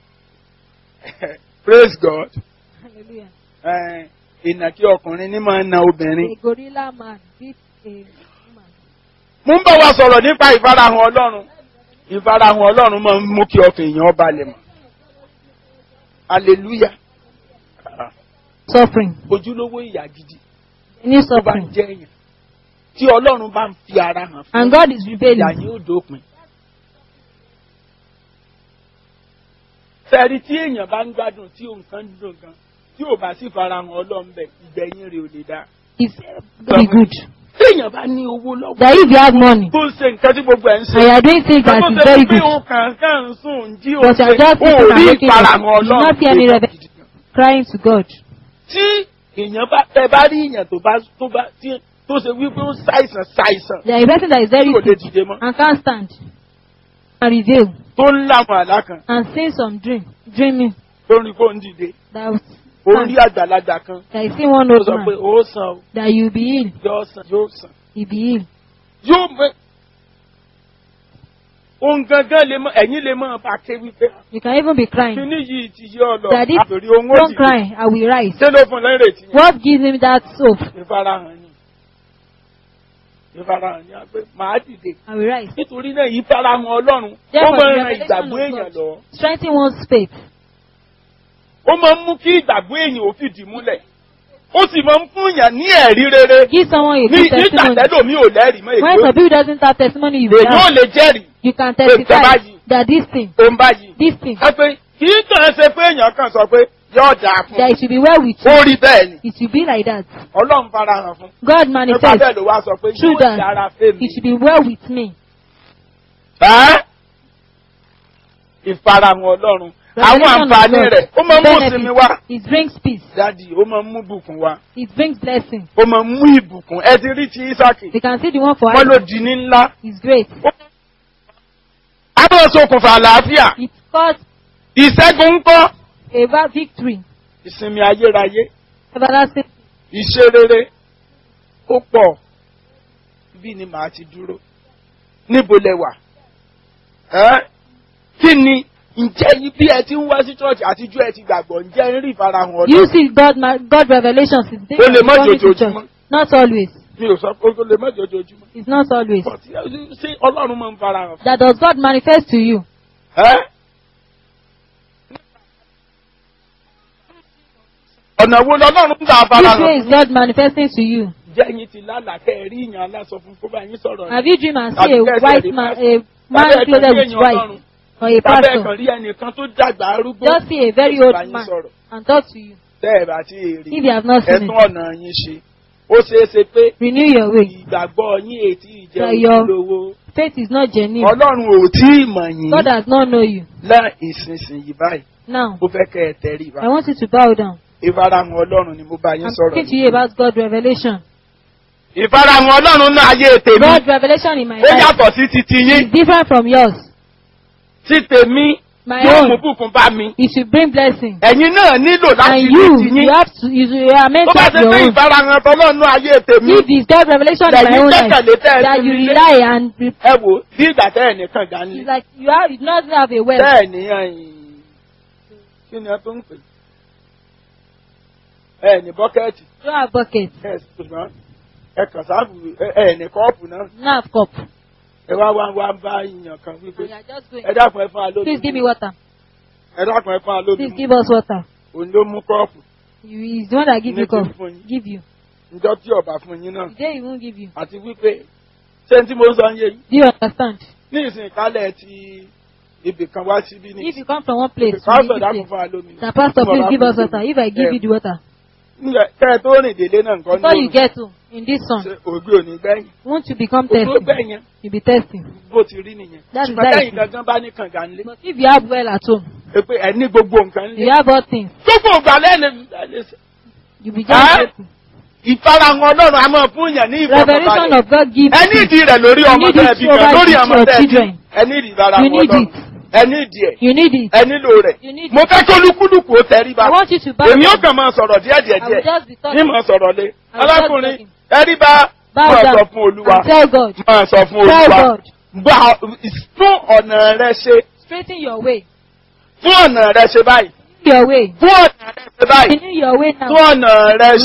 praise God Hallelujah. Ẹ̀, ìnàkí ọkùnrin ní máa ń na obìnrin. A gorilla man beat a woman. mo ń bá wa sọ̀rọ̀ nípa ìfarahàn ọlọ́run ìfarahàn ọlọ́run máa ń mú kí ọkàn èèyàn balẹ̀ mọ́ hallelujah Suffering. ojúlówó ìyà gidi Any tó bá ń suffering. jẹ́ èèyàn tí ọlọ́run bá ń fi ara hàn fún And God is ìyà rebelling. yóò dópin. Fẹ̀rí tí èèyàn bá ń gbádùn tí nǹkan ń dùn gan tí ò bá sì farahàn ọlọ́run bẹ̀ ìgbẹ̀yìn rẹ̀ ò lè dá. It's very good. Tí èèyàn bá ní owó lọ́wọ́ That if you have money tó ń ṣe nǹkan tí gbogbo ẹ̀ ń ṣe. and you are doing things that Tó is ṣe very pé good, òun kàn kàn ń sùn jí òun But you are ṣe just ó sitting and rí looking ìfarahàn at- you do ọlọ́run. not see any tó revel- gidi gan. crying to God. Tí èèyàn bá tẹ bá rí èèyàn tó bá tó bá tí tó ṣe wípé ó ṣàìsàn ṣàìsàn There is a person that is very tí kò lè sick dìde mọ́ and can't stand and reveal tó ń láwọn àlá kan and see some dream, dreaming tó ń rí kó ń dìde that was ó rí àgbàlagbà kan that you see one ó old sọ pé man ó sàn ó that you be healed, yóò sàn yóò sàn he be healed. yóò mọ ohun gangan lè mọ ẹ̀yin lè mọ bá ké wípé You can even be crying. kíní yìí ti yé ọ lọ Daddy, àtòrí ohun ó Don't dìde cry, I will rise. ṣé ló fún lẹ́rẹ̀tì yẹn What gives him that hope? ìfarahàn ni ìfarahàn ni a pé màá dìde I will rise. nítorí náà ìfarahàn ọlọ́run ó Therefore, máa ń the ran revelation ìgbàgbọ́ of èèyàn God lọ strengthen one's faith. ó máa ń mú kí ìgbàgbọ́ èèyàn ò fìdí múlẹ̀ ó sì máa ń fún yàn ní ẹ̀rí rere Give someone a ní good nígbà testimony. tẹ́lómi ò lẹ́rìí mọ́ When èyí some people doesn't have testimony, you will èyí ò have. lè jẹ́rìí You can Pé testify báyìí. that this thing, ó ń báyìí. this thing, ẹ pé kì í kàn ṣe pé èèyàn kan sọ pé yóò dáa fún that it should be well with you. ó rí bẹ́ẹ̀ ni It should be like that. ọlọ́run farahàn fún God nípa manifests. bẹ́ẹ̀ ló wá sọ pé True yóò that. dára fèmí. It should be well with me. Ẹ́? ìfarahàn ọlọ́run àwọn Revelation of àǹfààní God. rẹ̀ ó máa ń mú Benefit. ìsinmi wá It brings peace. dádì ó máa ń mú bùkún wá It brings blessing. ó máa ń mú ìbùkún ẹ ti rí ti Ísákì You can see the one for wọ́n ló Isaac. di ní ńlá It's great. á máa ṣokùnfà àlàáfíà It caused ìṣẹ́gun ń kọ́ a va- victory. ìsinmi ayérayé Everlasting. ìṣerere ó pọ̀ bí ni màá ti dúró níbo lẹ wà ẹ́ kí ni ǹjẹ́ yí- bí ẹ ti ń wá sí church àtijọ́ ẹ ti gbàgbọ́ ǹjẹ́ ń rí ìfarahàn You ọdún see God, ma- God revelations is Ó lè má coming to jojoojúmọ́. church. Not always. mi ò sọ pé ó lè má jọjọjúmọ́ It's not always. But, ṣé ọlọ́run máa ń farahàn fún That does God manifest to you? ẹ́ ọ̀nà wo lọ́lọ́run ń gbà fara Which way hàn is God manifesting to you? jẹ́ yín ti lálàkẹ́ rí ìyàn aláṣọ fún kó bá yín sọ̀rọ̀ Have you dreamed and Tàbí see a kẹ́sì white rí man, pastor. a man Tàbí ẹ̀kan clothed rí with èèyàn white, Ọlọ́run. or a tàbí pastor? ẹ̀kan rí ẹnìkan tó dàgbà arúgbó Just see a very tó old bá yín man sọ̀rọ̀. and talk to you. tẹ́ ẹ̀ bá ti rí If you have not seen ẹ̀tún it, ọ̀nà yín ṣe ó ṣeé ṣe pé renew your way. ìgbàgbọ́ yín ètí ìjẹ́ That your- ojúlówó Faith is not genuine. ọlọ́run ò tí ì mọ̀ yín God does not know you. lá ìsinsìnyí báyìí Now, ó fẹ́ kẹ́ ẹ tẹríba I want you to bow down. ìfarahàn ọlọ́run ni mo bá yín I'm sọ̀rọ̀ talking to you about God's revelation. ìfarahàn ọlọ́run náà ayé tèmi God's revelation in my ó life yàtọ̀ sí ti ti yín is different from yours. tí tèmi My yóò mú own, bùkún bá mi it should bring blessing. ẹ̀yin náà nílò láti And ní you, ti yín you have to, you, you are meant tó to bá have ṣe your pé own. ìfarahàn tọ́lọ́run náà ayé tèmi If it's God's revelation in my lẹ́yìn own life, gbẹ́kẹ̀lé tẹ́ ẹ that fi you mi lé rely and be- ẹ wò bí ìgbà tẹ́ ẹ̀ nìkan gà ń it's lé like you have, you do not have a well. tẹ́ ẹ̀ ní ẹ̀yìn kí ni ẹ tó ń pè ẹ ní bọ́kẹ́ẹ̀tì You don't have bucket, ẹ ṣùgbọ́n ẹ kàn sáàbù ẹ ní kọ́ọ̀pù náà you don't have cup. ẹ wá wá wá ń bá ìyàn kan wípé And you are just going. ẹ dákun ẹ fún wa lómi Please give me water. ẹ dákun ẹ fún wa lómi Please give us water. òun ló mú kọ́ọ̀pù You, he's the one that give you Ní ti cup. fún yín. Give you. njọ́ tí ọba fún yín náà The day he won't give you. àti wípé ṣé n tí mo ń sọ ń yé yín Do you understand? ní ìsìn ìkálẹ̀ ti ibì kan wá síbí ní If you come from one place to pásítọ̀ another dákun place, fún wa lómi the pastor, Tí mo please bá give fún us yín water. If I give ẹ, you the water, nígbà kẹ́ ẹ tó rìn délé náà nǹkan before you ní get to in this sun, ṣe ògbé òní gbẹ̀yìn won't you become ògbó thirsty? gbẹ̀yìn You'll be thirsty. bó ti rí nìyẹn That is ṣùgbọ́n that lẹ́yìn is- gangan bá ní kànga ńlé But if you have well at home, ẹ pé ẹ ní gbogbo nǹkan ńlé you have all things, gbogbo ìgbà lẹ́nu you'll be Huh? just grateful. ìfarahàn ọlọ́run a máa fún yàn ní Revelation ìfọ̀kànbalẹ̀ of God gives ẹ ní you. ìdí rẹ̀ lórí ọmọ need tẹ́ ẹ it bí over kan lórí your ọmọ tẹ́ ẹ bí children. ẹ ní ìdí ìfarahàn You need ọlọ́run it. ẹ ní ìdí ẹ̀ You need it. ẹ nílò rẹ̀ You need mo it. fẹ́ kó lúkúlùkù ó tẹríba I want you to bow èmi ó down. kàn máa sọ̀rọ̀ díẹ̀ díẹ̀ I will díẹ̀ just be ní talking. máa sọ̀rọ̀ lé I will just be alákùnrin talking. ẹríba Bow máa down sọ fún olúwa and tell God. máa sọ fún Tell olúwa God. gbà fún ọ̀nà rẹ ṣe Straighten your way. fún ọ̀nà rẹ ṣe báyìí Your way. fún ọ̀nà rẹ ṣe báyìí Renew your way now. fún ọ̀nà rẹ